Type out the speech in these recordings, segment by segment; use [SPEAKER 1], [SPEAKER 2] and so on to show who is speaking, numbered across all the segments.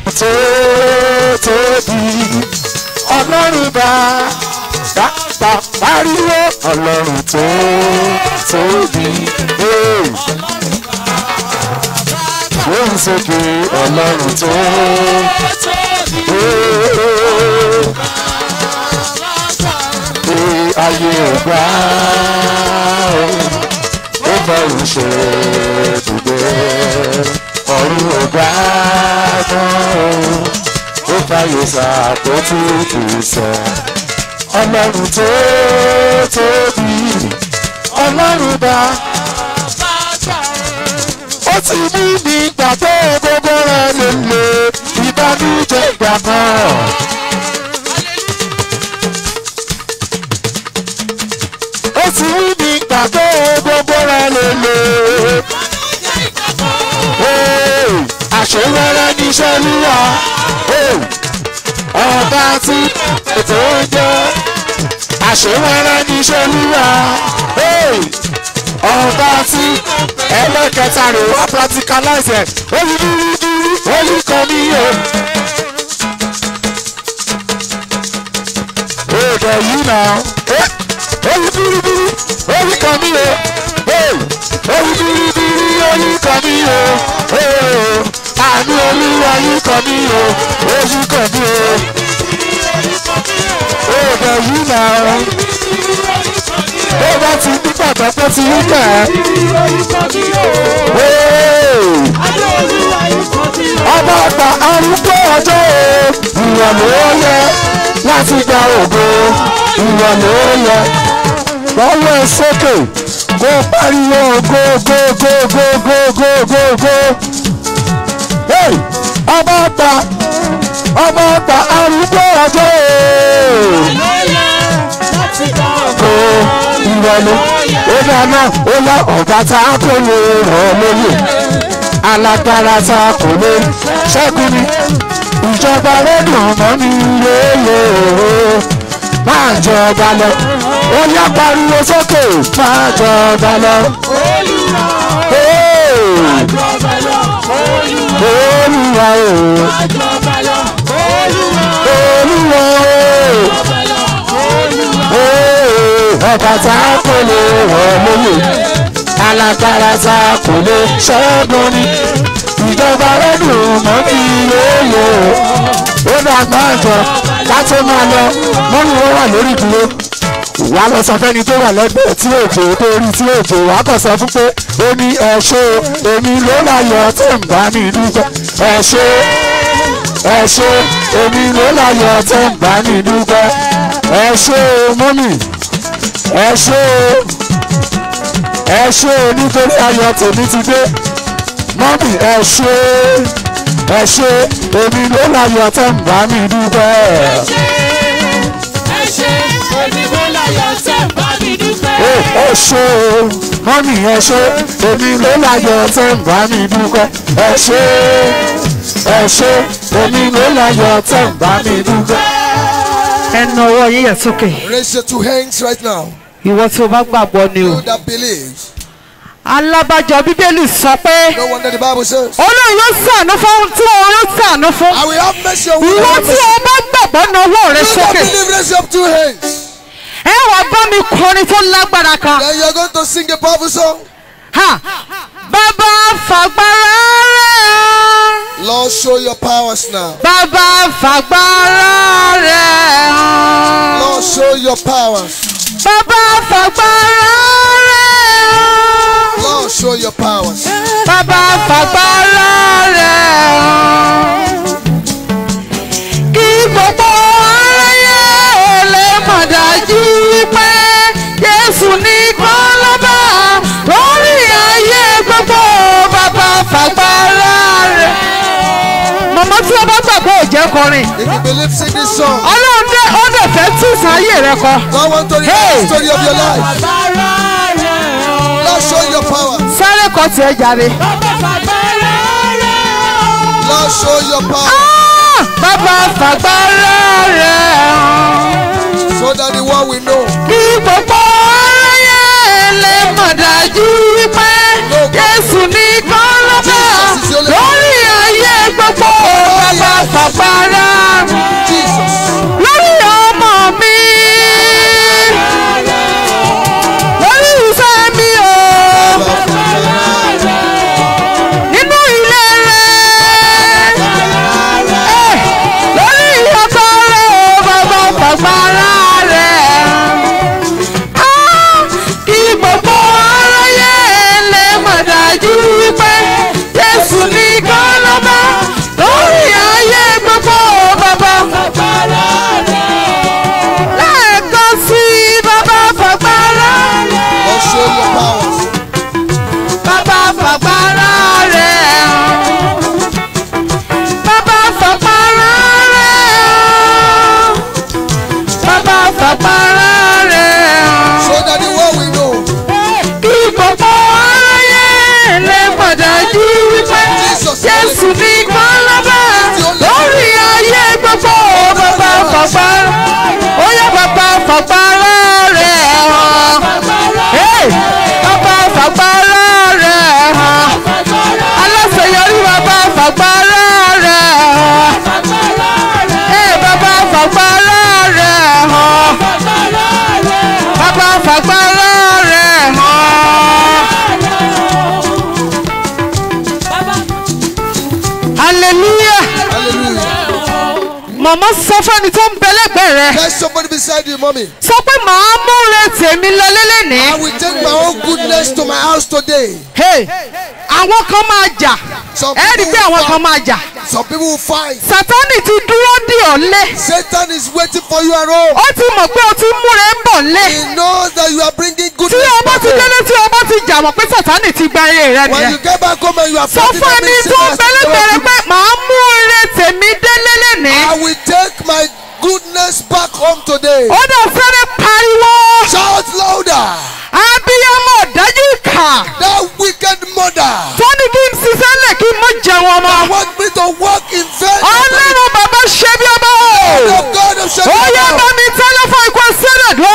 [SPEAKER 1] tó tóbi ọlọ́run bá bá pariwo ọlọ́run tó tóbi. Hey. Wọ́n sókè ọlọ́run tó Ee, ayé ọgbà ó bá òun ṣe dùgbẹ́ ọ̀run ọgbà tán ó fàyè sàpótí kìsẹ̀ ọlọ́run tó tóbi ọlọ́run bá ó ti mú mi gbà pé gbogbo rẹ̀ lè lè ìbánújẹ́ ìgbà kan. ó ti mú mi gbà pé gbogbo rẹ̀ lè lè. Hey, àṣewẹ́rẹ́ níṣẹ́ lúwa Hey, ọba tí ètò ń jẹ́ àṣewẹ́rẹ́ níṣẹ́ lúwa Hey, ọba tí ẹlẹ́kẹta rè wá practicalize ẹ̀ oyi dúró dúró oyi kan ní yẹ. Èdè yìí nà oyi dúró dúró oyi kan ní yẹ. Oyi dúró dúró oyi kan ní yẹ. Àánú olúwa yìí kan ní yẹ. Oyi kan ní yẹ. Èdè yìí nà bó bá ti ní gbàgbọ́ pé ti rí bẹ́ẹ̀. ọba àgbà arúgbó ọjọ́ o ìwọ̀n ló yẹ láti gba ògo ìwọ̀n ló yẹ. lọ́wọ́ ẹ sókè kó pariwo go go go go go go go go. Hey! ọba àgbà ọba àgbà arúgbó ọjọ́ o ìrọ̀lẹ́ ó dáná ó lá ọ̀gá tá a kò lè rọ̀ lóye alágbára tá a kò lè ṣẹ́gun ni ìjọba rédíò mọ́ ní yéèyé máa jọba lọ ó yá pariwo sókè máa jọba lọ. olúwa o olúwa o ọba tá a kò lè rọ̀ lóye alágbára tá a kò lè ṣẹ́gun ni ìjọba rẹ́dùn mọ́ kí yéèyé ó dàgbà jọ ká tó máa lọ mọ́nú ó wà lórí ìdúró wà lọ sọ fẹ́ni tó wà lẹ́gbẹ̀ẹ́ tí òjò tó rí tí òjò wà kàn sọ fún pé ó ní ẹ ṣé o èmi ló láyọ̀ tó ń bá mi dúpẹ́ ẹ ṣé ẹ ṣé èmi ló láyọ̀ tó ń bá mi dúpẹ́ ẹ ṣé o mọ́mì ẹ ṣé o ẹ ṣé o nítorí ayọ̀ tèmi ti dé mọ́mì ẹ ṣé ẹ ṣé èmi ló láyọ̀ tó ń bá mi dúpẹ́. ẹ ṣé o mọ́mì ẹ ṣé èmi ló láyọ̀ tó ń bá mi dúpẹ́ ẹ ṣé ẹ ṣé èmi ló láyọ̀ tó ń bá mi dúpẹ́.
[SPEAKER 2] ẹnu ọwọ́ yín yẹ̀ sókè
[SPEAKER 3] Raise your two hands right now.
[SPEAKER 2] ìwọ tí o bá gbàgbọ́ ni o.
[SPEAKER 3] You that believes.
[SPEAKER 2] alábàjọ bíbélì sọ pé
[SPEAKER 3] No wonder the Bible says,
[SPEAKER 2] olóyún yóò sànú fún ohun tí òun yóò sànú fún.
[SPEAKER 3] I will have mercy on
[SPEAKER 2] ìwọ
[SPEAKER 3] you.
[SPEAKER 2] tí o bá gbàgbọ́ na ọwọ́ rẹ
[SPEAKER 3] You that
[SPEAKER 2] sókè.
[SPEAKER 3] believe, raise your two hands.
[SPEAKER 2] ẹ wàá bá mi kọrin tó lágbára kan.
[SPEAKER 3] Then you're going to sing a powerful song.
[SPEAKER 2] Ha! bàbá fàgbára rẹ̀
[SPEAKER 3] Lord, show your powers now.
[SPEAKER 2] bàbá fàgbára rẹ̀ hàn.
[SPEAKER 3] Lord, show your powers.
[SPEAKER 2] bàbá fàgbára rẹ̀ hàn.
[SPEAKER 3] Lord, show your powers.
[SPEAKER 2] bàbá fàgbára rẹ̀ hàn. kí gbogbo aráyé lè mọ̀ dájú wípé Jésù nìkan lọ́ba lórí ayé gbogbo bàbá fàgbára rẹ̀. màmá tí o bá gbàgbọ́ ò jẹ́ kọrin
[SPEAKER 3] If you believe, sing this song.
[SPEAKER 2] ọlọ́run dé ó dẹ̀ fẹ́ tún sáyé rẹ kọ.
[SPEAKER 3] God want to hear
[SPEAKER 2] Hey.
[SPEAKER 3] the story of your life. Lord, show your power.
[SPEAKER 2] sáré kọ tiẹ̀ jàre.
[SPEAKER 3] Lord, show your power.
[SPEAKER 2] Ah! bàbá fàgbára rẹ̀ hàn.
[SPEAKER 3] So that the world will know.
[SPEAKER 2] kí gbogbo aráyé lè mọ̀ dájú wípé Jésù nìkan lọ́ba lórí ayé gbogbo bàbá fàgbára
[SPEAKER 3] Jesus.
[SPEAKER 2] lórí ọmọ mi lórí ìfẹ́ mi o nínú ilé rẹ̀ lórí ìyàtọ̀ rẹ̀ o bàbá fàgbára rẹ̀ kí gbogbo aráyé lè mọ̀ dájú wípé Jésù nìkan lọ́ba lórí ayé gbogbo bàbá lẹ́ẹ̀kan sí bàbá fàgbára
[SPEAKER 3] Lord, show your powers.
[SPEAKER 2] bàbá fàgbára rẹ̀ bàbá fàgbára rẹ̀ bàbá fàgbára rẹ̀
[SPEAKER 3] So that the world will know.
[SPEAKER 2] kí gbogbo aráyé lè mọ̀ dájú wípé Jésù nìkan lọ́ba lórí ayé gbogbo bàbá fàgbára ó yẹ bàbá fàgbára rẹ̀ hàn. Hey! bàbá fàgbára rẹ̀ hàn. aláṣeyọrí bàbá fàgbára rẹ̀ hàn. Hey! bàbá fàgbára rẹ̀ hàn. bàbá fàgbára rẹ̀ hàn. hallelujah
[SPEAKER 3] Hallelujah.
[SPEAKER 2] màmá sọ fẹ́ni tó ń bẹ lẹ́gbẹ̀ẹ́ rẹ̀
[SPEAKER 3] There's somebody beside you, mommy.
[SPEAKER 2] sọ pé màá múre tèmi lọ lélẹ́ni.
[SPEAKER 3] I will take my own goodness to my house today.
[SPEAKER 2] Hey, àwọn kan máa jà
[SPEAKER 3] Some
[SPEAKER 2] ẹ rí i pé
[SPEAKER 3] people
[SPEAKER 2] àwọn
[SPEAKER 3] will
[SPEAKER 2] kan máa jà
[SPEAKER 3] Some people will fight.
[SPEAKER 2] sátánì ti dúró dì ọ́ lé
[SPEAKER 3] Satan is waiting for you at home.
[SPEAKER 2] ó ti mọ̀ pé o ti múre ń bọ̀ lé
[SPEAKER 3] He knows that you are bringing
[SPEAKER 2] tí
[SPEAKER 3] goodness
[SPEAKER 2] o bá
[SPEAKER 3] back
[SPEAKER 2] ti
[SPEAKER 3] home.
[SPEAKER 2] délé tí o bá ti jà mọ̀ pé sátánì ti gba eré rẹ
[SPEAKER 3] When you
[SPEAKER 2] nìyẹn
[SPEAKER 3] get back home and you are
[SPEAKER 2] sọ
[SPEAKER 3] fighting
[SPEAKER 2] fún
[SPEAKER 3] that
[SPEAKER 2] ẹni
[SPEAKER 3] means
[SPEAKER 2] tó
[SPEAKER 3] Satan has
[SPEAKER 2] bẹ́lẹ́gbẹ̀rẹ̀
[SPEAKER 3] taken
[SPEAKER 2] pé màá mú eré tèmi délé lẹ́ni
[SPEAKER 3] I will take my goodness back home today.
[SPEAKER 2] ó dẹ̀ fẹ́rẹ̀ pariwo
[SPEAKER 3] Shout louder.
[SPEAKER 2] abiyamọ dájú ìkà
[SPEAKER 3] That wicked mother
[SPEAKER 2] tó ní kí n ṣiṣẹ́ lẹ̀ kí n mọ̀ jẹun ọmọ
[SPEAKER 3] that want me to walk in vain.
[SPEAKER 2] ọlọ́run bàbá ṣe bí ọmọ o.
[SPEAKER 3] The God of
[SPEAKER 2] ó yẹ bá
[SPEAKER 3] Shadrach.
[SPEAKER 2] mi tẹ́lẹ̀ fún ikú sílẹ̀ dùn.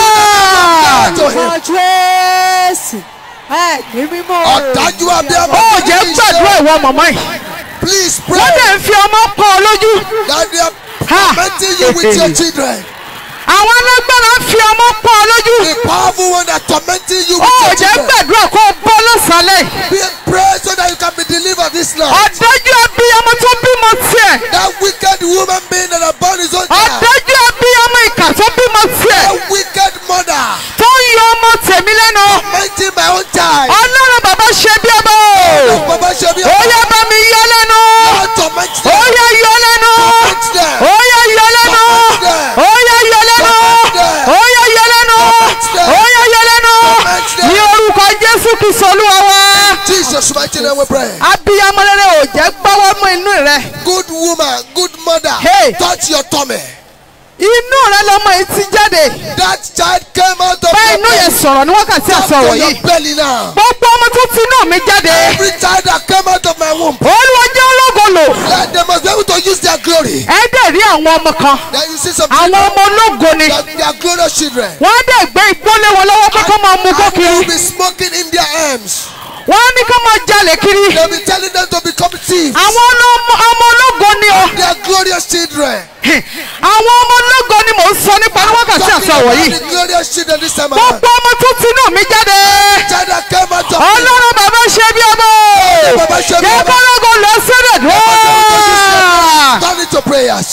[SPEAKER 3] to him.
[SPEAKER 4] Jésù ẹ̀mí mímọ́ o.
[SPEAKER 3] Ọ̀dájú abiyamọ.
[SPEAKER 2] ó jẹ́ gbàdúrà ìwọ mọ̀mọ́ yìí.
[SPEAKER 3] Please
[SPEAKER 2] wọ́n
[SPEAKER 3] pray
[SPEAKER 2] dẹ̀ ń fi ọmọ pọ̀ ọ lójú.
[SPEAKER 3] that they are
[SPEAKER 2] Ha!
[SPEAKER 3] tormenting you with your children.
[SPEAKER 2] àwọn alágbára ń fi ọmọ pọ̀ ọ lójú.
[SPEAKER 3] The powerful one that tormenting you
[SPEAKER 2] ó
[SPEAKER 3] with your
[SPEAKER 2] jẹ́
[SPEAKER 3] children.
[SPEAKER 2] gbàdúrà kó o bọ́ lọ́sàlẹ̀.
[SPEAKER 3] Be- Pray so that you can be delivered this night.
[SPEAKER 2] ọ̀dájú abiyamọ tó bímọ tiẹ̀.
[SPEAKER 3] That wicked woman being that are born his own child.
[SPEAKER 2] ọ̀dájú abiyamọ ìkà tó bímọ tiẹ̀.
[SPEAKER 3] That wicked mother
[SPEAKER 2] tó ń yọ ọmọ tèmi lẹ́nu.
[SPEAKER 3] tormenting my own child.
[SPEAKER 2] ọlọ́run bàbá ṣe bí ọmọ o.
[SPEAKER 3] Baba Shebi,
[SPEAKER 2] ó yẹ bá mi yọ lẹ́nu.
[SPEAKER 3] Lord torment
[SPEAKER 2] ó
[SPEAKER 3] them.
[SPEAKER 2] yẹ yọ lẹ́nu.
[SPEAKER 3] Torment them.
[SPEAKER 2] ó yẹ yọ lẹ́nu. ó yẹ yọ lẹ́nu. ó yẹ yọ lẹ́nu. ó yẹ yọ lẹ́nu. ní orúkọ jésù kristu olúwa wa.
[SPEAKER 3] Jesus mighty name we pray.
[SPEAKER 2] abiyamọ rere ò jẹ́ gbọ́wọ́ mú inú rẹ.
[SPEAKER 3] Good woman, good mother,
[SPEAKER 2] Hey.
[SPEAKER 3] touch your tummy.
[SPEAKER 2] inú rẹ lọmọ yìí ti jáde.
[SPEAKER 3] That child came out of
[SPEAKER 2] bá
[SPEAKER 3] your
[SPEAKER 2] inú yẹn
[SPEAKER 3] belly.
[SPEAKER 2] sọ̀rọ̀ ní wákàtí
[SPEAKER 3] Come
[SPEAKER 2] àsọ̀rọ̀
[SPEAKER 3] to your
[SPEAKER 2] yìí.
[SPEAKER 3] belly now.
[SPEAKER 2] gbogbo ọmọ tó ti inú mi jáde.
[SPEAKER 3] Every child that came out of my womb,
[SPEAKER 2] olúwa jẹ́ ológo lò.
[SPEAKER 3] let them must be able to use their glory.
[SPEAKER 2] ẹ dẹ̀ rí àwọn ọmọ kan.
[SPEAKER 3] Then you see some
[SPEAKER 2] àwọn
[SPEAKER 3] children,
[SPEAKER 2] ọmọ ológo ni.
[SPEAKER 3] that they are glorious children.
[SPEAKER 2] wọ́n á dẹ̀ gbé igbó lé wọn lọ́wọ́ pé kó máa mú kó
[SPEAKER 3] And they will
[SPEAKER 2] kiri.
[SPEAKER 3] be smoking in their arms.
[SPEAKER 2] wọ́n á ní kó máa jalè kiri.
[SPEAKER 3] They'll be telling them to become thieves.
[SPEAKER 2] àwọn ọmọ ọmọ ológo ni o.
[SPEAKER 3] They are glorious children.
[SPEAKER 2] àwọn ọmọ ológo ni mò ń sọ nípa ní wákàtí
[SPEAKER 3] Talking
[SPEAKER 2] àsọ̀rọ̀
[SPEAKER 3] about
[SPEAKER 2] yìí.
[SPEAKER 3] the glorious children this time around.
[SPEAKER 2] gbogbo ọmọ tó ti inú mi jáde.
[SPEAKER 3] Child that came out of me.
[SPEAKER 2] ọlọ́run bàbá ṣe bí ọmọ.
[SPEAKER 3] Bàbá ṣe bí
[SPEAKER 2] jẹ́
[SPEAKER 3] ọmọ.
[SPEAKER 2] kọ́lọ́gọ lọ sílẹ̀ dùn.
[SPEAKER 3] Turn it to prayers.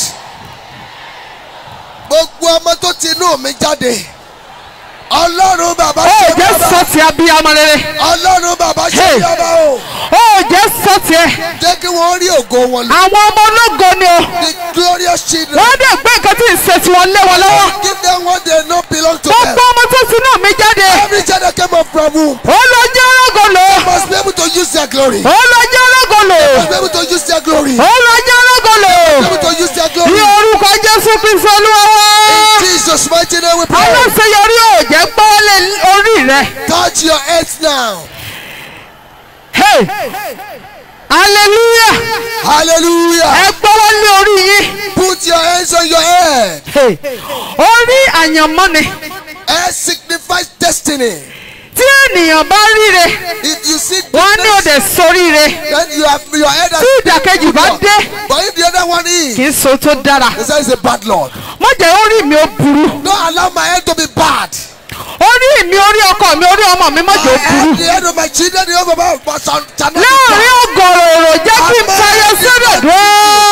[SPEAKER 3] Gbogbo ọmọ tó ti inú mi jáde. Ọlọ́run bàbá
[SPEAKER 2] ó
[SPEAKER 3] ṣe bí
[SPEAKER 2] jẹ́
[SPEAKER 3] ọba.
[SPEAKER 2] sọ ti abiyamọ rere.
[SPEAKER 3] Ọlọ́run bàbá ṣe
[SPEAKER 2] Hey.
[SPEAKER 3] bí ọba o.
[SPEAKER 2] ó jẹ́ sọ tiẹ̀.
[SPEAKER 3] Jẹ́ kí wọ́n rí ògo wọn lò.
[SPEAKER 2] àwọn ọmọ ológo ni o.
[SPEAKER 3] The glorious children.
[SPEAKER 2] wọ́n dẹ̀ gbé nǹkan tí ń ṣe tí wọ́n lé wọn lọ́wọ́.
[SPEAKER 3] Give them what they know belong to them.
[SPEAKER 2] gbogbo ọmọ tó ti inú mi jáde.
[SPEAKER 3] Every child that came up from womb
[SPEAKER 2] ó lọ jẹ́ ológo lò.
[SPEAKER 3] must be able to use their glory.
[SPEAKER 2] ó lọ jẹ́ ológo lò.
[SPEAKER 3] Must be able to use their glory.
[SPEAKER 2] ó lọ jẹ́ ológo lò.
[SPEAKER 3] Be able to use their
[SPEAKER 2] ní
[SPEAKER 3] glory.
[SPEAKER 2] orúkọ jésù kristu olúwa wa.
[SPEAKER 3] In Jesus' mighty name we pray.
[SPEAKER 2] aláṣeyọrí ò jẹ́ gbọ́wọ́lé orí rẹ.
[SPEAKER 3] Touch your heads now.
[SPEAKER 2] Hey! hallelujah
[SPEAKER 3] Hallelujah.
[SPEAKER 2] ẹ gbọ́wọ́lé orí yín.
[SPEAKER 3] Put your hands on your head.
[SPEAKER 2] Hey! orí àyànmọ́ ni
[SPEAKER 3] Head signifies destiny.
[SPEAKER 2] tí ènìyàn bá ríre
[SPEAKER 3] If you see
[SPEAKER 2] wọ́n ní òde
[SPEAKER 3] goodness,
[SPEAKER 2] soríire
[SPEAKER 3] then you have your head has
[SPEAKER 2] tí ìdàkejì bá dé
[SPEAKER 3] But if the other one is,
[SPEAKER 2] kì í so tó dára
[SPEAKER 3] they say it's a bad Lord.
[SPEAKER 2] má jẹ́ orí mi ó burú
[SPEAKER 3] Don't allow my head to be bad.
[SPEAKER 2] orí mi orí ọkọ mi orí ọmọ mi má jẹ́ ó
[SPEAKER 3] My
[SPEAKER 2] burú
[SPEAKER 3] head, the head of my children, the head of my but shall shall not be
[SPEAKER 2] láàrin
[SPEAKER 3] bad.
[SPEAKER 2] ọgọrọ èrò jẹ́ kí n tayọ sódò dùn.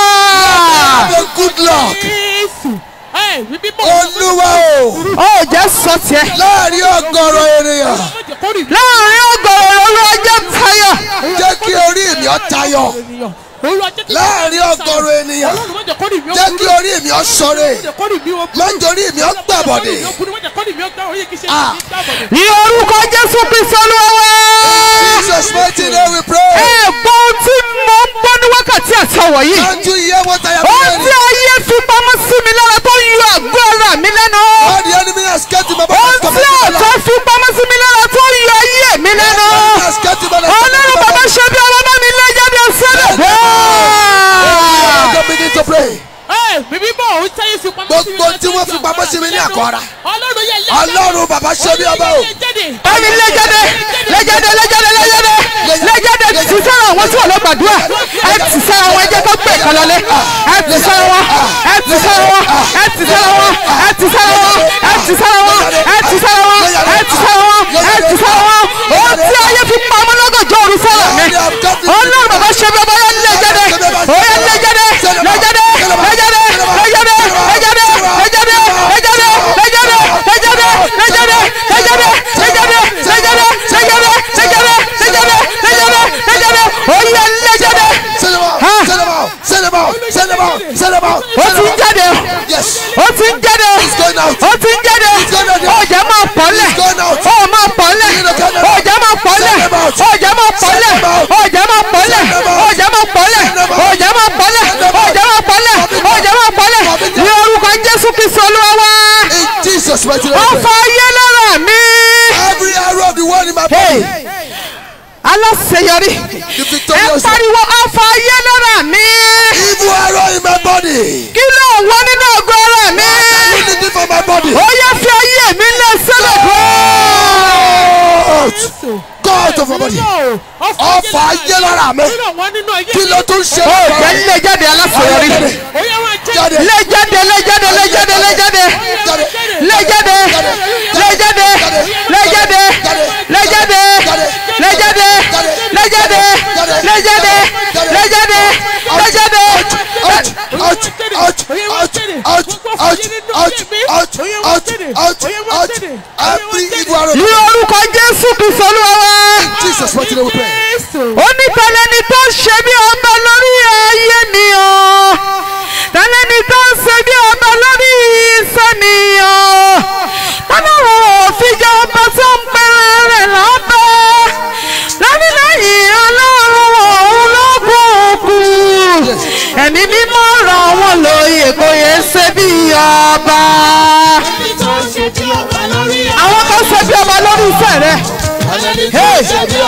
[SPEAKER 3] Have a good luck.
[SPEAKER 5] Jésù. Ẹ wí bíbọ̀.
[SPEAKER 3] Olúwa o.
[SPEAKER 2] ó jẹ́ sọ tiẹ̀
[SPEAKER 3] Láàrin ọgọ́rọ̀ ènìyàn,
[SPEAKER 5] Ọlọ́mọdé kórìí mi.
[SPEAKER 2] láàrin ọgọrọ èrò olúwa jẹ́ tayọ
[SPEAKER 3] jẹ́ kí orí mi ó tayọ.
[SPEAKER 5] ènìyàn. Olúwa jẹ́ kí
[SPEAKER 3] Láàrin ọgọ́rọ̀ ènìyàn,
[SPEAKER 5] Ọlọ́run má jẹ́ kórìí mi ó
[SPEAKER 3] jẹ́
[SPEAKER 5] burú.
[SPEAKER 3] kí orí mi ó ṣọ̀rẹ́.
[SPEAKER 5] Má jẹ́ kórìí mi ó burú.
[SPEAKER 3] Má torí mi ó gbàbọ̀dè.
[SPEAKER 5] Má jẹ́ kórìí mi ó burú. Má jẹ́ kórìí mi ó gbà oyè kí ṣe
[SPEAKER 3] Ah.
[SPEAKER 5] kí gbàbọ̀dè.
[SPEAKER 2] ní orúkọ jésù kristu olúwa
[SPEAKER 3] Jesus mighty name we pray.
[SPEAKER 2] ẹ gbọ́ ohun tí mo ń gbọ́ ní wákàtí àtọwọ̀ yìí
[SPEAKER 3] Can't you hear what I am
[SPEAKER 2] ohun tí
[SPEAKER 3] saying?
[SPEAKER 2] ayé fi pamọ́ sí mi lára tó ń yọ àgọ́ ara mi lẹ́nu
[SPEAKER 3] All the enemy has kept him above
[SPEAKER 2] ohun
[SPEAKER 3] his
[SPEAKER 2] tí
[SPEAKER 3] command.
[SPEAKER 2] ọ̀tọ̀ fi pamọ́ sí mi lára tó ń yọ ayé mi lẹ́nu
[SPEAKER 3] has kept him above
[SPEAKER 2] ọlọ́run bàbá ṣe bí ọmọ bá mi lé jáde sílẹ̀
[SPEAKER 3] Don't begin to pray.
[SPEAKER 5] Ẹ wí bíbọ̀ òun táyé fi pamọ́ sí mi.
[SPEAKER 3] Gbogbo tí wọ́n fi pamọ́ sí mi ní àkọ́ra.
[SPEAKER 5] Ọlọ́run yẹ lé
[SPEAKER 3] Ọlọ́run bàbá ṣe bí ọba o.
[SPEAKER 2] báyìí lé jáde lé jáde lé jáde lé jáde lé jáde ti sára àwọn tí wọn lọ gbàdúrà ẹ ti sára wọn ẹ jẹ́ kó gbé ìkan lọlé ẹ ti sára wọn ẹ ti sára wọn ẹ ti sára wọn ẹ ti sára wọn ẹ ti sára wọn ẹ ti sára wọn ẹ ti sára wọn ẹ ti sára wọn ohun tí ayé fi pamọ́ lọ́gànjọ́ òru sára mi ọlọ́run bàbá ṣe bí ọba yẹn lé jáde ó yẹ lé jáde lé jáde lé jáde lé jáde lé jáde lé jáde lé jáde lé jáde lé jáde lé jáde lé jáde lé jáde lé jáde lé jáde lé jáde lé jáde lé jáde lé jáde ó yẹ lé jáde
[SPEAKER 3] Send them out. Send them out. Send them out. Send them out. Send them out.
[SPEAKER 2] ó
[SPEAKER 3] Send
[SPEAKER 2] ti
[SPEAKER 3] them
[SPEAKER 2] ń
[SPEAKER 3] out.
[SPEAKER 2] jáde
[SPEAKER 3] Yes.
[SPEAKER 2] ó ti ń jáde
[SPEAKER 3] going out.
[SPEAKER 2] ó ti ń jáde
[SPEAKER 3] going out.
[SPEAKER 2] ọjà máa pọ̀lẹ̀
[SPEAKER 3] He's going out.
[SPEAKER 2] ó máa pọ̀lẹ̀ ọjà máa pọ̀lẹ̀
[SPEAKER 3] Send them out.
[SPEAKER 2] ọjà máa pọ̀lẹ̀
[SPEAKER 3] Send them out.
[SPEAKER 2] ọjà máa pọ̀lẹ̀
[SPEAKER 3] Send them out.
[SPEAKER 2] ọjà máa pọ̀lẹ̀
[SPEAKER 3] Send them out.
[SPEAKER 2] ọjà máa pọ̀lẹ̀
[SPEAKER 3] Send them out.
[SPEAKER 2] ọjà máa pọ̀lẹ̀ ọjà máa pọ̀lẹ̀ ní orúkọ jésù kristu olúwa wá
[SPEAKER 3] In Jesus' mighty
[SPEAKER 2] ó
[SPEAKER 3] name.
[SPEAKER 2] fa ayé lára mi
[SPEAKER 3] Every arrow of the world in my body.
[SPEAKER 2] aláṣeyọrí
[SPEAKER 3] The
[SPEAKER 2] ẹ
[SPEAKER 3] victorious.
[SPEAKER 2] pariwo ó fa ayé lára mi
[SPEAKER 3] Evil arrow in my body.
[SPEAKER 2] kí ló ń wọ nínú ọgọ ara mi
[SPEAKER 3] Unity for my body.
[SPEAKER 2] ó yẹ fi ayé mi lé sílẹ̀
[SPEAKER 3] Out. Go out of my body. Ọfà ayé lára mi. Kí ló tún ṣe
[SPEAKER 2] ó
[SPEAKER 3] lọ́wọ́?
[SPEAKER 2] jẹ́ lé jáde aláṣeyọrí.
[SPEAKER 3] Jáde.
[SPEAKER 2] lé jáde lé jáde lé jáde lé jáde
[SPEAKER 3] Jáde.
[SPEAKER 2] lé jáde lé jáde lé jáde lé jáde lé jáde lé jáde lé jáde lé jáde lé jáde.
[SPEAKER 3] Out. Out. Out. Out. Out. Out. Out. Out. Out. Out. Out. Every evil arrow.
[SPEAKER 2] ní orúkọ jésù kristu olúwa wa
[SPEAKER 3] Jesus mighty name we pray.
[SPEAKER 2] ó ní tẹlẹni tó ń ṣe bí ọba lórí ayé mi o tẹlẹni tó ń ṣe bí ọba lórí iṣẹ́ mi o tọ́lọ́run òfin jẹ́ ọba tó ń pẹ́rẹ́ rẹ̀ lọ́bẹ̀ lánìlẹ́yìn ọlọ́run òun ló kúkú ẹ̀mí mímọ́ ràn wọ́n lóye kò yẹ ṣe bí ọba àwọn kan ṣe bí ọba lórí iṣẹ́ rẹ̀. Hey!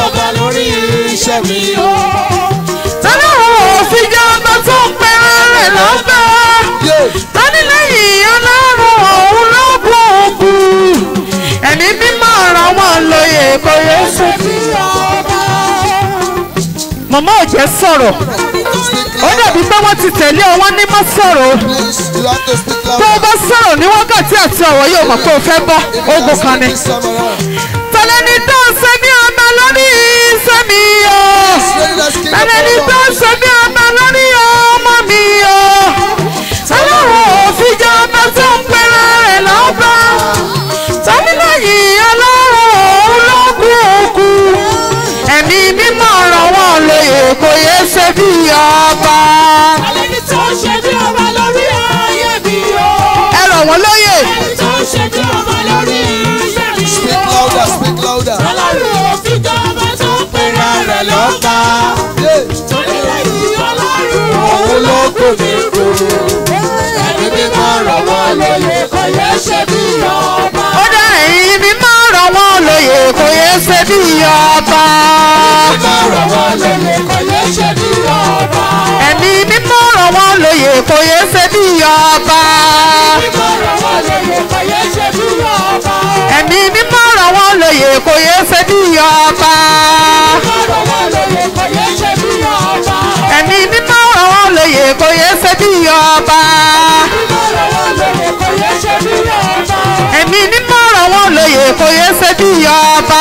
[SPEAKER 2] tọ́lọ́run òfin jẹ́ ọba tó ń pẹ́rẹ́ rẹ̀ lọ́bẹ̀
[SPEAKER 3] Yeah.
[SPEAKER 2] lánìlẹ́yìn ọlọ́run òun ló kúkú ẹ̀mí mímọ́ ràn wọ́n lóye kò yẹ ṣe bí ọba. màmá ò jẹ́ sọ̀rọ̀ ó dàbí pé wọ́n ti tẹ̀lé ọ wọ́n ní má sọ̀rọ̀ o.
[SPEAKER 3] Please, you have to speak
[SPEAKER 2] tó o
[SPEAKER 3] loud.
[SPEAKER 2] bá sọ̀rọ̀ ní wákàtí àti ọ̀wọ́ yóò mọ̀ pé o fẹ́ bọ́ ogun kan ni.
[SPEAKER 3] This time around.
[SPEAKER 2] tẹ̀lẹ́ni tó ń ṣe bí ọba lórí iṣẹ́ mi o.
[SPEAKER 3] Ready, let's kick
[SPEAKER 2] tẹ̀lẹ́ni
[SPEAKER 3] up
[SPEAKER 2] tó
[SPEAKER 3] our
[SPEAKER 2] ń ṣe bí ọba lórí ọmọ mi o. ọlọ́run òfin jẹ́ ọba tó ń pẹ́rẹ́ rẹ̀ lọ́ba. tọ́mílẹ́yìn ọlọ́run òun ló kú òkú. ẹ̀mí mímọ́ ràn wọ́n lóye kò yẹ ṣe bí ọba. ẹ ràn wọ́n lóye.
[SPEAKER 3] Speak louder, speak louder. Yeah.
[SPEAKER 1] Òun ló kò ní kú. Ẹni mímọ́ rọ̀ wọ́n lóye kò yẹ ṣe bí ọba.
[SPEAKER 2] ó dá ẹ̀yin mi máa ràn wọ́n lóye kò yẹ ṣe bí ọba.
[SPEAKER 1] Mímọ́ rọ̀ wọ́n lóye kò yẹ ṣe bí ọba.
[SPEAKER 2] ẹ̀mí mi máa ràn wọ́n lóye kò yẹ ṣe bí ọba.
[SPEAKER 1] Mímọ́ rọ̀ wọ́n lóye kò yẹ ṣe bí ọba.
[SPEAKER 2] ẹ̀mí mi máa ràn wọ́n lóye kò yẹ ṣe bí ọba. ẹ̀mí mímọ́ ràn wọ́n lóye kò yẹ ṣe bí ọba. ẹ̀mí mímọ́ ràn wọ́n lóye kò yẹ ṣe bí ọba.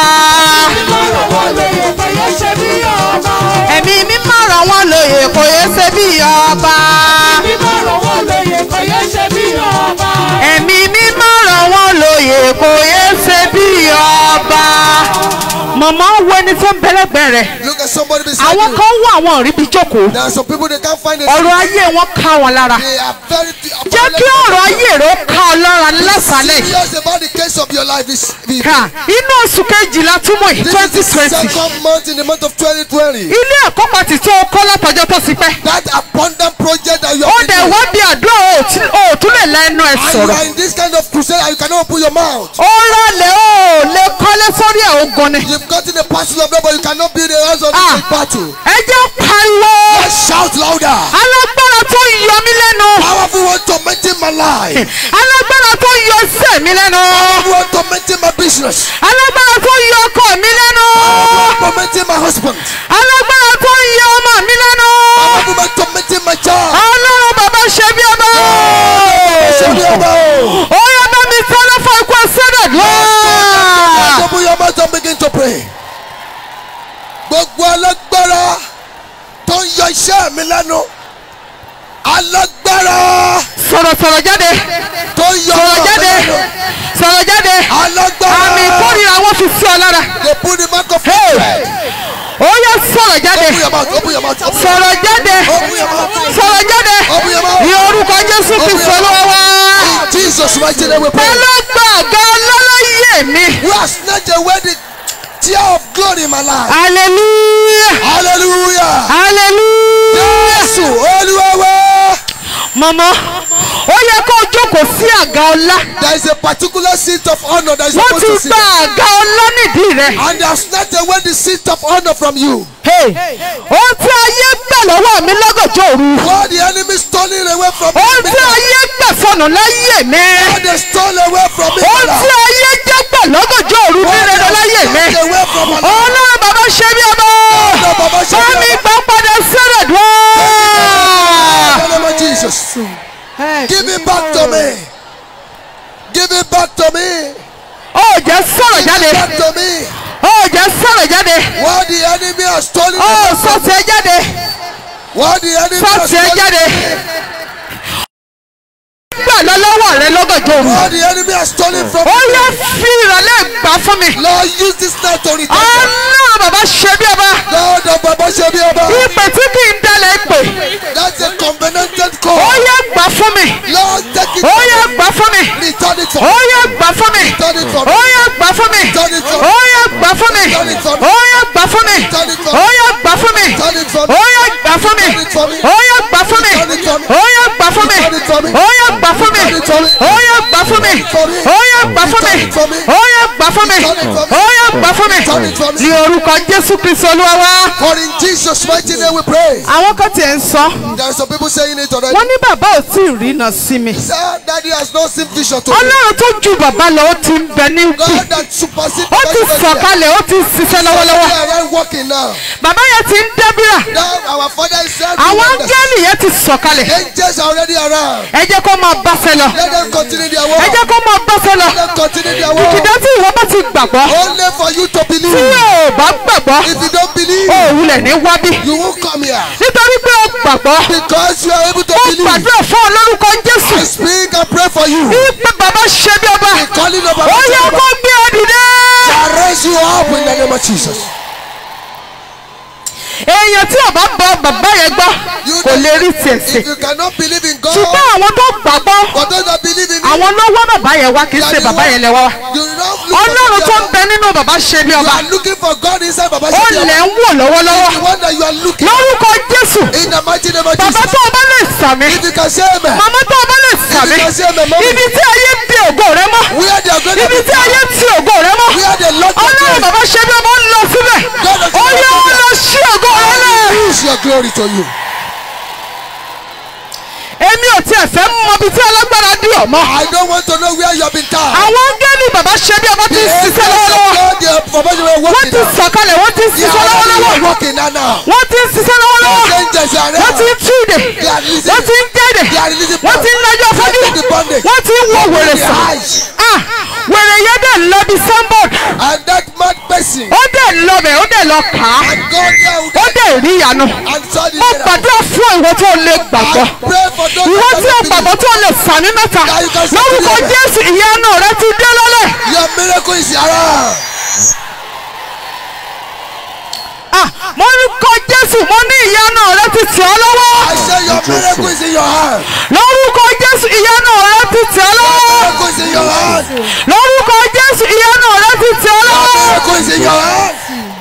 [SPEAKER 2] ẹ̀mí mímọ́ ràn wọ́n lóye kò yẹ ṣe bí ọba. ẹ̀mí mímọ́ ràn wọ́n lóye kò yẹ ṣe bí ọba. mọ̀mọ́ wo ẹni tó ń bẹ́lẹ́gbẹ́ rẹ̀
[SPEAKER 3] Look at somebody beside
[SPEAKER 2] àwọn
[SPEAKER 3] you.
[SPEAKER 2] kan wọ àwọn òríbi jókòó
[SPEAKER 3] There are some people they can't find it.
[SPEAKER 2] ọ̀rọ̀ ayé wọn ká wọn lára
[SPEAKER 3] They are very
[SPEAKER 2] jẹ́ kí ọ̀rọ̀ ayé rẹ̀ ó ká ọ lára lásàlẹ̀ yìí.
[SPEAKER 3] serious about the case of your life this week.
[SPEAKER 2] Ká, inú oṣù kejìlá túmọ̀ yìí
[SPEAKER 3] This
[SPEAKER 2] twenty
[SPEAKER 3] is the
[SPEAKER 2] twenty
[SPEAKER 3] second month in the month of 2020.
[SPEAKER 2] ilé ẹ̀kọ́ kan ti tó kọ́ látọjọ́ tó ti pẹ́
[SPEAKER 3] That abundant project that you
[SPEAKER 2] ó
[SPEAKER 3] have
[SPEAKER 2] dẹ̀
[SPEAKER 3] been
[SPEAKER 2] wá
[SPEAKER 3] doing.
[SPEAKER 2] bí àdúrà ò tí- ò tún lè la ẹnu ẹ̀
[SPEAKER 3] And you
[SPEAKER 2] sọ̀rọ̀
[SPEAKER 3] are in this kind of crusade and you cannot open your mouth.
[SPEAKER 2] ó rọlẹ̀ ó lè kọ́lé sórí ẹ̀ ogun ni
[SPEAKER 3] You've gotten a parcel of them, but you cannot build a house on
[SPEAKER 2] Ah.
[SPEAKER 3] the battle.
[SPEAKER 2] ẹ jẹ́ pariwo
[SPEAKER 3] Let's shout louder.
[SPEAKER 2] alágbára tó yọ mí lẹ́nu
[SPEAKER 3] Powerful one tormenting my life.
[SPEAKER 2] alágbára tó yọ iṣẹ́ mi lẹ́nu
[SPEAKER 3] Powerful one tormenting my business.
[SPEAKER 2] alágbára tó yọ ọkọ mi lẹ́nu
[SPEAKER 3] Tormenting my husband.
[SPEAKER 2] alágbára tó yọ ọmọ mi lẹ́nu
[SPEAKER 3] Powerful one tormenting my child.
[SPEAKER 2] ọlọ́run bàbá ṣe bí ọba
[SPEAKER 3] Shout louder.
[SPEAKER 2] ó yẹ bá mi sọ́dọ̀ fún ikú ẹsẹ̀dẹ̀ lọ́wọ́.
[SPEAKER 3] Open your mouth and begin to pray. Gbogbo alágbára tó ń yọ iṣẹ́ mi lẹ́nu. Alágbára
[SPEAKER 2] sọ̀rọ̀ sọ̀rọ̀ jáde
[SPEAKER 3] tó ń yọ
[SPEAKER 2] sọ̀rọ̀
[SPEAKER 3] ọ̀rọ̀ mi
[SPEAKER 2] jáde
[SPEAKER 3] lẹ́nu.
[SPEAKER 2] sọ̀rọ̀ jáde
[SPEAKER 3] Alágbára.
[SPEAKER 2] àmì ìkórìíra wọn fi sí ọ lára
[SPEAKER 3] They put the mark of
[SPEAKER 2] Hey.
[SPEAKER 3] hatred.
[SPEAKER 2] ó yẹ sọ̀rọ̀ jáde
[SPEAKER 3] Open your mouth. Open your mouth. Open your
[SPEAKER 2] sọ̀rọ̀ jáde
[SPEAKER 3] Open your mouth.
[SPEAKER 2] sọ̀rọ̀ jáde
[SPEAKER 3] Open your mouth.
[SPEAKER 2] ní orúkọ jésù ti sọ lọ́wọ́ wá.
[SPEAKER 3] In Jesus' mighty name we pray.
[SPEAKER 2] ọlọ́gbà ọ̀gá ọlọ́láyé mi
[SPEAKER 3] Who has snatched away the tear of glory in my life.
[SPEAKER 2] hallelujah
[SPEAKER 3] Hallelujah.
[SPEAKER 2] hallelujah.
[SPEAKER 3] Jésù Olúwa wa.
[SPEAKER 2] mọ̀mọ́ ó yẹ kó o jókòó sí àga ọlá
[SPEAKER 3] There is a particular seat of honor that is
[SPEAKER 2] wọ́n
[SPEAKER 3] supposed
[SPEAKER 2] ti
[SPEAKER 3] to sit.
[SPEAKER 2] gba àga ọlá nídìí rẹ̀.
[SPEAKER 3] And they have snatched away the seat of honor from you.
[SPEAKER 2] ohun tí ayé gbà lọ́wọ́ mi lọ́gànjọ́ òru
[SPEAKER 3] What the enemy stolen away from
[SPEAKER 2] ohun
[SPEAKER 3] me.
[SPEAKER 2] tí ayé gbà sọnù láyé mi
[SPEAKER 3] What they stole away from me.
[SPEAKER 2] ohun tí ayé jẹ́ gbà lọ́gànjọ́ òru ní
[SPEAKER 3] What they
[SPEAKER 2] rere láyé mi
[SPEAKER 3] snatched away from my life.
[SPEAKER 2] ọlọ́run bàbá ṣe bí ọba
[SPEAKER 3] Ọlọ́run bàbá ṣe bí
[SPEAKER 2] fẹ́mi
[SPEAKER 3] ọba.
[SPEAKER 2] gbà padà sẹ́rẹ̀ dùn.
[SPEAKER 3] In the name of Jesus. Give it back to me. Give it back to me.
[SPEAKER 2] ó jẹ́ sọ̀rọ̀ jáde
[SPEAKER 3] Give it back to me.
[SPEAKER 2] ó jẹ́ sọ̀rọ̀ jáde
[SPEAKER 3] What the enemy has stolen
[SPEAKER 2] ó
[SPEAKER 3] away from me.
[SPEAKER 2] sọ̀tẹ̀ jáde
[SPEAKER 3] What the enemy has
[SPEAKER 2] sọ̀tẹ̀
[SPEAKER 3] stolen
[SPEAKER 2] jáde gbà lọ lọ́wọ́ rẹ lọ́gànjọ́ òru
[SPEAKER 3] What the enemy has stolen from
[SPEAKER 2] ó
[SPEAKER 3] me.
[SPEAKER 2] yẹ fi ìrọ̀lẹ́ gbà fún mi
[SPEAKER 3] Lord, use this night to return. them.
[SPEAKER 2] ọlọ́run bàbá ṣe bí ọba.
[SPEAKER 3] Lord of Baba Shebioba.
[SPEAKER 2] ìpè tí kì í dalẹ̀ pè
[SPEAKER 3] That's a covenanted
[SPEAKER 2] ó
[SPEAKER 3] call.
[SPEAKER 2] yẹ gbà fún mi
[SPEAKER 3] Lord, take it.
[SPEAKER 2] ó yẹ gbà fún mi
[SPEAKER 3] Return it
[SPEAKER 2] ó
[SPEAKER 3] for me.
[SPEAKER 2] yẹ gbà fún mi
[SPEAKER 3] Return it for
[SPEAKER 2] ó
[SPEAKER 3] me.
[SPEAKER 2] yẹ gbà fún mi
[SPEAKER 3] Return it for
[SPEAKER 2] ó
[SPEAKER 3] me.
[SPEAKER 2] yẹ gbà fún mi
[SPEAKER 3] Return it for me.
[SPEAKER 2] ó yẹ gbà fún mi
[SPEAKER 3] Return it for
[SPEAKER 2] ó
[SPEAKER 3] me.
[SPEAKER 2] yẹ gbà fún mi
[SPEAKER 3] Return it for me.
[SPEAKER 2] ó yẹ gbà fún mi
[SPEAKER 3] Return it for me.
[SPEAKER 2] ó yẹ gbà fún mi
[SPEAKER 3] Return it for me.
[SPEAKER 2] ó yẹ gbà fún mi
[SPEAKER 3] Return it for me.
[SPEAKER 2] ó yẹ gbà fún mi
[SPEAKER 3] Return it for me.
[SPEAKER 2] ó yẹ gbà fún mi
[SPEAKER 3] Return it for me.
[SPEAKER 2] ó yẹ gbà fún mi
[SPEAKER 3] Return it for me.
[SPEAKER 2] ó yẹ gbà fún mi
[SPEAKER 3] Return it for me.
[SPEAKER 2] ó yẹ gbà fún mi
[SPEAKER 3] Return it for me.
[SPEAKER 2] ní orúkọ Jésù Kristi Olúwa wa.
[SPEAKER 3] For in Jesus' mighty name we pray.
[SPEAKER 2] àwọn kan tiẹ̀ ń sọ
[SPEAKER 3] There are some people saying it already.
[SPEAKER 2] wọ́n ní bàbá ò tí ì rí iná sí mi.
[SPEAKER 3] Sir, daddy has not seen vision to me.
[SPEAKER 2] ọlọ́run tó ju bàbá lọ ó ti ń bẹ ní kù
[SPEAKER 3] God that supersedes
[SPEAKER 2] ó ti sọ̀kalẹ̀ ó ti ṣiṣẹ́ lọ́wọ́lọ́wọ́
[SPEAKER 3] We are right working now.
[SPEAKER 2] bàbá yẹn ti ń dẹ́bíra
[SPEAKER 3] Now our father is saying.
[SPEAKER 2] àwọn áńgẹ́lì yẹn ti sọ̀kalẹ̀
[SPEAKER 3] Angels are already around.
[SPEAKER 2] ẹ jẹ́ kó máa báṣẹ lọ
[SPEAKER 3] Let them continue their
[SPEAKER 2] ẹ
[SPEAKER 3] work.
[SPEAKER 2] jẹ́ kó máa báṣẹ lọ
[SPEAKER 3] Let them continue their work.
[SPEAKER 2] kìkìdá tí ìwọ bá ti gbàgbọ́
[SPEAKER 3] Only for you to
[SPEAKER 2] tí
[SPEAKER 3] believe.
[SPEAKER 2] ò bá gbàgbọ́
[SPEAKER 3] If you don't believe,
[SPEAKER 2] ó wulẹ̀ ní wábí
[SPEAKER 3] you won't come here.
[SPEAKER 2] nítorí pé ó gbàgbọ́
[SPEAKER 3] Because you are able to
[SPEAKER 2] ó
[SPEAKER 3] believe.
[SPEAKER 2] gbàdúrà fún olórúkọ Jésù
[SPEAKER 3] I speak and pray for you.
[SPEAKER 2] wípé bàbá ṣe bí ọba
[SPEAKER 3] The calling of
[SPEAKER 2] ó
[SPEAKER 3] our
[SPEAKER 2] yẹ kó gbé ẹ dìde.
[SPEAKER 3] I raise you up in the name of Jesus.
[SPEAKER 2] èèyàn tí ò bá bọ bàbá yẹn gbọ́
[SPEAKER 3] You
[SPEAKER 2] kò lè rí tiẹ̀ sí
[SPEAKER 3] If you cannot believe in God,
[SPEAKER 2] ṣùgbọ́n àwọn tó gbàgbọ́
[SPEAKER 3] for those that believe in
[SPEAKER 2] àwọn ló wá bàbá yẹn wá kì í ṣe bàbá yẹn lẹ wá wá.
[SPEAKER 3] you don't look
[SPEAKER 2] ọlọ́run
[SPEAKER 3] for
[SPEAKER 2] tó ń
[SPEAKER 3] God.
[SPEAKER 2] bẹ nínú bàbá ṣe bí
[SPEAKER 3] You
[SPEAKER 2] ọba
[SPEAKER 3] are looking for God inside Baba
[SPEAKER 2] ó
[SPEAKER 3] Shebi
[SPEAKER 2] lẹ̀
[SPEAKER 3] Oba.
[SPEAKER 2] ń wò lọ́wọ́lọ́wọ́
[SPEAKER 3] The one that you are looking
[SPEAKER 2] lórúkọ jésù
[SPEAKER 3] in the mighty name of
[SPEAKER 2] bàbá
[SPEAKER 3] Jesus.
[SPEAKER 2] tó o bá lè sàmì
[SPEAKER 3] If you can say amen.
[SPEAKER 2] màmá tó o bá lè sàmì
[SPEAKER 3] If you can say amen, mama.
[SPEAKER 2] ibi tí ayé bí ògo rẹ mọ́
[SPEAKER 3] Where they are going to
[SPEAKER 2] ibi
[SPEAKER 3] be
[SPEAKER 2] tí ayé tí ògo rẹ mọ́
[SPEAKER 3] Where they lock your
[SPEAKER 2] ọlọ́run
[SPEAKER 3] place.
[SPEAKER 2] bàbá ṣe bí ọba ń lọ síbẹ̀ ó yẹ ó lọ sí ògo rẹ lẹ̀.
[SPEAKER 3] Use your glory to you.
[SPEAKER 2] èmi ò tiẹ̀ fẹ́ mọ ibi tí alágbára dì ọ́ mọ́
[SPEAKER 3] I don't want to know where you have been tied.
[SPEAKER 2] àwọn áńgẹ́lì bàbá ṣe bí ọba ti ń
[SPEAKER 3] The
[SPEAKER 2] ṣiṣẹ́
[SPEAKER 3] angels of
[SPEAKER 2] lọ́wọ́lọ́wọ́
[SPEAKER 3] God, they are for you were
[SPEAKER 2] wọ́n
[SPEAKER 3] working
[SPEAKER 2] ti
[SPEAKER 3] now.
[SPEAKER 2] sọ̀kalẹ̀ wọ́n ti ń
[SPEAKER 3] They
[SPEAKER 2] ṣiṣẹ́
[SPEAKER 3] are
[SPEAKER 2] lọ́wọ́lọ́wọ́
[SPEAKER 3] already working now now.
[SPEAKER 2] wọ́n ti ń ṣiṣẹ́ lọ́wọ́lọ́wọ́
[SPEAKER 3] The angels are
[SPEAKER 2] wọ́n ti
[SPEAKER 3] there.
[SPEAKER 2] ń túde
[SPEAKER 3] They are releasing-
[SPEAKER 2] wọ́n ti ń kéde
[SPEAKER 3] They are releasing
[SPEAKER 2] wọ́n ti ń lọ́jọ́ fọ́jú
[SPEAKER 3] They are the bondage.
[SPEAKER 2] wọ́n ti ń wo wèrè
[SPEAKER 3] Their
[SPEAKER 2] sàn
[SPEAKER 3] eyes.
[SPEAKER 2] Ah, wèrè yẹn dẹ̀ lọ bí sanbọọd
[SPEAKER 3] And that mad person.
[SPEAKER 2] ó dẹ̀ lọ bẹ̀ ó dẹ̀ lọ kà á
[SPEAKER 3] And God there
[SPEAKER 2] ó dẹ̀ rí ìyanu
[SPEAKER 3] and saw the
[SPEAKER 2] mo
[SPEAKER 3] miracle.
[SPEAKER 2] gbàdúrà fún ìwọ tó lè gbàgbọ́
[SPEAKER 3] I pray for those
[SPEAKER 2] ìwọ
[SPEAKER 3] that
[SPEAKER 2] tí o
[SPEAKER 3] don't
[SPEAKER 2] gbàgbọ́
[SPEAKER 3] believe.
[SPEAKER 2] tó lè sàmì mẹ́ta
[SPEAKER 3] That you can say
[SPEAKER 2] lórúkọ
[SPEAKER 3] today.
[SPEAKER 2] jésù ìyanu rẹ ti dé lọ́lẹ̀
[SPEAKER 3] Your miracle is around.
[SPEAKER 2] Ah, mo ní kọ jésù mo ní ìyanu rẹ ti tì ọ́ lọ́wọ́
[SPEAKER 3] I say your miracle is in your hand.
[SPEAKER 2] lórúkọ jésù ìyanu rẹ ti tì ọ́ lọ́wọ́
[SPEAKER 3] Miracle is in your hand.
[SPEAKER 2] lórúkọ jésù ìyanu rẹ ti tì ọ́ lọ́wọ́.
[SPEAKER 3] Miracle is in your hand.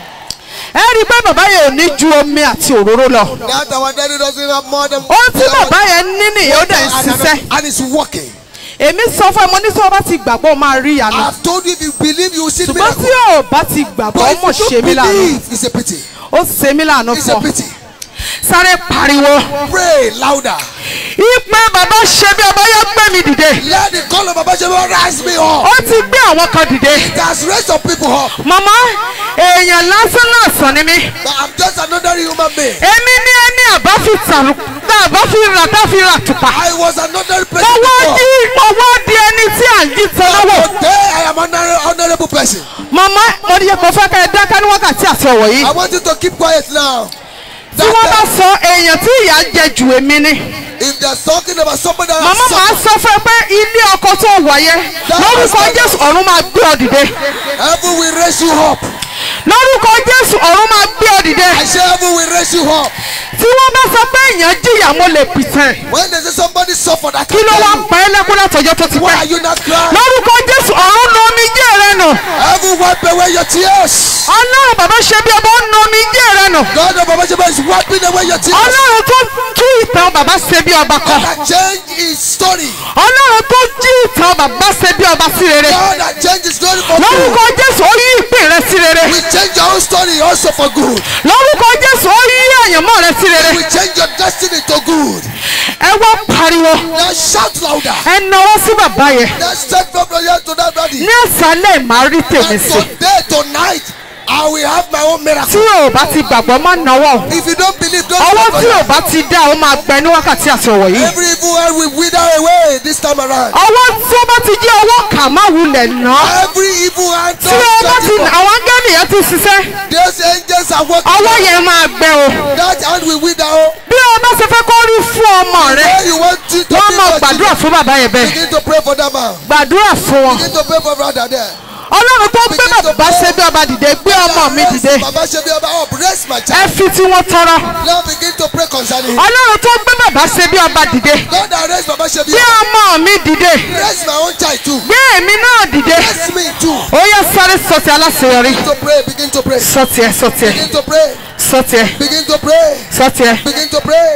[SPEAKER 2] ẹ rí i pé bàbá yẹn ò ní ju omi àti òróró lọ
[SPEAKER 3] That our daddy doesn't have more than.
[SPEAKER 2] ohun tí bàbá yẹn ní nìyẹn ó dẹ̀ ń ṣiṣẹ́
[SPEAKER 3] And it's working.
[SPEAKER 2] èmi sọ fún ẹ mo ní sọ bá ti gbàgbọ́ ó máa rí ìyanu
[SPEAKER 3] I've told you if you believe you will see the
[SPEAKER 2] ṣùgbọ́n tí
[SPEAKER 3] miracle.
[SPEAKER 2] ò bá ti gbàgbọ́ ó
[SPEAKER 3] But
[SPEAKER 2] mọ̀
[SPEAKER 3] if you
[SPEAKER 2] ṣe
[SPEAKER 3] don't
[SPEAKER 2] mí lànà
[SPEAKER 3] believe, it's a pity.
[SPEAKER 2] ó ṣe mí lànà
[SPEAKER 3] It's
[SPEAKER 2] fún
[SPEAKER 3] a
[SPEAKER 2] ọ
[SPEAKER 3] pity.
[SPEAKER 2] sáré pariwo
[SPEAKER 3] Pray louder.
[SPEAKER 2] ìpè bàbá ṣe bí ọba yẹn gbé mi dìde
[SPEAKER 3] Let the call of Baba Sheba rise me up.
[SPEAKER 2] ó ti gbé àwọn kan dìde
[SPEAKER 3] It has raised some people up.
[SPEAKER 2] màmá èèyàn lásán lásán ni mí
[SPEAKER 3] But I'm just another human being.
[SPEAKER 2] èmi ní ẹni àbá fi tàrú tá àbá fi rà tá fi rà tùpà
[SPEAKER 3] I was another
[SPEAKER 2] mo
[SPEAKER 3] person
[SPEAKER 2] wá
[SPEAKER 3] before.
[SPEAKER 2] di mo wá di ẹni tí à ń jí tọ́lọ́wọ́.
[SPEAKER 3] Today I am an honorable person.
[SPEAKER 2] mama mo ní kò fẹ́ kẹ́ ẹ dáká ní wákàtí àti ọ̀wọ̀ yìí
[SPEAKER 3] I want you to keep quiet now.
[SPEAKER 2] tí wọ́n bá sọ èèyàn tí ìyà ń jẹ jù èmi ni
[SPEAKER 3] If they're talking about somebody that
[SPEAKER 2] mama
[SPEAKER 3] has
[SPEAKER 2] máa
[SPEAKER 3] suffered,
[SPEAKER 2] sọ fún ẹ pé ilé ọkọ tó wà yẹn lórúkọ jésù ọ̀run máa gbé ọ dìde
[SPEAKER 3] heaven will raise you up.
[SPEAKER 2] lórúkọ jésù ọ̀run máa gbé ọ dìde
[SPEAKER 3] I say heaven will raise you up.
[SPEAKER 2] tí wọ́n bá sọ pé èèyàn jìyà mo lè pìtàn
[SPEAKER 3] When they say somebody suffered, I
[SPEAKER 2] kí
[SPEAKER 3] can
[SPEAKER 2] ló wá
[SPEAKER 3] tell
[SPEAKER 2] ń
[SPEAKER 3] you.
[SPEAKER 2] pa ẹ́ lẹ́kún látọjọ́ tó ti
[SPEAKER 3] Why
[SPEAKER 2] pẹ́
[SPEAKER 3] are you not crying?
[SPEAKER 2] lórúkọ jésù ọ̀run nu omijé rẹ nù
[SPEAKER 3] Heaven wipe away your tears.
[SPEAKER 2] ọlọ́run bàbá ṣe bí ọba ń nu omijé rẹ nù
[SPEAKER 3] God of Baba Sheba is wiping away your tears.
[SPEAKER 2] ọlọ́run tó tú ìtàn bàbá ṣe bí ọba kan
[SPEAKER 3] God that change his story.
[SPEAKER 2] ọlọ́run tó jí ìtàn bàbá ṣe bí ọba sí rere
[SPEAKER 3] God that change his story for
[SPEAKER 2] lórúkọ
[SPEAKER 3] good.
[SPEAKER 2] jésù ó yí ìpín rẹ sí rere
[SPEAKER 3] We change your own story also for good.
[SPEAKER 2] lórúkọ jésù ó yí àyànmọ́ rẹ sí rere
[SPEAKER 3] We change your destiny to good.
[SPEAKER 2] ẹ wá pariwo
[SPEAKER 3] Now shout louder.
[SPEAKER 2] ẹ náwó sí bàbá yẹn
[SPEAKER 3] Let's take from the here to that body.
[SPEAKER 2] ní àṣálẹ̀ màá rí tèmi
[SPEAKER 3] And
[SPEAKER 2] sí
[SPEAKER 3] today, tonight, I will have my own
[SPEAKER 2] tí
[SPEAKER 3] miracle.
[SPEAKER 2] ò bá ti gbàgbọ́ má náwó
[SPEAKER 3] If you don't believe, don't
[SPEAKER 2] ọwọ́
[SPEAKER 3] stop
[SPEAKER 2] tí ò
[SPEAKER 3] on
[SPEAKER 2] bá ti dá ó máa gbẹ ní wákàtí àti ọ̀wọ̀
[SPEAKER 3] that.
[SPEAKER 2] yìí
[SPEAKER 3] Every evil hand will wither away this time around.
[SPEAKER 2] ọwọ́ tí ó bá ti jẹ́ ọwọ́ kà má wulẹ̀ ná
[SPEAKER 3] Every evil hand
[SPEAKER 2] tí ó bá ti
[SPEAKER 3] don't
[SPEAKER 2] àwọn áńgẹ́lì yẹn ti ṣiṣẹ́
[SPEAKER 3] Those angels are working.
[SPEAKER 2] ọwọ́ yẹn máa gbẹ o
[SPEAKER 3] That hand will wither. oh.
[SPEAKER 2] bí o bá ṣe fẹ́ kó rí fún ọmọ rẹ
[SPEAKER 3] Where you want to, to
[SPEAKER 2] wọ́n
[SPEAKER 3] be
[SPEAKER 2] máa
[SPEAKER 3] for
[SPEAKER 2] gbàdúrà
[SPEAKER 3] children,
[SPEAKER 2] fún bàbá yẹn bẹ́ẹ̀
[SPEAKER 3] begin to pray for that man.
[SPEAKER 2] gbàdúrà fún wọn
[SPEAKER 3] Begin to pray for brother there.
[SPEAKER 2] ọlọ́run tó gbé bàbá ṣe bí ọba dìde gbé ọmọ mi dìde
[SPEAKER 3] Baba Shebi Oba up. Raise my
[SPEAKER 2] ẹ
[SPEAKER 3] child.
[SPEAKER 2] fi tí wọ́n tọrọ
[SPEAKER 3] Now begin to pray concerning him.
[SPEAKER 2] ọlọ́run tó gbé bàbá ṣe bí ọba dìde
[SPEAKER 3] God that raised Baba Shebi
[SPEAKER 2] gbé
[SPEAKER 3] Oba.
[SPEAKER 2] ọmọ mi dìde
[SPEAKER 3] Raise my own child too.
[SPEAKER 2] gbé èmi náà dìde
[SPEAKER 3] Raise me too.
[SPEAKER 2] ó yẹ sáré sọtì aláṣeyọrí
[SPEAKER 3] Begin to pray. Begin to pray.
[SPEAKER 2] sọtì ẹ sọtì ẹ
[SPEAKER 3] Begin to pray.
[SPEAKER 2] sọtì ẹ
[SPEAKER 3] Begin to pray.
[SPEAKER 2] sọtì ẹ.
[SPEAKER 3] Begin to pray.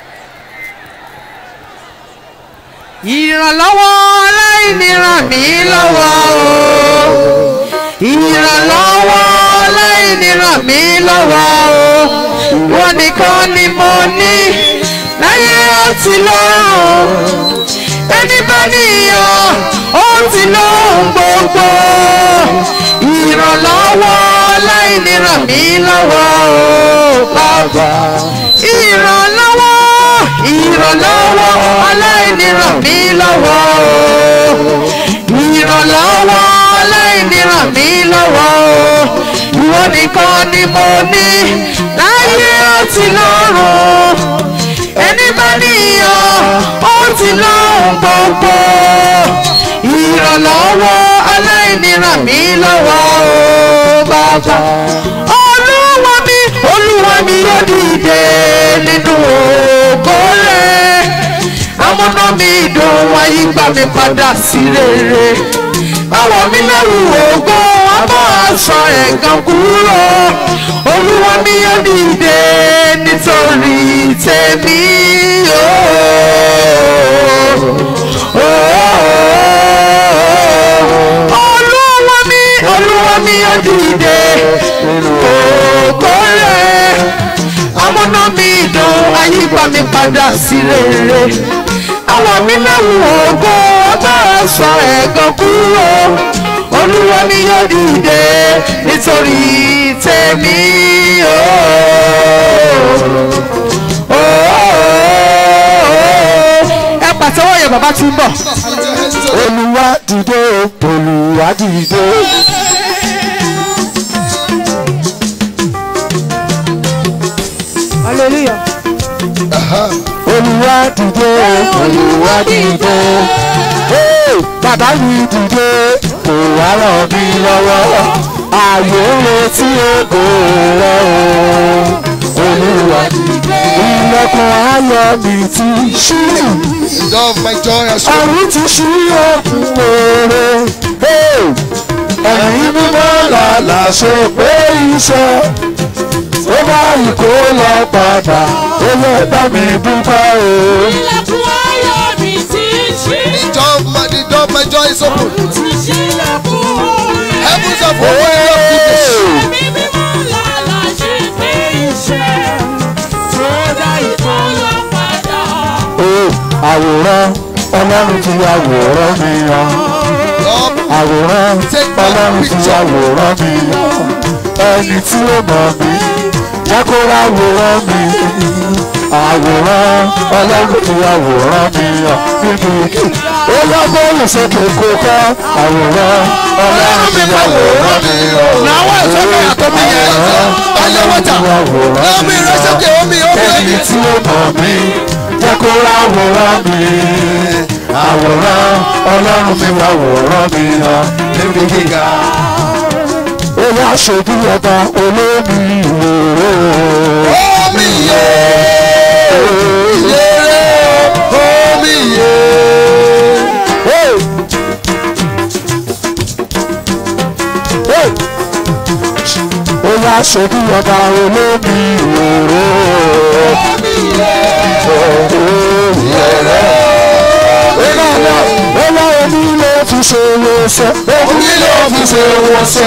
[SPEAKER 2] ìrànlọ́wọ́ aláìní ràn mí lọ́wọ́ o ìrànlọ́wọ́ aláìní ràn mí lọ́wọ́ o wọ́n nìkan ni mo ní láyé àti lọ́run ẹni bá níyàn ó ti lóhun gbogbo ìrànlọ́wọ́ aláìní ràn mí lọ́wọ́ o bàbá ìrànlọ́wọ́ ìrànlọ́wọ́ aláìní ràn mí lọ́wọ́ o ìrànlọ́wọ́ aláìní ràn mí lọ́wọ́ o ìwọ nìkan ni mo ní láyé àti lọ́run ẹni bá níyàn ó ti lóhun gbogbo ìrànlọ́wọ́ aláìní ràn mí lọ́wọ́ o bàbá olúwa mi olúwa mi yóò dìde nínú ògo rẹ̀ amúná mi dùn wáyé gbà mí padà sí rere báwo mi lẹ́rù ògo abọ́ aṣọ ẹ̀gàn kúrò olúwa mi yóò dìde nítorí tèmi olúwa mi olúwa mi yóò dìde ògo rẹ̀ amúná mi dùn ayípa mi padà sí rere àwọn mi lẹ́wù ògo ọjọ́ ẹ̀sọ́ ẹ̀gàn kúrò olúwa ni yóò dìde nítorí tèmi ooo ẹ pàtẹ́wọ́ yẹn bàbá tí ń bọ̀.
[SPEAKER 1] olùwà dìde olùwà dìde.
[SPEAKER 4] hallelujah.
[SPEAKER 1] olùwà dìde olùwà dìde. Hey, bàbá mi dìde kò wá ràn mí lọ́wọ́ ààyè ń retí ògo rẹ o olùwà dìde. ilẹ̀kùn ayọ̀ mi ti ṣí
[SPEAKER 3] The door of my joy has opened.
[SPEAKER 1] ọ̀run ti ṣí òkun oore. ẹ̀yin mímọ́ làlà ṣe pé iṣẹ́ ó bá ìkó lọ padà ó lè bá mi dúpẹ́ o.
[SPEAKER 5] ilẹ̀kùn ayọ̀ mi ti ṣí.
[SPEAKER 3] The door of my, the door of my joy is open.
[SPEAKER 5] ti ṣí ilẹ̀kùn orin.
[SPEAKER 3] Heavens have opened up goodness.
[SPEAKER 5] ẹ̀mí mímọ́ làlà ṣe pé iṣẹ́ tó dá ìkọlọ padà.
[SPEAKER 1] o àwòrán ọlọ́run ti àwòrán mi hàn
[SPEAKER 3] Lord,
[SPEAKER 1] àwòrán ọlọ́run ti àwòrán mi hàn ẹni tí ó mọ̀ mí jẹ́ kó ráwòrán mi àwòrán ọlọ́run ti àwòrán mi hàn níbi ó lọ́gbọ́n sókè kó kọ́ àwòrán ọlọ́run ti àwòrán mi hàn.
[SPEAKER 3] Làwọn ìsọ́kè àtọ́mí yẹn. Ọlẹ́ wọ́tà. Lọ́mí rẹ̀ sókè omi omi.
[SPEAKER 1] ẹni tí ó mọ̀ mí jẹ́ kó ráwòrán mi àwòrán ọlọ́run mi wá wòrán mi hàn níbi gíga. ó wá ṣojú ọba olómi ìwòrò.
[SPEAKER 3] Omi yé. Ìyèrè. Omi yé.
[SPEAKER 1] Hey! Hey! ó wá ṣojú ọba olómi ìwòrò.
[SPEAKER 3] Omi yé.
[SPEAKER 1] ó wá omi ló fi ṣe wọ́sẹ̀. omi ló fi ṣe wọ́sẹ̀.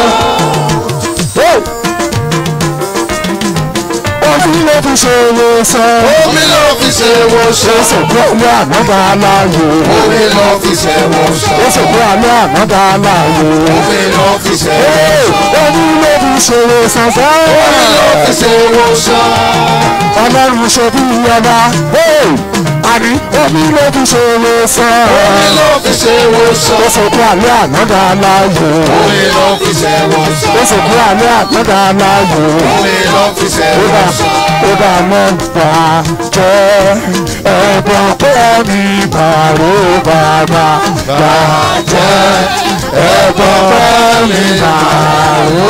[SPEAKER 1] omi ló fi ṣe wọ́sẹ̀.
[SPEAKER 3] Omi ló fi ṣe wọ́ṣọ́.
[SPEAKER 1] Jésù kú alẹ́ ànádà aláyò.
[SPEAKER 3] Omi ló fi ṣe wọ́ṣọ́.
[SPEAKER 1] Jésù kú alẹ́ ànádà aláyò.
[SPEAKER 3] Omi ló fi ṣe
[SPEAKER 1] Hey!
[SPEAKER 3] wọ́ṣọ́.
[SPEAKER 1] Omi ló fi ṣe wọ́sẹ̀ fẹ́.
[SPEAKER 3] Omi ló fi ṣe wọ́ṣọ́.
[SPEAKER 1] Ọlọ́run ṣe bí ọba. Hey! Àní omi ló fi ṣe wọ́sẹ̀.
[SPEAKER 3] Omi ló fi ṣe wọ́ṣọ́.
[SPEAKER 1] Jésù kú alẹ́ ànádà aláyò.
[SPEAKER 3] Omi ló fi ṣe wọ́ṣọ́.
[SPEAKER 1] Jésù kú alẹ́ ànádà aláyò.
[SPEAKER 3] Omi ló fi ṣe
[SPEAKER 1] Ó dà
[SPEAKER 3] wọ́ṣọ́.
[SPEAKER 1] ó dà mọ́ gbà jẹ́ ẹ̀bùn pé mi bàró bàbá gbà jẹ́ ẹ̀bùn pé mi bàró.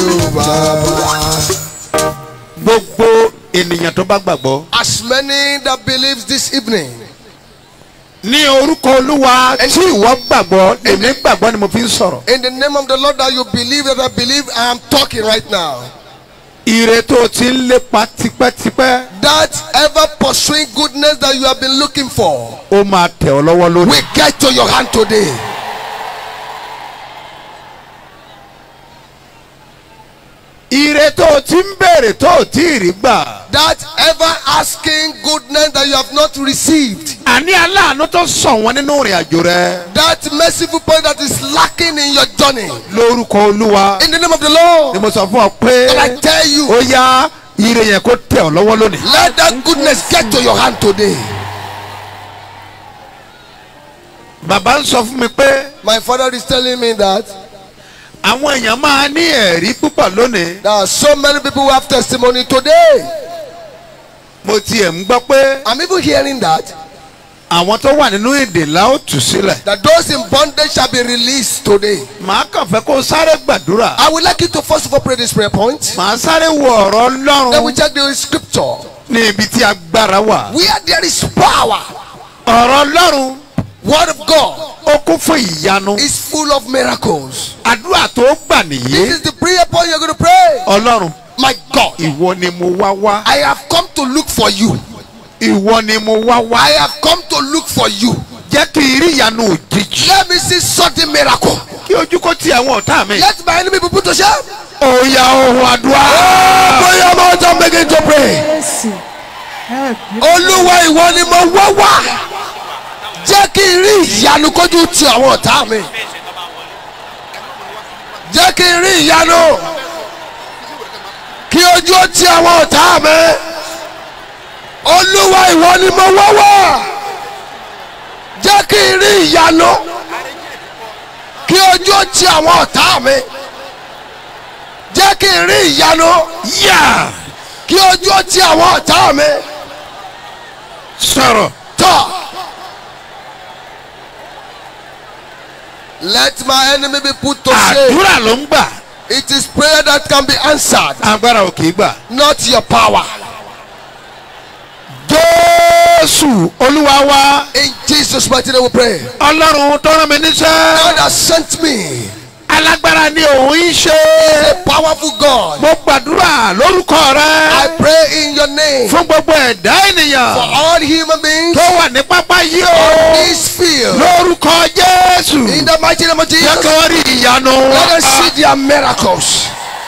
[SPEAKER 6] gbogbo ènìyàn tó bá gbàgbọ́.
[SPEAKER 3] As many that believes this evening,
[SPEAKER 6] ní orúkọ olúwa tí ìwọ gbàgbọ́ èmi gbàgbọ́ ni mo fi ń sọ̀rọ̀.
[SPEAKER 3] in the name of the Lord that you believe that I believe, I am talking right now.
[SPEAKER 6] ire tó o ti ń lépa tipẹ́tipẹ́
[SPEAKER 3] That ever pursuing goodness that you have been looking for
[SPEAKER 6] ó máa tẹ̀ ọ́ lọ́wọ́ lónìí.
[SPEAKER 3] will get to your hand today.
[SPEAKER 6] ire tó o ti ń béèrè tó o tí ì rí gbà.
[SPEAKER 3] That ever asking goodness that you have not received.
[SPEAKER 6] àní aláàánú tó sọ wọn nínú ìrìn àjò rẹ.
[SPEAKER 3] That merciful point that is lacking in your journey.
[SPEAKER 6] lórúkọ olúwa
[SPEAKER 3] In the name of the
[SPEAKER 6] ni
[SPEAKER 3] Lord,
[SPEAKER 6] mo sọ fún ọ pé
[SPEAKER 3] that I tell you,
[SPEAKER 6] ó yá ire yẹn kó tẹ̀ ọ́ lọ́wọ́ lónìí.
[SPEAKER 3] let that goodness get to your hand today.
[SPEAKER 6] bàbá ń sọ fún mi pé
[SPEAKER 3] My father is telling me that
[SPEAKER 6] àwọn èèyàn máa ní ẹ̀rí púpọ̀ lónìí.
[SPEAKER 3] there are so many people who have testimony today.
[SPEAKER 6] mo tiẹ̀ ń gbọ́ pé
[SPEAKER 3] I'm even hearing that
[SPEAKER 6] àwọn tó wà nínú èdè la ó tù sílẹ̀.
[SPEAKER 3] that those in bondage shall be released today.
[SPEAKER 6] màá kàn fẹ́ kó sáré gbàdúrà.
[SPEAKER 3] I would like you to first of all pray this prayer point.
[SPEAKER 6] màá sáré wo ọ̀rọ̀
[SPEAKER 3] Then we
[SPEAKER 6] ọlọ́run
[SPEAKER 3] check the scripture.
[SPEAKER 6] ní ibi tí agbára wà.
[SPEAKER 3] Where there is power,
[SPEAKER 6] ọ̀rọ̀ ọlọ́run
[SPEAKER 3] word of God
[SPEAKER 6] ó kún fún ìyanu.
[SPEAKER 3] is full of miracles.
[SPEAKER 6] àdúrà tó gbà
[SPEAKER 3] This
[SPEAKER 6] nìyí.
[SPEAKER 3] is the prayer point you're going to pray.
[SPEAKER 6] ọlọ́run
[SPEAKER 3] My God,
[SPEAKER 6] ìwọ ni mo wá wá.
[SPEAKER 3] I have come to look for you.
[SPEAKER 6] ìwọ ni mo wá wá.
[SPEAKER 3] I have come to look for you.
[SPEAKER 6] jẹ́ kí n rí ìyanu òjijì.
[SPEAKER 3] Let me see sudden miracle.
[SPEAKER 6] kí ojú kó ti àwọn ọ̀tá mi.
[SPEAKER 3] Let my enemy be put to shame.
[SPEAKER 6] òòyà ohun àdúrà.
[SPEAKER 3] Bóyá ọmọ ọjọ́ begin to pray.
[SPEAKER 4] Jésù. Help me.
[SPEAKER 3] Olúwa ìwọ ni mo wá wá. kí n rí ìyanu kójú ti àwọn ọ̀tá mi jẹ́ kí n rí ìyanu kí ojú ó ti àwọn ọ̀tá mi olúwa ìwọ ni mo wọ́wọ́ jẹ́ kí n rí ìyanu kí ojú ó ti àwọn ọ̀tá mi jẹ́ kí n rí ìyanu
[SPEAKER 6] yà
[SPEAKER 3] kí ojú ó ti àwọn ọ̀tá mi
[SPEAKER 6] sọ̀rọ̀
[SPEAKER 3] tọ̀. Let my enemy be put to shame.
[SPEAKER 6] àdúrà ló ń gbà
[SPEAKER 3] It is prayer that can be answered,
[SPEAKER 6] agbára ò kì í gbà.
[SPEAKER 3] not your power.
[SPEAKER 6] jésù olúwa wa
[SPEAKER 3] In Jesus' mighty name we pray.
[SPEAKER 6] ọlọ́run tó rán mi níṣẹ́
[SPEAKER 3] God has sent me.
[SPEAKER 6] alágbára ni òun ń ṣe
[SPEAKER 3] A powerful God.
[SPEAKER 6] mo gbàdúrà lórúkọ
[SPEAKER 3] I
[SPEAKER 6] rẹ
[SPEAKER 3] pray in your name for
[SPEAKER 6] fún gbogbo ẹ̀dá ènìyàn
[SPEAKER 3] all human beings
[SPEAKER 6] tó wà ní pápá yìí
[SPEAKER 3] on
[SPEAKER 6] o
[SPEAKER 3] this field.
[SPEAKER 6] lórúkọ jésù
[SPEAKER 3] In the mighty name of
[SPEAKER 6] jẹ́
[SPEAKER 3] Jesus,
[SPEAKER 6] kí wọ́n rí ìyanu
[SPEAKER 3] let us see their miracles.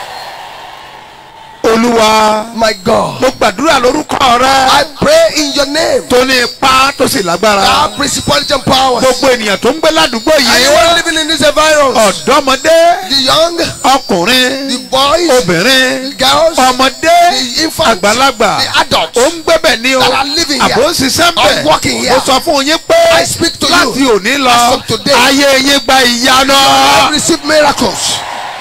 [SPEAKER 6] olúwa
[SPEAKER 3] My God.
[SPEAKER 6] mo gbàdúrà lórúkọ rẹ
[SPEAKER 3] I pray in your name.
[SPEAKER 6] tó ní ipá tó sì lágbára
[SPEAKER 3] Our principality and powers.
[SPEAKER 6] gbogbo ènìyàn tó ń gbé ládùúgbò
[SPEAKER 3] Anyone
[SPEAKER 6] yìí
[SPEAKER 3] living in this environment,
[SPEAKER 6] ọ̀dọ́mọdé
[SPEAKER 3] the young,
[SPEAKER 6] ọkùnrin
[SPEAKER 3] the boys,
[SPEAKER 6] obìnrin
[SPEAKER 3] girls,
[SPEAKER 6] ọmọdé
[SPEAKER 3] the infants,
[SPEAKER 6] àgbàlagbà
[SPEAKER 3] the adults
[SPEAKER 6] ó ń gbébẹ̀ ní o
[SPEAKER 3] that are living here,
[SPEAKER 6] àbò ń ṣiṣẹ́ ń
[SPEAKER 3] are working
[SPEAKER 6] bẹ̀
[SPEAKER 3] here.
[SPEAKER 6] mo sọ fún yín pé
[SPEAKER 3] I speak to
[SPEAKER 6] láti
[SPEAKER 3] you
[SPEAKER 6] òní lọ
[SPEAKER 3] as of today.
[SPEAKER 6] ayé yín gba ìyanu
[SPEAKER 3] have received miracles.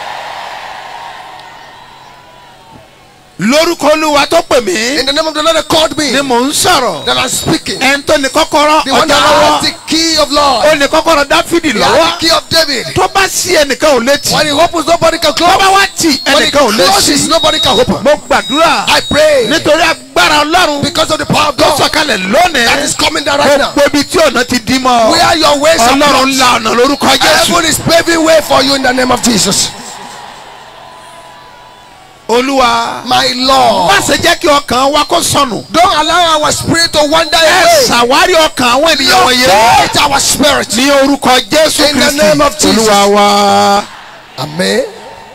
[SPEAKER 6] lórúkọ olúwa tó pè mí
[SPEAKER 3] In the name of the Lord that called me,
[SPEAKER 6] ni mò ń sọ̀rọ̀
[SPEAKER 3] that I'm speaking.
[SPEAKER 6] ẹni tó ní kọ́kọ́rọ́
[SPEAKER 3] The one
[SPEAKER 6] ọjà
[SPEAKER 3] that has
[SPEAKER 6] lọ́wọ́
[SPEAKER 3] the key of Lord,
[SPEAKER 6] ó ní kọ́kọ́rọ́ dáfídì
[SPEAKER 3] the has
[SPEAKER 6] lọ́wọ́
[SPEAKER 3] the key of David.
[SPEAKER 6] tó bá sí ẹnìkan ò létí
[SPEAKER 3] When he opens, nobody can
[SPEAKER 6] tó
[SPEAKER 3] close.
[SPEAKER 6] bá wá tì
[SPEAKER 3] When he
[SPEAKER 6] ẹnìkan ò
[SPEAKER 3] closes,
[SPEAKER 6] létí
[SPEAKER 3] nobody can open.
[SPEAKER 6] mo gbàdúrà
[SPEAKER 3] I pray
[SPEAKER 6] nítorí agbára ọlọ́run
[SPEAKER 3] because of the power of
[SPEAKER 6] tó
[SPEAKER 3] God
[SPEAKER 6] sọ̀kalẹ̀
[SPEAKER 3] that
[SPEAKER 6] lónìí
[SPEAKER 3] is coming down right now.
[SPEAKER 6] gbogbo ibi tí ọ̀nà ti dí mọ́
[SPEAKER 3] Where your ways are
[SPEAKER 6] ọlọ́run
[SPEAKER 3] blocked.
[SPEAKER 6] la ọ̀nà lórúkọ jésù
[SPEAKER 3] Heaven is paving way for you in the name of Jesus.
[SPEAKER 6] olúwa
[SPEAKER 3] My Lord.
[SPEAKER 6] má ṣe jẹ́ kí ọkàn wa kó sọnù
[SPEAKER 3] Don't allow our spirit to wander
[SPEAKER 6] ẹ
[SPEAKER 3] away.
[SPEAKER 6] ṣàwárí ọkàn àwọn ènìyàn wọ̀nyí
[SPEAKER 3] Locate our spirit.
[SPEAKER 6] ní orúkọ jésù
[SPEAKER 3] In the
[SPEAKER 6] kristi
[SPEAKER 3] name of Jesus.
[SPEAKER 6] olúwa wa
[SPEAKER 3] Amen.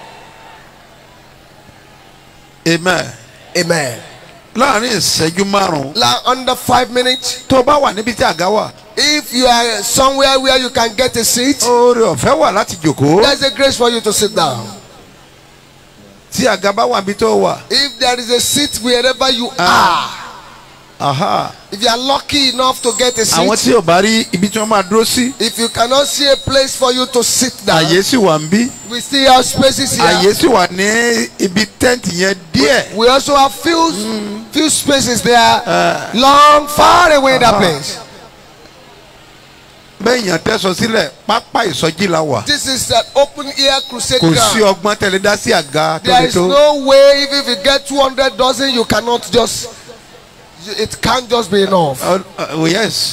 [SPEAKER 6] amen
[SPEAKER 3] Amen.
[SPEAKER 6] láàrin ìṣẹ́jú márùn-ún
[SPEAKER 3] Like under five minutes,
[SPEAKER 6] tó bá wà níbi tí àga wà
[SPEAKER 3] if you are somewhere where you can get a seat,
[SPEAKER 6] oore ọ̀fẹ́ wà láti jòkó
[SPEAKER 3] there's a grace for you to sit down.
[SPEAKER 6] tí àga bá wà níbi tó wà
[SPEAKER 3] If there is a seat wherever you are,
[SPEAKER 6] aha
[SPEAKER 3] if you are lucky enough to get a
[SPEAKER 6] àwọn
[SPEAKER 3] seat,
[SPEAKER 6] tí ò bá rí ibi tí wọ́n máa dúró sí
[SPEAKER 3] if you cannot see a place for you to sit down,
[SPEAKER 6] àyè sì wà ń bí
[SPEAKER 3] we still have spaces here.
[SPEAKER 6] àyè sì wà ní ibi tẹ́ǹtì yẹn díẹ̀
[SPEAKER 3] We also have few few spaces there, long, far away that place.
[SPEAKER 6] bẹ́ẹ̀ yàn tẹ́sọ sílẹ̀ pápá ìsọjí la wà
[SPEAKER 3] This is an open air crusade
[SPEAKER 6] kò sí
[SPEAKER 3] ground.
[SPEAKER 6] ọgbọ́n tẹ̀lé dá sí àga tó
[SPEAKER 3] There
[SPEAKER 6] lè
[SPEAKER 3] is
[SPEAKER 6] tó
[SPEAKER 3] no way if, if you get 200 dozen, you cannot just, it can't just be enough.
[SPEAKER 6] Uh, uh, yes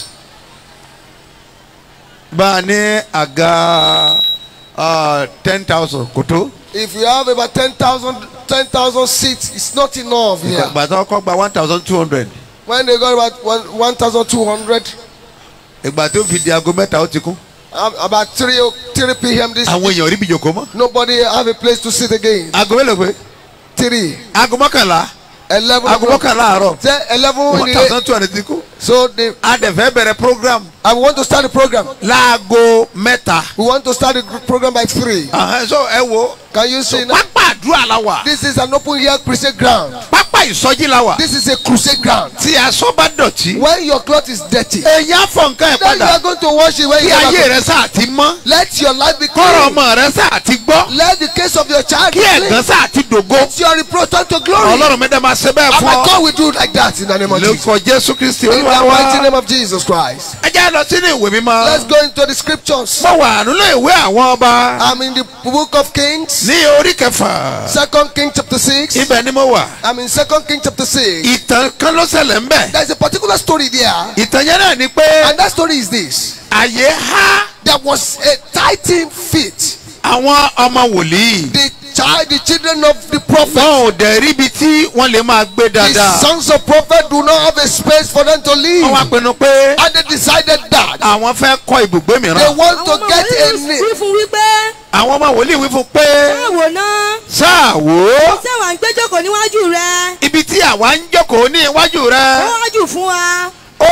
[SPEAKER 6] bá a ní àga ten thousand kò tó
[SPEAKER 3] If you have about 10,000 10,000 seats, it's not enough here.
[SPEAKER 6] ìgbà tó kọ́ gba one thousand two hundred
[SPEAKER 3] When they got about one- 1,200,
[SPEAKER 6] ìgbà tó fi di aago mẹ́ta ó ti kún
[SPEAKER 3] um, about 3, o- 3 p.m. this
[SPEAKER 6] àwọn èèyàn rí bí jòkó mọ́
[SPEAKER 3] nobody have a place to sit again.
[SPEAKER 6] aago mélòó pé
[SPEAKER 3] 3,
[SPEAKER 6] aago mọ́kànlá
[SPEAKER 3] 11,
[SPEAKER 6] aago
[SPEAKER 3] o'clock.
[SPEAKER 6] mọ́kànlá àárọ̀
[SPEAKER 3] Say 11 in
[SPEAKER 6] one
[SPEAKER 3] the
[SPEAKER 6] thousand two hundred ti kún
[SPEAKER 3] So they,
[SPEAKER 6] a dẹ̀ fẹ́ bẹ̀rẹ̀ program
[SPEAKER 3] I want to start the program.
[SPEAKER 6] láago mẹ́ta
[SPEAKER 3] We want to start the gr- program by 3.
[SPEAKER 6] Ahán, so ẹ wo
[SPEAKER 3] Can you see now?
[SPEAKER 6] pápá àdúrà la wà
[SPEAKER 3] This is an open air crusade ground.
[SPEAKER 6] pápá ìsọjí la wà
[SPEAKER 3] This is a crusade ground.
[SPEAKER 6] tí aṣọ bá dọ̀tí
[SPEAKER 3] When your cloth is dirty,
[SPEAKER 6] èyàn á fọ nǹkan ẹ̀
[SPEAKER 3] then you
[SPEAKER 6] padà
[SPEAKER 3] are going to wash it when
[SPEAKER 6] kí
[SPEAKER 3] you
[SPEAKER 6] ayé
[SPEAKER 3] are
[SPEAKER 6] rẹ sáà ti mọ́
[SPEAKER 3] Let your life be
[SPEAKER 6] kọ́rọ̀
[SPEAKER 3] clean.
[SPEAKER 6] ọmọ rẹ sáà ti gbọ́
[SPEAKER 3] Let the case of your child be
[SPEAKER 6] kí
[SPEAKER 3] clean.
[SPEAKER 6] ẹ̀gán sáà ti dògo
[SPEAKER 3] Let your reproach turn to glory.
[SPEAKER 6] ọlọ́run mẹ́ta máa ṣe bẹ́ẹ̀
[SPEAKER 3] And
[SPEAKER 6] fún
[SPEAKER 3] my
[SPEAKER 6] ọ
[SPEAKER 3] God will do like that in the name of Jesus.
[SPEAKER 6] lórúkọ jésù kristi
[SPEAKER 3] In the
[SPEAKER 6] olúwa
[SPEAKER 3] mighty
[SPEAKER 6] wa
[SPEAKER 3] name of Jesus Christ.
[SPEAKER 6] ẹ jẹ́ lọ sínú ìwé mímọ́
[SPEAKER 3] Let's go into the scriptures.
[SPEAKER 6] mo wà nínú ìwé àwọn ọba
[SPEAKER 3] I'm in the book of Kings,
[SPEAKER 6] ní orí kẹfà
[SPEAKER 3] Second King chapter 6.
[SPEAKER 6] ibẹ̀ ni mo wà
[SPEAKER 3] I'm in Second King chapter 6.
[SPEAKER 6] ìtàn kan ló ṣẹlẹ̀ ń bẹ̀
[SPEAKER 3] There's a particular story there,
[SPEAKER 6] ìtàn yẹn náà ni pé
[SPEAKER 3] and that story is this.
[SPEAKER 6] àyè há
[SPEAKER 3] There was a tithing fit.
[SPEAKER 6] àwọn ọmọ wòlíì
[SPEAKER 3] The child, the children of the prophet,
[SPEAKER 6] wọn ò dẹ̀ rí ibi tí wọ́n lè máa gbé
[SPEAKER 3] the
[SPEAKER 6] dáadáa
[SPEAKER 3] sons of prophet do not have a space for them to live.
[SPEAKER 6] wọ́n wá pinnu pé
[SPEAKER 3] And they decided that
[SPEAKER 6] àwọn fẹ́ kọ́ ibùgbé
[SPEAKER 3] they
[SPEAKER 6] mìíràn
[SPEAKER 3] want to
[SPEAKER 4] àwọn
[SPEAKER 3] get a
[SPEAKER 4] wòlíì
[SPEAKER 3] name.
[SPEAKER 4] wí fún wípé
[SPEAKER 6] àwọn ọmọ wòlíì wí fún pé
[SPEAKER 4] báwo náà
[SPEAKER 6] sáà wò ó
[SPEAKER 4] ṣé wàá ń gbé jókòó níwájú rẹ
[SPEAKER 6] ibi tí àwa ń jókòó ní iwájú
[SPEAKER 4] ó
[SPEAKER 6] rẹ
[SPEAKER 4] wájú fún wa
[SPEAKER 6] ó há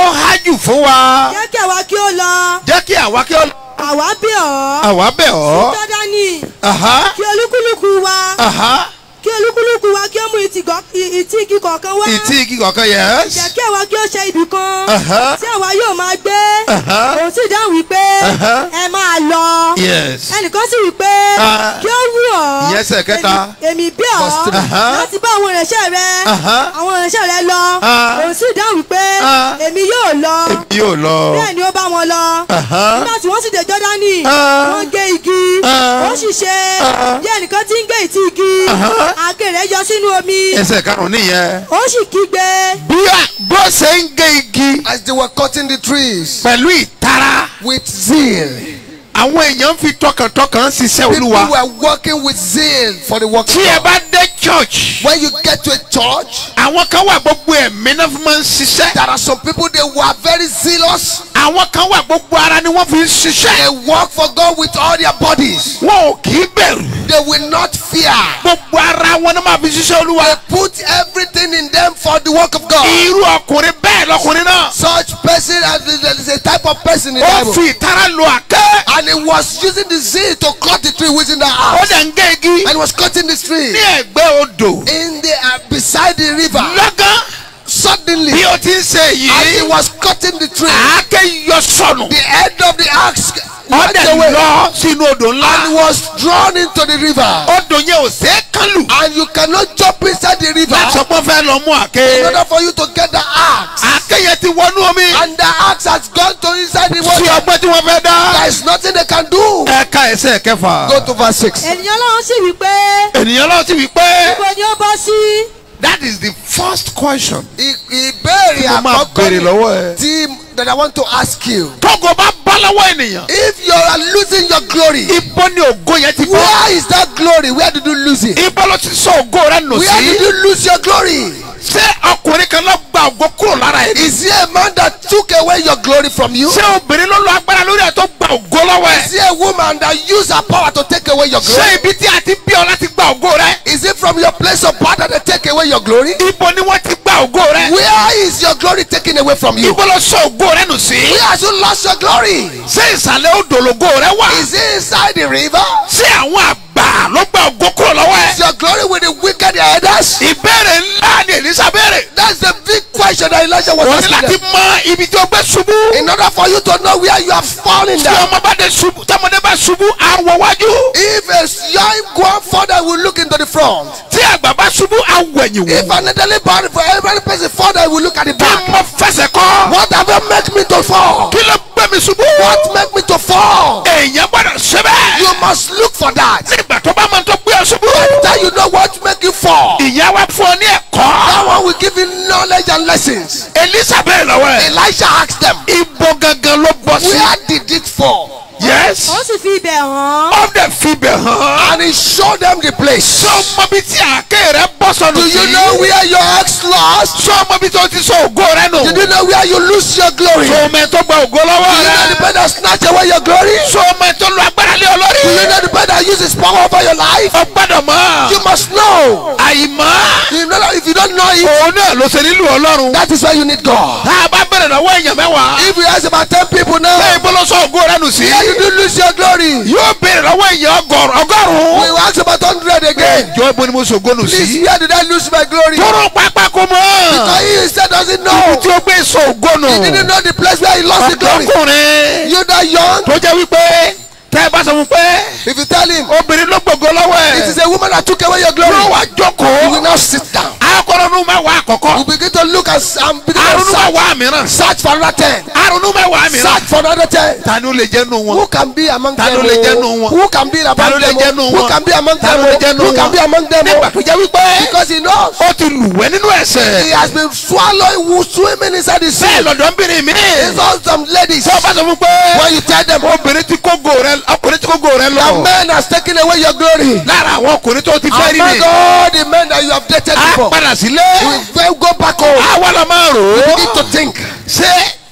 [SPEAKER 6] jù fún wa
[SPEAKER 4] jẹ́ kí àwa kí ó lọ
[SPEAKER 6] jẹ́ kí àwa kí ó
[SPEAKER 4] àwa bẹ̀ ọ́
[SPEAKER 6] àwa bẹ̀ ọ́
[SPEAKER 4] jọ́dánì
[SPEAKER 6] Aha,
[SPEAKER 4] kí olúkúlùkù wa
[SPEAKER 6] aha.
[SPEAKER 4] kí olúkúlùkù wa kí ó mú ìtìgọ́- ì- ìtì igi kọ̀ọ̀kan wá
[SPEAKER 6] ìtì igi kọ̀ọ̀kan
[SPEAKER 4] jẹ́
[SPEAKER 6] yes
[SPEAKER 4] kí àwa kí ó ṣe ibì kan
[SPEAKER 6] Aha.
[SPEAKER 4] tí àwa yóò máa gbé
[SPEAKER 6] Aha.
[SPEAKER 4] òun sì dáhùn wípé
[SPEAKER 6] Aha.
[SPEAKER 4] ẹ máa lọ
[SPEAKER 6] yes
[SPEAKER 4] ẹnìkan sì wí pé
[SPEAKER 6] Ah.
[SPEAKER 4] kí ó wù ọ́
[SPEAKER 6] Ìyẹn ẹsẹ̀ kẹta.
[SPEAKER 4] èmi- èmi bí ọ́
[SPEAKER 3] Verse three.
[SPEAKER 6] Aha.
[SPEAKER 4] láti bá àwọn ìránṣẹ́ rẹ
[SPEAKER 6] Aha.
[SPEAKER 4] àwọn ìránṣẹ́ rẹ lọ
[SPEAKER 6] Ah.
[SPEAKER 4] òun sì dáhùn wípé
[SPEAKER 6] Ah.
[SPEAKER 4] èmi yóò lọ
[SPEAKER 6] èmi yóò lọ
[SPEAKER 4] bẹ́ẹ̀ ni ó bá wọn lọ
[SPEAKER 6] Aha.
[SPEAKER 4] nígbà tí wọ́n sì dé jọ́dánì
[SPEAKER 6] Ah.
[SPEAKER 4] wọ́n gé igi
[SPEAKER 6] Ah.
[SPEAKER 4] ó sì ṣe
[SPEAKER 6] Ah.
[SPEAKER 4] bí ẹnìkan tí ń gé ìtì igi
[SPEAKER 6] Aha.
[SPEAKER 4] àáké rẹ̀ yọ sínú omi
[SPEAKER 6] ẹsẹ̀ karùn-ún nìyẹn
[SPEAKER 4] ó sì kígbe
[SPEAKER 6] bí a- bó ṣe ń gé igi
[SPEAKER 3] As they were cutting the trees
[SPEAKER 6] pẹ̀lú ìtara
[SPEAKER 3] with zeal,
[SPEAKER 6] àwọn èèyàn fi tọkàntọkàn ṣiṣẹ́
[SPEAKER 3] people
[SPEAKER 6] olúwa
[SPEAKER 3] were working with zeal for the work of
[SPEAKER 6] tí ẹ
[SPEAKER 3] God.
[SPEAKER 6] bá dé church
[SPEAKER 3] When you get to a church,
[SPEAKER 6] àwọn kan wà gbogbo ẹ̀mí náà fi máa ń ṣiṣẹ́
[SPEAKER 3] there are some people they were very zealous.
[SPEAKER 6] àwọn kan wà gbogbo ara ni wọ́n fi ń ṣiṣẹ́
[SPEAKER 3] They work for God with all their bodies.
[SPEAKER 6] wọn ò kì í bẹ̀rù
[SPEAKER 3] They will not fear.
[SPEAKER 6] gbogbo ara wọn náà máa fi ṣiṣẹ́ olúwa
[SPEAKER 3] They put everything in them for the work of God.
[SPEAKER 6] irú ọkùnrin bẹ́ẹ̀ lọkùnrin náà
[SPEAKER 3] Such person, as there is a type of person in the
[SPEAKER 6] ó
[SPEAKER 3] Bible,
[SPEAKER 6] fi ìtara lo àkẹ́
[SPEAKER 3] and he was using the zeal to cut the tree within the
[SPEAKER 6] ó
[SPEAKER 3] house,
[SPEAKER 6] dẹ̀ ń gé igi
[SPEAKER 3] and he was cutting this tree
[SPEAKER 6] ní ẹ̀gbẹ́ odò
[SPEAKER 3] in the uh, beside the river.
[SPEAKER 6] lọ́gán
[SPEAKER 3] Suddenly,
[SPEAKER 6] bí o ti ń ṣe
[SPEAKER 3] as he
[SPEAKER 6] yìí
[SPEAKER 3] was cutting the tree,
[SPEAKER 6] àáké yọ sọnù
[SPEAKER 3] the end of the axe
[SPEAKER 6] ó
[SPEAKER 3] went
[SPEAKER 6] dẹ̀
[SPEAKER 3] away
[SPEAKER 6] lọ sínú odò
[SPEAKER 3] and
[SPEAKER 6] ńlá
[SPEAKER 3] was drawn into the river.
[SPEAKER 6] odò yẹn ò ṣeé kán lù
[SPEAKER 3] And you cannot jump inside the river
[SPEAKER 6] láti sọ pé ó fẹ́ lọ mú
[SPEAKER 3] in
[SPEAKER 6] àáké
[SPEAKER 3] order for you to get the axe.
[SPEAKER 6] àáké yẹn ti wọnú omi
[SPEAKER 3] And the axe has gone to inside the
[SPEAKER 6] sí
[SPEAKER 3] water.
[SPEAKER 6] ọgbẹ́ tí wọ́n fẹ́ dá
[SPEAKER 3] There is nothing they can do.
[SPEAKER 6] ẹ̀ka ẹsẹ̀ kẹfà
[SPEAKER 3] Go to verse 6.
[SPEAKER 4] ènìyàn ọlọ́run sì wí pé
[SPEAKER 6] ènìyàn lọ́wọ́ ti wí pé
[SPEAKER 4] ibo ni ó bọ́ sí
[SPEAKER 6] that is the first question
[SPEAKER 3] I- Ìbéèrè
[SPEAKER 6] tí mo máa
[SPEAKER 3] àkọ́kọ́
[SPEAKER 6] béèrè
[SPEAKER 3] ni
[SPEAKER 6] lọ́wọ́ ẹ.
[SPEAKER 3] tí that I want to ask you.
[SPEAKER 6] tógo bá bọ́ lọ́wọ́ ènìyàn
[SPEAKER 3] If you are losing your glory,
[SPEAKER 6] ibo ni ògo yẹn ti bọ́
[SPEAKER 3] where is that glory? Where did you lose it?
[SPEAKER 6] ibo ló ti sọ ògo rẹ nù
[SPEAKER 3] Where did
[SPEAKER 6] sí
[SPEAKER 3] you lose your glory?
[SPEAKER 6] ṣé ọkùnrin kan ló gba ògo kúrò lára ẹ
[SPEAKER 3] Is there a man that took away your glory from you?
[SPEAKER 6] ṣé obìnrin ló lo agbára lórí ẹ tó gba ògo lọ́wọ́
[SPEAKER 3] Is
[SPEAKER 6] ẹ
[SPEAKER 3] there a woman that used her power to take away your
[SPEAKER 6] ṣé
[SPEAKER 3] glory?
[SPEAKER 6] ibi tí a ti bí ọ láti gba ògo rẹ
[SPEAKER 3] Is it from your place of power that they take away your glory?
[SPEAKER 6] ibo ni wọ́n ti gba ògo rẹ
[SPEAKER 3] Where is your glory taken away from you?
[SPEAKER 6] ibo ló sọ ògo rẹ nù sí
[SPEAKER 3] Where has you lost your glory?
[SPEAKER 6] ṣé ìsàlẹ̀ odò lògo rẹ wà
[SPEAKER 3] Is it inside the river?
[SPEAKER 6] ṣé àwọn àgbà ló gba ògo kúrò lọ́wọ́
[SPEAKER 3] Is
[SPEAKER 6] ẹ
[SPEAKER 3] your glory with the wicked elders?
[SPEAKER 6] ìbéèrè ńlá ni èlísà béèrè
[SPEAKER 3] That's the big question that Elijah was
[SPEAKER 6] wọ́n ní láti
[SPEAKER 3] asking them.
[SPEAKER 6] mọ ibi tí o gbé ṣubú
[SPEAKER 3] In order for you to know where you have fallen
[SPEAKER 6] tí
[SPEAKER 3] down.
[SPEAKER 6] ọmọ bá dé ṣubú tọmọdé bá ṣubú àwọ̀ wájú
[SPEAKER 3] If a young going further will look into the front.
[SPEAKER 6] tí àgbà bá ṣubú àwọ̀ ẹ̀yìn
[SPEAKER 3] If
[SPEAKER 6] wò
[SPEAKER 3] an elderly body for every person further will look at the
[SPEAKER 6] kí
[SPEAKER 3] back.
[SPEAKER 6] mo fẹsẹ̀ kọ́
[SPEAKER 3] What have you make me to fall?
[SPEAKER 6] kí ló gbé mi ṣubú
[SPEAKER 3] What make me to fall?
[SPEAKER 6] èèyàn gbọ́dọ̀ ṣe bẹ́ẹ̀
[SPEAKER 3] You must look for that.
[SPEAKER 6] nígbà tó bá mọ tó gbé ọ ṣubú
[SPEAKER 3] That you know what make you fall.
[SPEAKER 6] ìyá wa fún ọ ní ẹ̀kọ́
[SPEAKER 3] That one will give you knowledge and lessons.
[SPEAKER 6] elisa bẹ́ẹ̀ lọ́wọ́ ẹ̀
[SPEAKER 3] Elisha asked them,
[SPEAKER 6] ibo gangan ló bọ́ sí
[SPEAKER 3] Where did it fall?
[SPEAKER 6] yes
[SPEAKER 4] ó sì fi ibẹ̀ hàn
[SPEAKER 6] ó dẹ̀ fi bẹ̀ hàn
[SPEAKER 3] And he showed them the place.
[SPEAKER 6] ṣé o mọ bí tí àáké rẹ bọ́ sọnù
[SPEAKER 3] Do
[SPEAKER 6] sí
[SPEAKER 3] you know where your ex lost?
[SPEAKER 6] ṣé o mọ bí tó ti sọ ògo rẹ nù
[SPEAKER 3] Did you know where you lose your glory?
[SPEAKER 6] ṣé o mọ ẹ tó gba ògo lọ́wọ́
[SPEAKER 3] Do you know the
[SPEAKER 6] rẹ
[SPEAKER 3] man that snatch away your glory?
[SPEAKER 6] ṣé o mọ ẹ tó lo agbára lé ọ lórí
[SPEAKER 3] Do you know the man that uses power over your life?
[SPEAKER 6] o gbọ́dọ̀ mọ̀
[SPEAKER 3] You must know.
[SPEAKER 6] àìmọ̀
[SPEAKER 3] You know that if you don't know it,
[SPEAKER 6] òun náà ló ṣe nílùú ọlọ́run
[SPEAKER 3] that is why you need God.
[SPEAKER 6] tá a bá bẹ̀rẹ̀ lọ́wọ́ èèyàn mẹ́wàá
[SPEAKER 3] If you ask about 10 people now,
[SPEAKER 6] ṣé ibo ló sọ ògo rẹ nù sí
[SPEAKER 3] where did you lose your glory?
[SPEAKER 6] yóò béèrè lọ́wọ́ èèyàn ọgọ́rùn ọgọ́rùn-ún
[SPEAKER 3] We will ask about 100 again.
[SPEAKER 6] jọ ibo ni mo ṣògo nù
[SPEAKER 3] Please,
[SPEAKER 6] sí
[SPEAKER 3] where did I lose my glory?
[SPEAKER 6] tóró pápá kó mọ́
[SPEAKER 3] Because he instead doesn't
[SPEAKER 6] ibi
[SPEAKER 3] know.
[SPEAKER 6] tí o gbé sọ ògo nù
[SPEAKER 3] He didn't know the place where he lost the glory.
[SPEAKER 6] ọkùnrin
[SPEAKER 3] You that young,
[SPEAKER 6] tó jẹ́ wípé tẹ́ ẹ bá sọ fún pé
[SPEAKER 3] if you tell him,
[SPEAKER 6] obìnrin ló gbogbo lọ́wọ́
[SPEAKER 3] it is
[SPEAKER 6] ẹ̀
[SPEAKER 3] a woman that took away your glory,
[SPEAKER 6] yóò wá
[SPEAKER 3] you will
[SPEAKER 6] jókòó
[SPEAKER 3] now sit down.
[SPEAKER 6] akọrọnu mẹ́wàá àkọ́kọ́
[SPEAKER 3] You begin to look and, and begin to
[SPEAKER 6] arunu
[SPEAKER 3] search,
[SPEAKER 6] mẹ́wàá mìíràn
[SPEAKER 3] search for another 10.
[SPEAKER 6] arunu mẹ́wàá mìíràn
[SPEAKER 3] Search for another 10.
[SPEAKER 6] ta ni ó lè jẹ́ nù wọn
[SPEAKER 3] Who can be among
[SPEAKER 6] Ta
[SPEAKER 3] them?
[SPEAKER 6] ló lè jẹ́ nù
[SPEAKER 3] oh?
[SPEAKER 6] wọn?
[SPEAKER 3] Who can be
[SPEAKER 6] ta ló
[SPEAKER 3] among
[SPEAKER 6] lè
[SPEAKER 3] them?
[SPEAKER 6] jẹ́
[SPEAKER 3] oh?
[SPEAKER 6] nù
[SPEAKER 3] Who
[SPEAKER 6] wọn
[SPEAKER 3] can be among
[SPEAKER 6] ta
[SPEAKER 3] them?
[SPEAKER 6] ló lè
[SPEAKER 3] oh?
[SPEAKER 6] jẹ́ nù
[SPEAKER 3] Who can be
[SPEAKER 6] wọn
[SPEAKER 3] among them?
[SPEAKER 6] nígbà
[SPEAKER 3] oh?
[SPEAKER 6] tó jẹ́ wípé
[SPEAKER 3] Because he knows.
[SPEAKER 6] ó ti lùwẹ́ nínú
[SPEAKER 3] He
[SPEAKER 6] ẹ̀ṣẹ̀
[SPEAKER 3] has been swallowing, who swimming inside the
[SPEAKER 6] bẹ́ẹ̀
[SPEAKER 3] sea.
[SPEAKER 6] lọ́dọ̀ọ́bìnrin mi
[SPEAKER 3] It's all some ladies.
[SPEAKER 6] tí o bá sọ fún pé
[SPEAKER 3] When you tell them,
[SPEAKER 6] obìnrin tí kógo rẹ ọkùnrin tí kógo rẹ
[SPEAKER 3] the
[SPEAKER 6] lọ
[SPEAKER 3] man has taken away your glory.
[SPEAKER 6] lára àwọn ọkùnrin tó ti fẹ́ rí
[SPEAKER 3] Among
[SPEAKER 6] ni
[SPEAKER 3] all the men that you have dated
[SPEAKER 6] a
[SPEAKER 3] before,
[SPEAKER 6] padà sílé
[SPEAKER 3] you will go back home.
[SPEAKER 6] àwa la máa rò
[SPEAKER 3] You
[SPEAKER 6] ó
[SPEAKER 3] need to think.
[SPEAKER 6] ṣé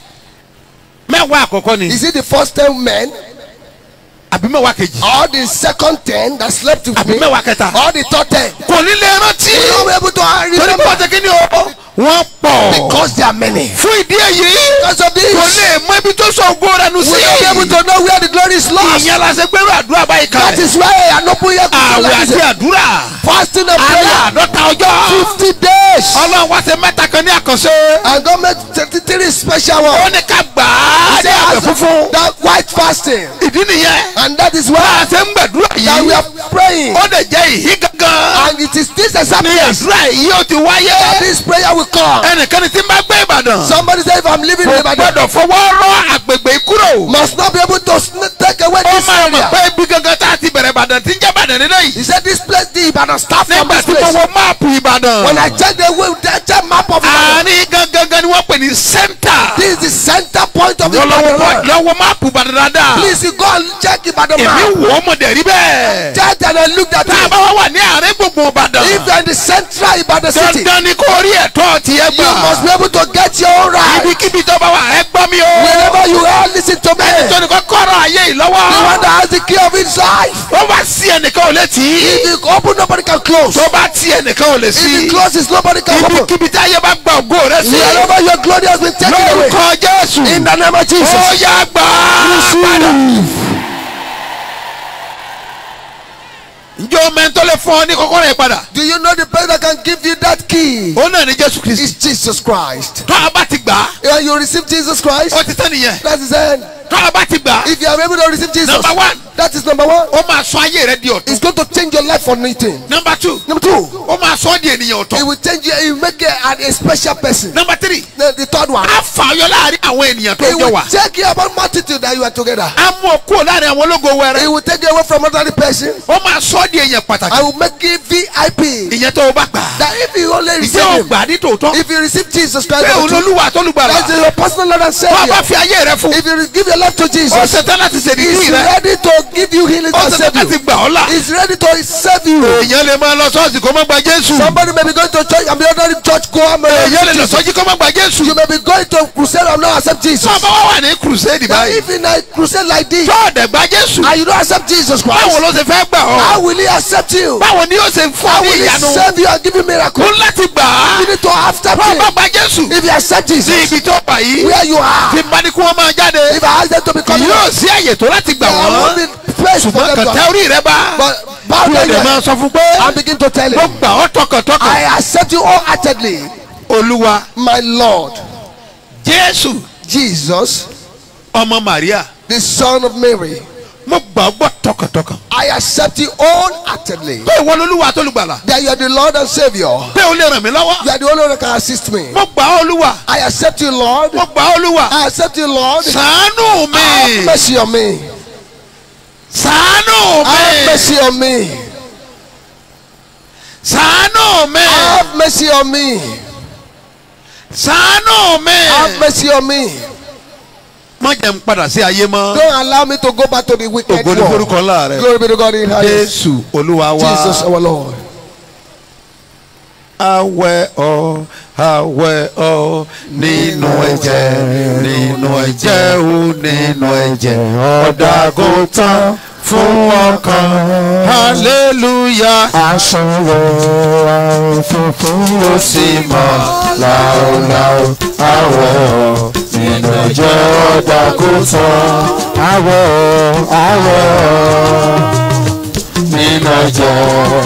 [SPEAKER 6] mẹ́wàá àkọ́kọ́ ni
[SPEAKER 3] Is it the first ten men
[SPEAKER 6] àbí mẹ́wàá kejì
[SPEAKER 3] or the second ten that slept with
[SPEAKER 6] àbí
[SPEAKER 3] me
[SPEAKER 6] mẹ́wàá kẹta
[SPEAKER 3] or the third ten?
[SPEAKER 6] kò ní lè rántí
[SPEAKER 3] You will not be able to
[SPEAKER 6] torí pé
[SPEAKER 3] remember
[SPEAKER 6] ọ̀tẹ̀ kí ni o wọ́n pọ̀
[SPEAKER 3] because they are many.
[SPEAKER 6] fún ìdí èyí
[SPEAKER 3] Because of this,
[SPEAKER 6] kò lè mọ ibi tó sọ ògo rẹ̀ nù
[SPEAKER 3] we
[SPEAKER 6] sí.
[SPEAKER 3] will not be able to know where the glory is lost.
[SPEAKER 6] ìyẹn la ṣe gbẹ́rù àdúrà báyìí
[SPEAKER 3] That
[SPEAKER 6] kalẹ̀.
[SPEAKER 3] is why I am not putting here to
[SPEAKER 6] àwẹ̀
[SPEAKER 3] like
[SPEAKER 6] àti
[SPEAKER 3] this.
[SPEAKER 6] àdúrà.
[SPEAKER 3] Fasting and
[SPEAKER 6] alẹ́
[SPEAKER 3] prayer.
[SPEAKER 6] àádọ́ta ọjọ́.
[SPEAKER 3] Fifty days.
[SPEAKER 6] ọlọ́run wá ṣe mẹ́ta kan ní àkànṣe.
[SPEAKER 3] And God made thirty-three special
[SPEAKER 6] ó
[SPEAKER 3] ones.
[SPEAKER 6] ní ká gbà á ní àwẹ̀ funfun.
[SPEAKER 3] That white fasting.
[SPEAKER 6] ìdí nìyẹn.
[SPEAKER 3] And that is
[SPEAKER 6] bá a
[SPEAKER 3] why
[SPEAKER 6] ṣe ń gbàdúrà
[SPEAKER 3] that we
[SPEAKER 6] yìí.
[SPEAKER 3] are praying.
[SPEAKER 6] ó lè jẹ́ ìhí gangan.
[SPEAKER 3] And it is this exact
[SPEAKER 6] ní
[SPEAKER 3] place
[SPEAKER 6] àdúrà yìí ó ti
[SPEAKER 3] that
[SPEAKER 6] wáyé.
[SPEAKER 3] this prayer will come.
[SPEAKER 6] ẹnìkan tí ń bá gbé ìbàdàn.
[SPEAKER 3] Somebody say if I'm living in
[SPEAKER 6] kò
[SPEAKER 3] Ibadan,
[SPEAKER 6] gbọ́dọ̀ fọwọ́ rọ́ àgbègbè yìí kúrò.
[SPEAKER 3] must not be able to sn- take away
[SPEAKER 6] ó
[SPEAKER 3] this
[SPEAKER 6] máa mọ̀
[SPEAKER 3] area.
[SPEAKER 6] pé ibi gangan tá a ti bẹ̀rẹ̀ ìbàdàn tí ń jẹ́ ìbàdàn nínú yìí.
[SPEAKER 3] He said this place, the Ibadan start from
[SPEAKER 6] nígbà
[SPEAKER 3] this
[SPEAKER 6] tí mo
[SPEAKER 3] place.
[SPEAKER 6] wo máàpù ìbàdàn.
[SPEAKER 3] When I check the way, the check map of Ibadan,
[SPEAKER 6] àárín gangan ni wọ́n pè ní sẹ́ńtà.
[SPEAKER 3] this is the center point of
[SPEAKER 6] wọ́n
[SPEAKER 3] Ibadan.
[SPEAKER 6] lọ́wọ́
[SPEAKER 3] road.
[SPEAKER 6] lọ́wọ́ máàpù ìbàdàn dáadáa.
[SPEAKER 3] Please you go and check Ibadan
[SPEAKER 6] èmi
[SPEAKER 3] map.
[SPEAKER 6] wò ó mọ̀ dẹ̀ rí bẹ́ẹ̀.
[SPEAKER 3] Check and I looked at
[SPEAKER 6] tá a
[SPEAKER 3] it.
[SPEAKER 6] bá wá wà ní àárín gbùngbùn ìbàdàn.
[SPEAKER 3] If you are in the central Ibadan city,
[SPEAKER 6] dandan ni kò rí ẹ̀tọ́ tiẹ̀
[SPEAKER 3] you must
[SPEAKER 6] gbà.
[SPEAKER 3] be able to get your own right.
[SPEAKER 6] ibikíbi tó bá wà ẹ gbọ́ mi o.
[SPEAKER 3] Wherever you are, listen to me.
[SPEAKER 6] tó ní kọ́ kọ́rọ̀ ayé yìí
[SPEAKER 3] The one
[SPEAKER 6] lọ́wọ́.
[SPEAKER 3] that has the key of his life.
[SPEAKER 6] ó bá sí ẹnìkan ò lè tì í.
[SPEAKER 3] If you open, nobody can close.
[SPEAKER 6] tó bá tí ẹnìkan ò lè
[SPEAKER 3] If
[SPEAKER 6] sí.
[SPEAKER 3] it closes, nobody can open.
[SPEAKER 6] ibikíbi tí ayé bá gba ògo rẹ sí.
[SPEAKER 3] Wherever your glory has been taken away.
[SPEAKER 6] lórúkọ jésù.
[SPEAKER 3] In the name of
[SPEAKER 6] ó
[SPEAKER 3] Jesus.
[SPEAKER 6] yá gbà á padà. ǹjẹ́ o mẹ́ntọ́ lè fún ọ ní kọ́kọ́rọ́ yẹn padà.
[SPEAKER 3] Do you know the person that can give you that key?
[SPEAKER 6] ó náà ní jésù kristi.
[SPEAKER 3] It's Jesus Christ.
[SPEAKER 6] tó a bá ti gbà á
[SPEAKER 3] When you receive Jesus Christ,
[SPEAKER 6] ó ti tán nìyẹn.
[SPEAKER 3] that is it.
[SPEAKER 6] tó a bá ti gbà á
[SPEAKER 3] If you are able to receive Jesus,
[SPEAKER 6] Number one.
[SPEAKER 3] that is number one.
[SPEAKER 6] ó máa sọ ayé rẹ di ọ̀tún.
[SPEAKER 3] It's going to change your life for nothing.
[SPEAKER 6] number two
[SPEAKER 3] Number two,
[SPEAKER 6] ó máa sọ ọ́ di ènìyàn
[SPEAKER 3] it
[SPEAKER 6] ọ̀tọ̀.
[SPEAKER 3] will change you, it will make you a, a special person.
[SPEAKER 6] number three
[SPEAKER 3] The, the third one,
[SPEAKER 6] á fà ọ́ yọ láàrin àwọn ènìyàn tó
[SPEAKER 3] it
[SPEAKER 6] jọ
[SPEAKER 3] will
[SPEAKER 6] wà.
[SPEAKER 3] take you about multitude that you are together.
[SPEAKER 6] á mú ọ kúrò láàrin àwọn ológo
[SPEAKER 3] It
[SPEAKER 6] wẹrẹ.
[SPEAKER 3] will take you away from another person.
[SPEAKER 6] ó máa sọ ọ́ di èèyàn pàtàkì.
[SPEAKER 3] I will make you VIP.
[SPEAKER 6] ìyẹn tó o bá gbà á.
[SPEAKER 3] That if you only
[SPEAKER 6] ìjẹ́
[SPEAKER 3] receive
[SPEAKER 6] ò
[SPEAKER 3] him,
[SPEAKER 6] gbà á ní tòótọ́.
[SPEAKER 3] if you receive Jesus Christ,
[SPEAKER 6] pé òun lolúwa tó lùgbàlà.
[SPEAKER 3] that's your personal Lord and
[SPEAKER 6] tó a bá
[SPEAKER 3] Savior.
[SPEAKER 6] fi ayé rẹ fún.
[SPEAKER 3] If you give your life to
[SPEAKER 6] ó
[SPEAKER 3] Jesus,
[SPEAKER 6] ṣetán láti ṣèdíkì
[SPEAKER 3] He's
[SPEAKER 6] rẹ.
[SPEAKER 3] ready to give you healing
[SPEAKER 6] ó
[SPEAKER 3] and
[SPEAKER 6] ṣetán
[SPEAKER 3] save
[SPEAKER 6] láti
[SPEAKER 3] you.
[SPEAKER 6] gbà ọ́ là.
[SPEAKER 3] He's ready to save you.
[SPEAKER 6] èèyàn lè máa lọ sọ́ọ̀sì kó má gba jésù.
[SPEAKER 3] Somebody may be going to church and be ordering church go and
[SPEAKER 6] èèyàn lè lọ
[SPEAKER 3] Jesus.
[SPEAKER 6] sọ́jí kó má gba jésù.
[SPEAKER 3] You may be going to crusade and not accept Jesus.
[SPEAKER 6] tó a bá wá wà ní crusade
[SPEAKER 3] Now,
[SPEAKER 6] báyìí.
[SPEAKER 3] if in a crusade like this
[SPEAKER 6] tó ọ̀dẹ̀ gba jésù.
[SPEAKER 3] and you don't accept Jesus
[SPEAKER 6] báwo
[SPEAKER 3] Christ,
[SPEAKER 6] ló ṣe fẹ́ gbà
[SPEAKER 3] how
[SPEAKER 6] ọ́.
[SPEAKER 3] will He accept you?
[SPEAKER 6] báwo ni yóò ṣe fún
[SPEAKER 3] How
[SPEAKER 6] ọ ní
[SPEAKER 3] will He
[SPEAKER 6] ìyanu.
[SPEAKER 3] save you and give you miracle?
[SPEAKER 6] ó láti gbà á.
[SPEAKER 3] You need to accept
[SPEAKER 6] tó o bá
[SPEAKER 3] Him.
[SPEAKER 6] gba jésù.
[SPEAKER 3] If you accept
[SPEAKER 6] sí
[SPEAKER 3] Jesus,
[SPEAKER 6] ibi tó wà yìí.
[SPEAKER 3] where you
[SPEAKER 6] tí
[SPEAKER 3] are,
[SPEAKER 6] n bá ní kí wọ́n máa jáde.
[SPEAKER 3] if I ask them to become
[SPEAKER 6] yóò sí àyè tó láti gbà
[SPEAKER 3] there won't
[SPEAKER 6] wọ́n.
[SPEAKER 3] be place for
[SPEAKER 6] ṣùgbọ́n
[SPEAKER 3] them
[SPEAKER 6] kàn
[SPEAKER 3] to
[SPEAKER 6] tẹ orí rẹ bá.
[SPEAKER 3] But bow
[SPEAKER 6] kí o
[SPEAKER 3] down
[SPEAKER 6] lè
[SPEAKER 3] your
[SPEAKER 6] máa
[SPEAKER 3] head
[SPEAKER 6] sọ fún pé.
[SPEAKER 3] and begin to tell
[SPEAKER 6] mo
[SPEAKER 3] Him,
[SPEAKER 6] gbà ọ́ tọkàntọkàn.
[SPEAKER 3] I accept you wholeheartedly,
[SPEAKER 6] olúwa
[SPEAKER 3] my Lord,
[SPEAKER 6] jésù
[SPEAKER 3] Jesus,
[SPEAKER 6] ọmọ maria
[SPEAKER 3] the Son of Mary.
[SPEAKER 6] mo gbà ọ́ gbọ́ tọkàntọkàn.
[SPEAKER 3] I accept you wholeheartedly.
[SPEAKER 6] pé ìwọ lolúwa tó lùgbàlà.
[SPEAKER 3] That you are the Lord and Savior.
[SPEAKER 6] pé o lè ràn mí lọ́wọ́.
[SPEAKER 3] You are the only one that can assist me.
[SPEAKER 6] mo gbà ọ́ olúwa.
[SPEAKER 3] I accept you, Lord.
[SPEAKER 6] mo gbà ọ́ olúwa.
[SPEAKER 3] I accept you, Lord.
[SPEAKER 6] ṣàánú
[SPEAKER 3] Have
[SPEAKER 6] mi.
[SPEAKER 3] mercy on me.
[SPEAKER 6] ṣàánú
[SPEAKER 3] Have
[SPEAKER 6] mi.
[SPEAKER 3] mercy on me.
[SPEAKER 6] ṣàánú mi.
[SPEAKER 3] Have mercy on me.
[SPEAKER 6] ṣàánú mi.
[SPEAKER 3] Have mercy on me.
[SPEAKER 6] má jẹ́ n padà sí ayé mọ́.
[SPEAKER 3] Don't allow me to go back to the wicked
[SPEAKER 6] ògo ní
[SPEAKER 3] world.
[SPEAKER 6] forúkọ ńlá rẹ.
[SPEAKER 3] Glory be to God in highest.
[SPEAKER 6] jésù olúwa
[SPEAKER 3] Jesus
[SPEAKER 6] wa.
[SPEAKER 3] our Lord.
[SPEAKER 6] awẹ́ ọ awẹ́ ọ nínú ẹ̀jẹ̀ nínú ẹ̀jẹ̀ ó nínú ẹ̀jẹ̀ ọ̀dàgùn tán fún ọkàn hallelujah
[SPEAKER 1] aṣọwọ́ àrùn funfun
[SPEAKER 6] ó sì mọ̀ láòláò
[SPEAKER 1] àwọ̀ nínú ẹ̀jẹ̀ ọ̀dà kò tán àwọ̀ àwọ̀ nínú ẹ̀jẹ̀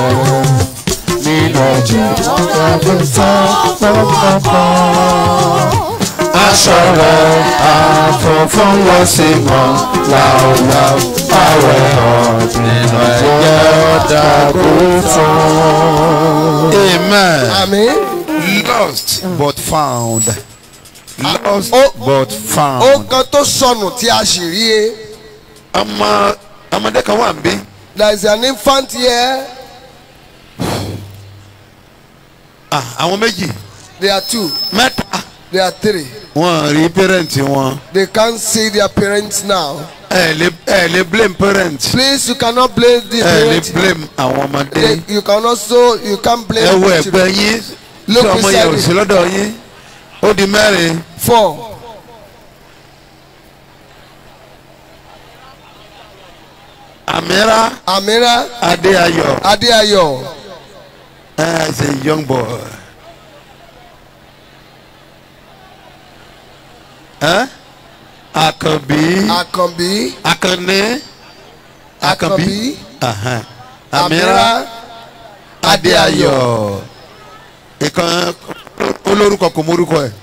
[SPEAKER 1] nínú ẹ̀jẹ̀ ọ̀dà kò tán pọ́npọ́npọ́n. aṣọ rẹ̀ àfọ̀fọ́n lọ sí mọ́ láòláò àwẹ̀ ọ̀ nínú ẹ̀jẹ̀ ọ̀dà kò tán.
[SPEAKER 6] amen
[SPEAKER 3] Amen.
[SPEAKER 6] lost but found lost
[SPEAKER 3] ó-
[SPEAKER 6] but
[SPEAKER 3] Ó
[SPEAKER 6] found.
[SPEAKER 3] kan tó sọnù tí a sì rí e.
[SPEAKER 6] ọmọ ọmọdé kan wà ń bí
[SPEAKER 3] There is an infant here.
[SPEAKER 6] Ah, àwọn méjì
[SPEAKER 3] There are two.
[SPEAKER 6] mẹ́ta
[SPEAKER 3] There are three.
[SPEAKER 6] wọn rí pẹrẹntì wọn
[SPEAKER 3] They can't see their parents now.
[SPEAKER 6] ẹ lè ẹ lè blame parent
[SPEAKER 3] Please, you cannot blame the
[SPEAKER 6] ẹ lè
[SPEAKER 3] parents.
[SPEAKER 6] blame àwọn ọmọdé
[SPEAKER 3] They- You can also you can't blame
[SPEAKER 6] ẹ wo
[SPEAKER 3] the
[SPEAKER 6] ẹgbẹ́
[SPEAKER 3] children.
[SPEAKER 6] yín tí
[SPEAKER 3] Look
[SPEAKER 6] ọmọ yẹn
[SPEAKER 3] beside
[SPEAKER 6] ò
[SPEAKER 3] it.
[SPEAKER 6] sí lọ́dọ̀ yín ó di mẹ́rin
[SPEAKER 3] Four.
[SPEAKER 6] Amira
[SPEAKER 3] Amira
[SPEAKER 6] Adéayọ̀
[SPEAKER 3] Adeayo.
[SPEAKER 6] as a young boy ẹ́ àkànbí
[SPEAKER 3] àkànbí
[SPEAKER 6] àkànní àkànbí
[SPEAKER 3] àkànbí
[SPEAKER 6] ahan, àmìrà
[SPEAKER 3] àmìrà
[SPEAKER 6] adéayọ̀ ìkan olórúkọ kò mórúkọ ẹ̀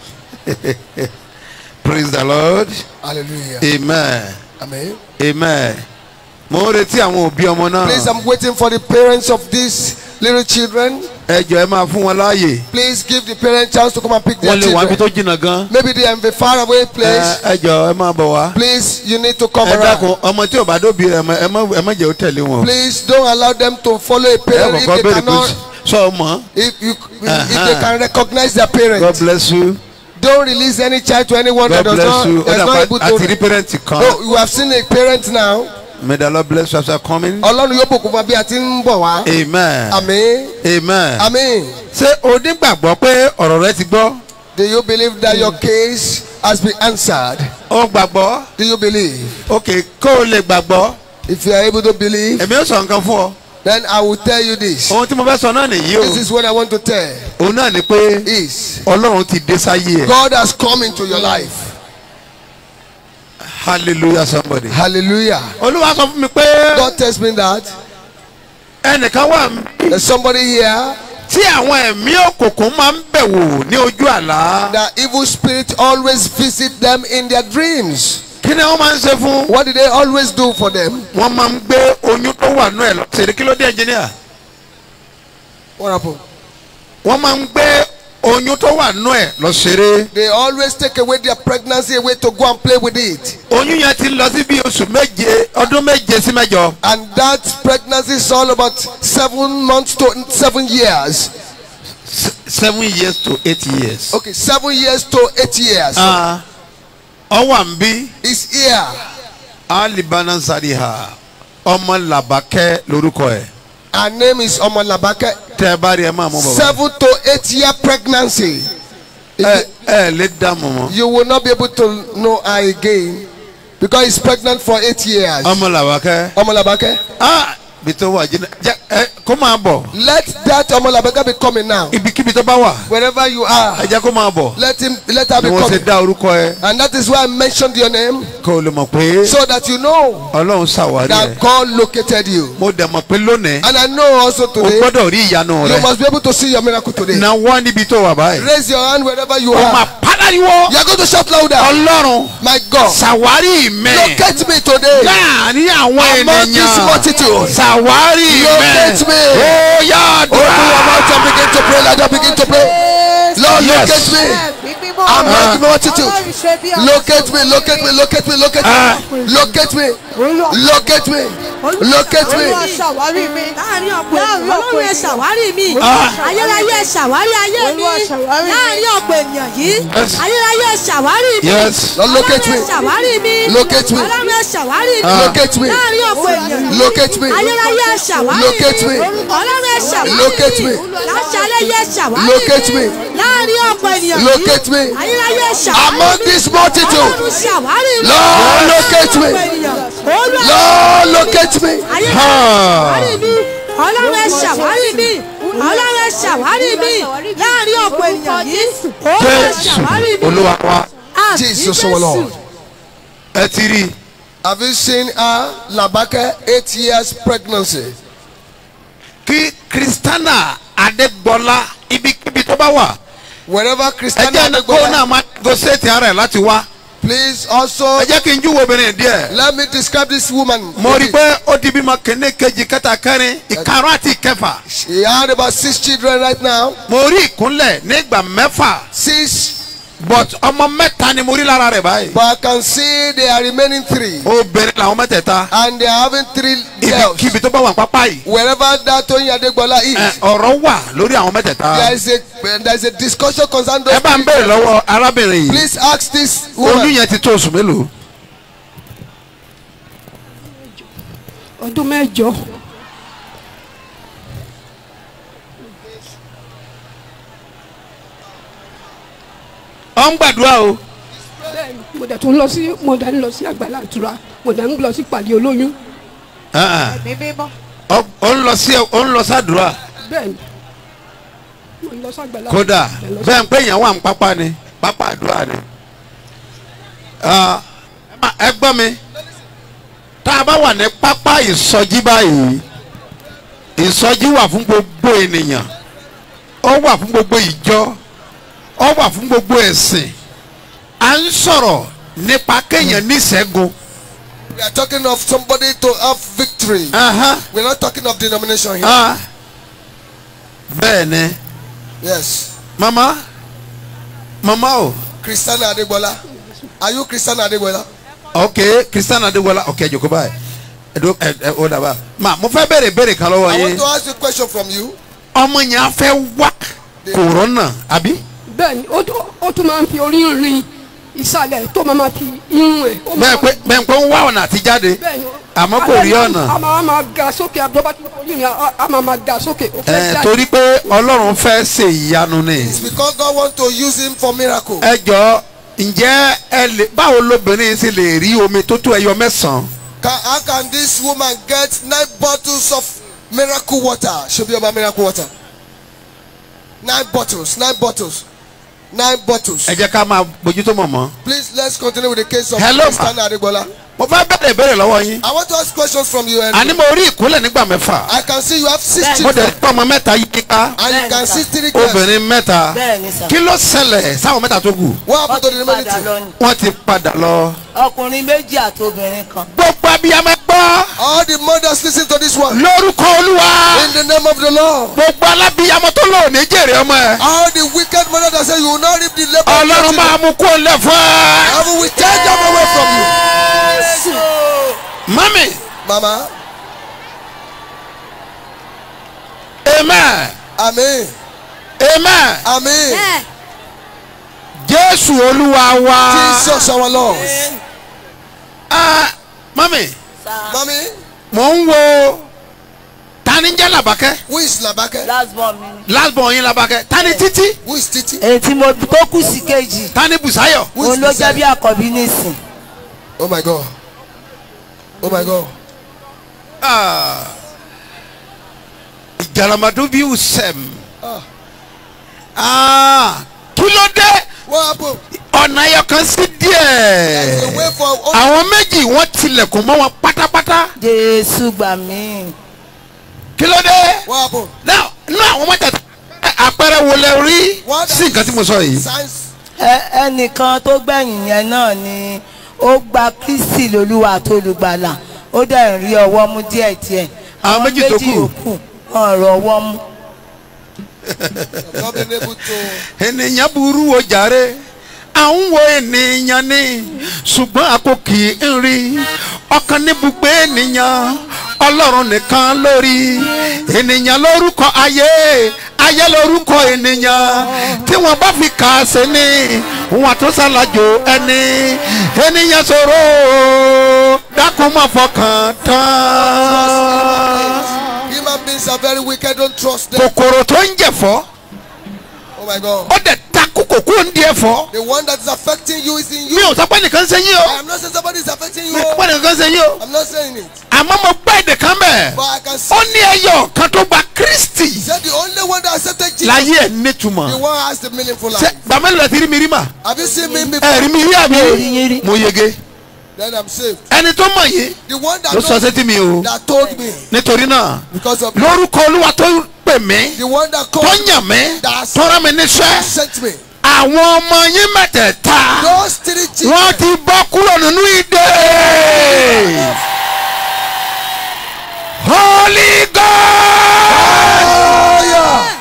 [SPEAKER 6] praise the lord
[SPEAKER 3] hallelujah
[SPEAKER 6] amen
[SPEAKER 3] amen.
[SPEAKER 6] amen mo ń retí àwọn òbí ọmọ náà
[SPEAKER 3] Please, I'm waiting for the parents of these little children.
[SPEAKER 6] ẹ jọ ẹ máa fún wọn láàyè
[SPEAKER 3] Please give the parents chance to come and pick their
[SPEAKER 6] wọ́n lè wá ibi tó
[SPEAKER 3] children.
[SPEAKER 6] jìnnà gan
[SPEAKER 3] Maybe they are in a faraway
[SPEAKER 6] ẹ
[SPEAKER 3] place.
[SPEAKER 6] ẹ jọ ẹ máa bọ̀ wá
[SPEAKER 3] Please, you need to come
[SPEAKER 6] ẹ
[SPEAKER 3] around.
[SPEAKER 6] dákun ọmọ tí ò bá dóbi ẹ má- ẹ má ẹ má jẹ́ ó tẹ̀lé wọn
[SPEAKER 3] Please don't allow them to follow a
[SPEAKER 6] ẹ
[SPEAKER 3] parent if
[SPEAKER 6] kọ́kọ́
[SPEAKER 3] they
[SPEAKER 6] béèrè pé
[SPEAKER 3] cannot,
[SPEAKER 6] sọ ọmọ
[SPEAKER 3] if you, if they
[SPEAKER 6] Uh-huh.
[SPEAKER 3] can recognize their
[SPEAKER 6] God
[SPEAKER 3] parents.
[SPEAKER 6] bless you
[SPEAKER 3] Don't release any child to anyone
[SPEAKER 6] God
[SPEAKER 3] that does
[SPEAKER 6] bless you
[SPEAKER 3] not,
[SPEAKER 6] ó
[SPEAKER 3] that's not able
[SPEAKER 6] dàpọ̀ àti rí
[SPEAKER 3] to.
[SPEAKER 6] pẹ́rẹ́ǹtì kan
[SPEAKER 3] Oh, you have seen a parent now.
[SPEAKER 6] may the Lord bless you as you are coming
[SPEAKER 3] Ọlọ́run yóò bùkún fún wa bí a ti ń bọ̀ wá.
[SPEAKER 6] amen
[SPEAKER 3] Àmín.
[SPEAKER 6] amen
[SPEAKER 3] Àmín.
[SPEAKER 6] ṣé o nígbàgbọ́ pé ọ̀rọ̀ rẹ ti gbọ́
[SPEAKER 3] Do you believe that your case has been answered?
[SPEAKER 6] ó gbàgbọ́
[SPEAKER 3] Do you believe?
[SPEAKER 6] ok kó o lè gbàgbọ́
[SPEAKER 3] If you are able to believe,
[SPEAKER 6] èmi ó sọ nǹkan fún ọ
[SPEAKER 3] then I will tell you this.
[SPEAKER 6] ohun tí mo fẹ́ sọ náà nìyí o
[SPEAKER 3] This is what I want to tell.
[SPEAKER 6] òun náà ni pé
[SPEAKER 3] Is
[SPEAKER 6] ọlọ́run ti dé sáyé ẹ̀
[SPEAKER 3] God has come into your life.
[SPEAKER 6] hallelujah somebody.
[SPEAKER 3] Hallelujah.
[SPEAKER 6] olúwa sọ fún mi pé
[SPEAKER 3] God tells me that
[SPEAKER 6] ẹnìkan wà
[SPEAKER 3] there's somebody here
[SPEAKER 6] tí àwọn ẹ̀mí òkùnkùn máa ń bẹ̀ wò ní ojú àlá
[SPEAKER 3] that evil spirit always visit them in their dreams.
[SPEAKER 6] kí ni wọ́n máa ń ṣe fún
[SPEAKER 3] What did they always do for them?
[SPEAKER 6] wọ́n máa ń gbé oyún tó wà nú ẹ̀ lọ ṣèlè kí ló dé ẹnjìníà
[SPEAKER 3] What happened?
[SPEAKER 6] wọ́n máa ń gbé oyún tó wà nú ẹ̀ lọ ṣeré
[SPEAKER 3] They always take away their pregnancy away to go and play with it.
[SPEAKER 6] oyún yẹn ti lọ sí bí oṣù méje ọdún méje sí mẹ́jọ
[SPEAKER 3] And that pregnancy is all about seven months to seven years.
[SPEAKER 6] S- seven years to eight years.
[SPEAKER 3] Okay, seven years to eight years.
[SPEAKER 6] Ah, ọwọ́ à ń bí
[SPEAKER 3] It's here.
[SPEAKER 6] alibana sariha ọmọ làbákẹ́ lórúkọ ẹ̀
[SPEAKER 3] Her name is Omalabake.
[SPEAKER 6] tẹ́ ẹ bá rí ẹ máa mú bàbá
[SPEAKER 3] Seven to eight year pregnancy.
[SPEAKER 6] ẹ ẹ lè dààmú mọ́
[SPEAKER 3] You will not be able to know her again because he's pregnant for eight years.
[SPEAKER 6] ọmọ làbákẹ́
[SPEAKER 3] Omalabake.
[SPEAKER 6] ah bí tó wà jìnnà jẹ ẹ kó máa bọ̀
[SPEAKER 3] Let that Omalabake be coming now.
[SPEAKER 6] ibikíbi tó bá wà
[SPEAKER 3] Wherever you are,
[SPEAKER 6] ẹ jẹ́ kó máa bọ̀
[SPEAKER 3] let him let her
[SPEAKER 6] ni
[SPEAKER 3] be
[SPEAKER 6] wọ́n ṣe
[SPEAKER 3] coming.
[SPEAKER 6] dá orúkọ ẹ
[SPEAKER 3] And that is why I mentioned your name
[SPEAKER 6] kó o lè mọ̀ pé
[SPEAKER 3] so that you know
[SPEAKER 6] ọlọ́run ṣàwárí ẹ
[SPEAKER 3] that God located you.
[SPEAKER 6] mo dẹ̀ mọ̀ pé lónìí
[SPEAKER 3] And I know also
[SPEAKER 6] o
[SPEAKER 3] today
[SPEAKER 6] gbọ́dọ̀ rí ìyanu
[SPEAKER 3] you
[SPEAKER 6] rẹ
[SPEAKER 3] must be able to see your miracle today.
[SPEAKER 6] na wọ́n níbi tó wà báyìí
[SPEAKER 3] Raise your hand wherever you
[SPEAKER 6] o máa
[SPEAKER 3] are.
[SPEAKER 6] pàdánìwọ́
[SPEAKER 3] You are going to shout louder.
[SPEAKER 6] ọlọ́run
[SPEAKER 3] My God,
[SPEAKER 6] ṣàwárí mẹ́
[SPEAKER 3] locate me today.
[SPEAKER 6] láàrin àwọn
[SPEAKER 3] Among this
[SPEAKER 6] ènìyàn
[SPEAKER 3] multitude.
[SPEAKER 6] ṣàwárí mẹ́
[SPEAKER 3] Locate me.
[SPEAKER 6] ó yá
[SPEAKER 3] Open your
[SPEAKER 6] àdúrà
[SPEAKER 3] mouth and begin to pray. Let them begin to pray. Lord,
[SPEAKER 6] Yes.
[SPEAKER 3] locate me. Among the multitude. Locate me, locate me, locate me, locate
[SPEAKER 6] Ah.
[SPEAKER 3] me. Locate me. Locate me. Locate me.
[SPEAKER 4] Olúwa ṣàwárí mi. láàrin ọ̀pọ̀ ènìyàn ọlọ́run ẹ ṣàwárí mi.
[SPEAKER 6] Ah.
[SPEAKER 4] ayérayé ẹ ṣàwárí ayé mi. láàrin ọ̀pọ̀ ènìyàn yìí.
[SPEAKER 6] Yes.
[SPEAKER 4] ayérayé ẹ ṣàwárí mi.
[SPEAKER 6] Yes.
[SPEAKER 3] Lord, locate
[SPEAKER 4] ọlọ́run ẹ
[SPEAKER 3] me.
[SPEAKER 4] ṣàwárí mi.
[SPEAKER 3] Locate me.
[SPEAKER 4] ọlọ́run ẹ ṣàwárí mi.
[SPEAKER 6] Ah.
[SPEAKER 3] Locate me.
[SPEAKER 4] láàrin ọ̀pọ̀ ènìyàn yìí.
[SPEAKER 3] Locate me.
[SPEAKER 4] ayérayé ẹ ṣàwárí
[SPEAKER 3] Locate me.
[SPEAKER 4] ọlọ́run ẹ ṣàwárí
[SPEAKER 3] Locate me.
[SPEAKER 4] láṣálẹ̀ yẹ ṣàwárí
[SPEAKER 3] Locate me.
[SPEAKER 4] láàrin ọ̀pọ̀ ènìyàn yìí.
[SPEAKER 3] Locate me.
[SPEAKER 4] ayérayé ẹ ṣàwárí
[SPEAKER 3] Among this multitude.
[SPEAKER 4] ọlọ́run ṣàwárí mi.
[SPEAKER 3] Lord, locate me.
[SPEAKER 4] Olúwa
[SPEAKER 3] Lord, locate me.
[SPEAKER 4] ayé
[SPEAKER 6] Ah.
[SPEAKER 4] ṣàwárí mi ọlọ́run ẹ ṣàwárí mi ọlọ́run ẹ ṣàwárí mi láàrin ọ̀pọ̀ ènìyàn yìí ọlọ́run ẹ
[SPEAKER 6] jésù
[SPEAKER 4] ṣàwárí mi
[SPEAKER 6] olúwa wa
[SPEAKER 4] àmì
[SPEAKER 3] Jesus, our Lord.
[SPEAKER 6] ẹ ti rí i.
[SPEAKER 3] Have you seen her, Labake, eight years pregnancy?
[SPEAKER 6] kí kristana adégbọlá ibikíbi tó bá wà
[SPEAKER 3] Wherever
[SPEAKER 6] ẹ
[SPEAKER 3] Christian
[SPEAKER 6] jẹ́ kó náà máa gọ́sẹ̀tì ara ẹ̀ láti wá
[SPEAKER 3] please also
[SPEAKER 6] ẹ jẹ́ kí n júwèé obìnrin díẹ̀
[SPEAKER 3] let me describe this woman.
[SPEAKER 6] mo rí i pé ó di bímọ kìíní kejì kẹta kẹrin ìkarùn àti ìkẹfà
[SPEAKER 3] She had about six children right now.
[SPEAKER 6] mo rí ìkúnlẹ̀ nígbà mẹ́fà
[SPEAKER 3] Six,
[SPEAKER 6] but ọmọ mẹ́ta ni mo rí lára rẹ̀ báyìí
[SPEAKER 3] but I can see they are remaining three.
[SPEAKER 6] obìnrin làwọn mẹ́tẹ̀ẹ̀ta
[SPEAKER 3] And they are having three girls.
[SPEAKER 6] ibikíbi tó bá wà pápá yìí
[SPEAKER 3] Wherever that Toyin Adegbola is,
[SPEAKER 6] ẹ, ọ̀rọ̀ wà lórí àwọn mẹ́tẹ̀ẹ̀ta
[SPEAKER 3] there is a there is a discussion concerning those
[SPEAKER 6] ẹ bá ń
[SPEAKER 3] three
[SPEAKER 6] béèrè
[SPEAKER 3] girls.
[SPEAKER 6] lọ́wọ́ arábìnrin yìí
[SPEAKER 3] Please ask this
[SPEAKER 6] oyún
[SPEAKER 3] woman.
[SPEAKER 6] yẹn ti tó oṣù mélòó
[SPEAKER 7] ọdún mẹ́jọ
[SPEAKER 6] ọ ń gbàdúrà o
[SPEAKER 7] bẹ́ẹ̀ni mo dẹ̀ tún lọ sí mo dẹ̀ ń lọ sí àgbàlá àtura mo dẹ̀ ń lọ sí pàdé olóyún
[SPEAKER 6] Ah, ah. ọ ọ ń lọ sí ọ ń lọ sádùúrà
[SPEAKER 7] bẹ́ẹ̀ni mo ń lọ sí àgbàlá
[SPEAKER 6] kódà
[SPEAKER 7] mo dẹ̀ lọ sí-
[SPEAKER 6] bẹ́ẹ̀ ń pé èèyàn wà ń pápá ni pápá àdúrà ni Ah, ẹ gbọ́ mi tá a bá wà ní pápá ìsọjí báyìí ìsọjí wà fún gbogbo ènìyàn ó wà fún gbogbo ìjọ ó wà fún gbogbo ẹ̀sìn à ń sọ̀rọ̀ nípa kéèyàn níṣẹ́gun
[SPEAKER 3] We are talking of somebody to have victory.
[SPEAKER 6] Aha,
[SPEAKER 3] We're not talking of denomination here.
[SPEAKER 6] ah. bẹ́ẹ̀ ni
[SPEAKER 3] Yes.
[SPEAKER 6] mama mama o
[SPEAKER 3] Christiana Adegbola. Are you Christiana Adegbola?
[SPEAKER 6] ok christian adéwọlá ok jòkó báyìí ẹdó ẹ ẹ ó dàbà ma mo fẹ́ béèrè béèrè kan lọ́wọ́
[SPEAKER 3] I
[SPEAKER 6] yín
[SPEAKER 3] want to ask you a question from you.
[SPEAKER 6] ọmọ yẹn á fẹ́ wá kòrónà àbí.
[SPEAKER 7] bẹ́ẹ̀ni ó tún- ó tún máa ń fi orí rin ìsàlẹ̀ tó máa ma fi irun ẹ̀. ó máa
[SPEAKER 6] bẹ́ẹ̀ pé bẹ́ẹ̀ pé ń wá ọ̀nà àti jáde
[SPEAKER 7] bẹ́ẹ̀ni
[SPEAKER 6] àmọ́ kò rí ọ̀nà
[SPEAKER 7] a máa ma ga sókè àbúrò tí orí rin a- a máa ma ga sókè. ó fẹ́
[SPEAKER 6] ẹ
[SPEAKER 7] jáde.
[SPEAKER 6] torí pé ọlọ́run fẹ́ ṣe ìyanu ni
[SPEAKER 3] It's because God wants to use him for miracle.
[SPEAKER 6] ẹ jọ ǹjẹ́ ẹ lè báwo lobìnrin sì lè rí omi tó tó ẹyọ mẹ́sàn-án
[SPEAKER 3] Can, how can this woman get nine bottles of miracle water? Should be about miracle water. Nine bottles, nine bottles, nine bottles.
[SPEAKER 6] ẹ jẹ́ ká máa bójútó mọ̀mọ́.
[SPEAKER 3] Please let's continue with the case of
[SPEAKER 6] Hello,
[SPEAKER 3] Christiana Adegbola.
[SPEAKER 6] mo fẹ́ bẹ̀rẹ̀ ìbéèrè lọ́wọ́ yín
[SPEAKER 3] I want to ask questions from you. And
[SPEAKER 6] àní mo rí ìkúnlẹ̀ nígbà mẹ́fà
[SPEAKER 3] I can see you have six
[SPEAKER 6] mo
[SPEAKER 3] children
[SPEAKER 6] dẹ̀ pọ̀ ọmọ mẹ́ta yí ká
[SPEAKER 3] and you can see three girls.
[SPEAKER 6] obìnrin mẹ́ta
[SPEAKER 5] bẹ́ẹ̀ni sà
[SPEAKER 6] kí ló ṣẹlẹ̀ sáwọn mẹ́ta tó kù
[SPEAKER 3] What happened to the
[SPEAKER 5] wọ́n ti padà
[SPEAKER 3] humanity?
[SPEAKER 5] lọ ni
[SPEAKER 6] wọ́n ti padà lọ.
[SPEAKER 5] ọkùnrin méjì àti obìnrin kan
[SPEAKER 6] gbogbo abiyamọ gbọ́
[SPEAKER 3] All the mothers listen to this one.
[SPEAKER 6] lórúkọ olúwa
[SPEAKER 3] In the name of the Lord.
[SPEAKER 6] gbogbo alábiyamọ tó lò ní jèrè ọmọ ẹ
[SPEAKER 3] All the wicked mothers that say you will not reap the labor. of your
[SPEAKER 6] ọlọ́run
[SPEAKER 3] children.
[SPEAKER 6] máa mú kó lẹ̀ fún ẹ.
[SPEAKER 3] Heaven will take them away from you.
[SPEAKER 6] mami
[SPEAKER 3] Mama.
[SPEAKER 6] amen
[SPEAKER 3] Amen.
[SPEAKER 6] amen
[SPEAKER 3] Amen.
[SPEAKER 4] ẹ
[SPEAKER 6] jésù olúwa wa.
[SPEAKER 3] Jesus our Lord.
[SPEAKER 6] Ah, mami
[SPEAKER 3] Mommy,
[SPEAKER 6] mò ń wo tani ń jẹ́ làbákẹ́
[SPEAKER 3] who is Labake?
[SPEAKER 5] last born mi ni.
[SPEAKER 6] last born yín làbákẹ́ tani títí
[SPEAKER 3] Who is Titi?
[SPEAKER 5] èyí tí mo tó kù sí kejì
[SPEAKER 6] tani bùsáyọ̀
[SPEAKER 3] Who is
[SPEAKER 5] òun ló jẹ́ bí
[SPEAKER 3] Messiah?
[SPEAKER 5] àkọ́bí nísìn
[SPEAKER 3] Oh my God. Oh my God.
[SPEAKER 6] Ah. ìjàlàmàdó bí usẹm
[SPEAKER 3] Ah.
[SPEAKER 6] Ah, kí ló dé
[SPEAKER 3] What happened?
[SPEAKER 6] ọ̀nà ẹyọ kan sí
[SPEAKER 3] There's a
[SPEAKER 6] díẹ̀
[SPEAKER 3] way for all.
[SPEAKER 6] àwọn méjì wọ́n tilẹ̀kùn mọ́ wọn pátápátá
[SPEAKER 5] jésù gbà mí
[SPEAKER 6] kí ló dé
[SPEAKER 3] What happened?
[SPEAKER 6] náà nínú àwọn mẹ́tẹ̀ẹ̀ta àpẹẹrẹ wo lẹ rí
[SPEAKER 3] What
[SPEAKER 6] sí nǹkan tí mo sọ yìí
[SPEAKER 3] Signs.
[SPEAKER 5] Ẹ- ẹnìkan tó gbẹ̀yìn yẹn náà ni ó gba kristi lolúwa tó lùgbàlà ó dẹ̀ ń rí ọwọ́ mú díẹ̀díẹ̀
[SPEAKER 6] Àwọn méjì tó kù.
[SPEAKER 5] yòókù wọn rọ ọwọ́ mú
[SPEAKER 3] Not being able to.
[SPEAKER 6] ènìyàn burú o jàre à ń wo ènìyàn ni ṣùgbọ́n a kò kì í rí ọkàn níbùgbé ènìyàn ọlọ́run nìkan lórí ènìyàn lórúkọ ayé ayé lórúkọ ènìyàn tí wọ́n bá fi kà á sí ni wọ́n tó ṣàlàjò ẹni ènìyàn ṣòro dákun má fọkàn tán
[SPEAKER 3] Human beings are very wicked. Don't trust them.
[SPEAKER 6] kòkòrò tó ń jẹ̀fọ́
[SPEAKER 3] Oh my God.
[SPEAKER 6] ó dẹ̀ takú kòkó ń di ẹ̀fọ́.
[SPEAKER 3] The one that is affecting you is in
[SPEAKER 6] mi
[SPEAKER 3] you.
[SPEAKER 6] ò sọ pé nìkan ṣe yín
[SPEAKER 3] I
[SPEAKER 6] o
[SPEAKER 3] am not saying somebody is affecting you.
[SPEAKER 6] mi ò sọ pé nìkan ṣe yín o
[SPEAKER 3] I'm not saying it.
[SPEAKER 6] àmọ́ mo gbọ́ èdè kan bẹ́ẹ̀
[SPEAKER 3] But I can see.
[SPEAKER 6] ó ní ẹyọ kan tó gba kristi
[SPEAKER 3] He said the only one that accepted Jesus.
[SPEAKER 6] láyé ẹ̀
[SPEAKER 3] The
[SPEAKER 6] nítumọ̀
[SPEAKER 3] one has the meaningful
[SPEAKER 6] ṣe
[SPEAKER 3] life.
[SPEAKER 6] gbàmẹ́lì rẹ̀ ti rí mi rí mà
[SPEAKER 3] Have you seen me before?
[SPEAKER 6] ẹ̀ rí mi rí àbí
[SPEAKER 5] rí yín rí.
[SPEAKER 6] mo yege
[SPEAKER 3] Then I'm saved.
[SPEAKER 6] ẹni tó mọ̀ yìí
[SPEAKER 3] The one that
[SPEAKER 6] ló sọ
[SPEAKER 3] knows,
[SPEAKER 6] sétí mi o
[SPEAKER 3] that told me
[SPEAKER 6] nítorí náà
[SPEAKER 3] because of
[SPEAKER 6] lórúkọ olúwa tó pè mí
[SPEAKER 3] the one that
[SPEAKER 6] tó
[SPEAKER 3] called
[SPEAKER 6] yàn mí
[SPEAKER 3] That's-
[SPEAKER 6] tó rán mi níṣẹ́
[SPEAKER 3] sent me.
[SPEAKER 6] àwọn ọmọ yín mẹ́tẹ̀ẹ̀ta
[SPEAKER 3] Those three children.
[SPEAKER 6] wọ́n ti bọ́ kúrò nínú ìdè holy god.
[SPEAKER 3] Oh yeah.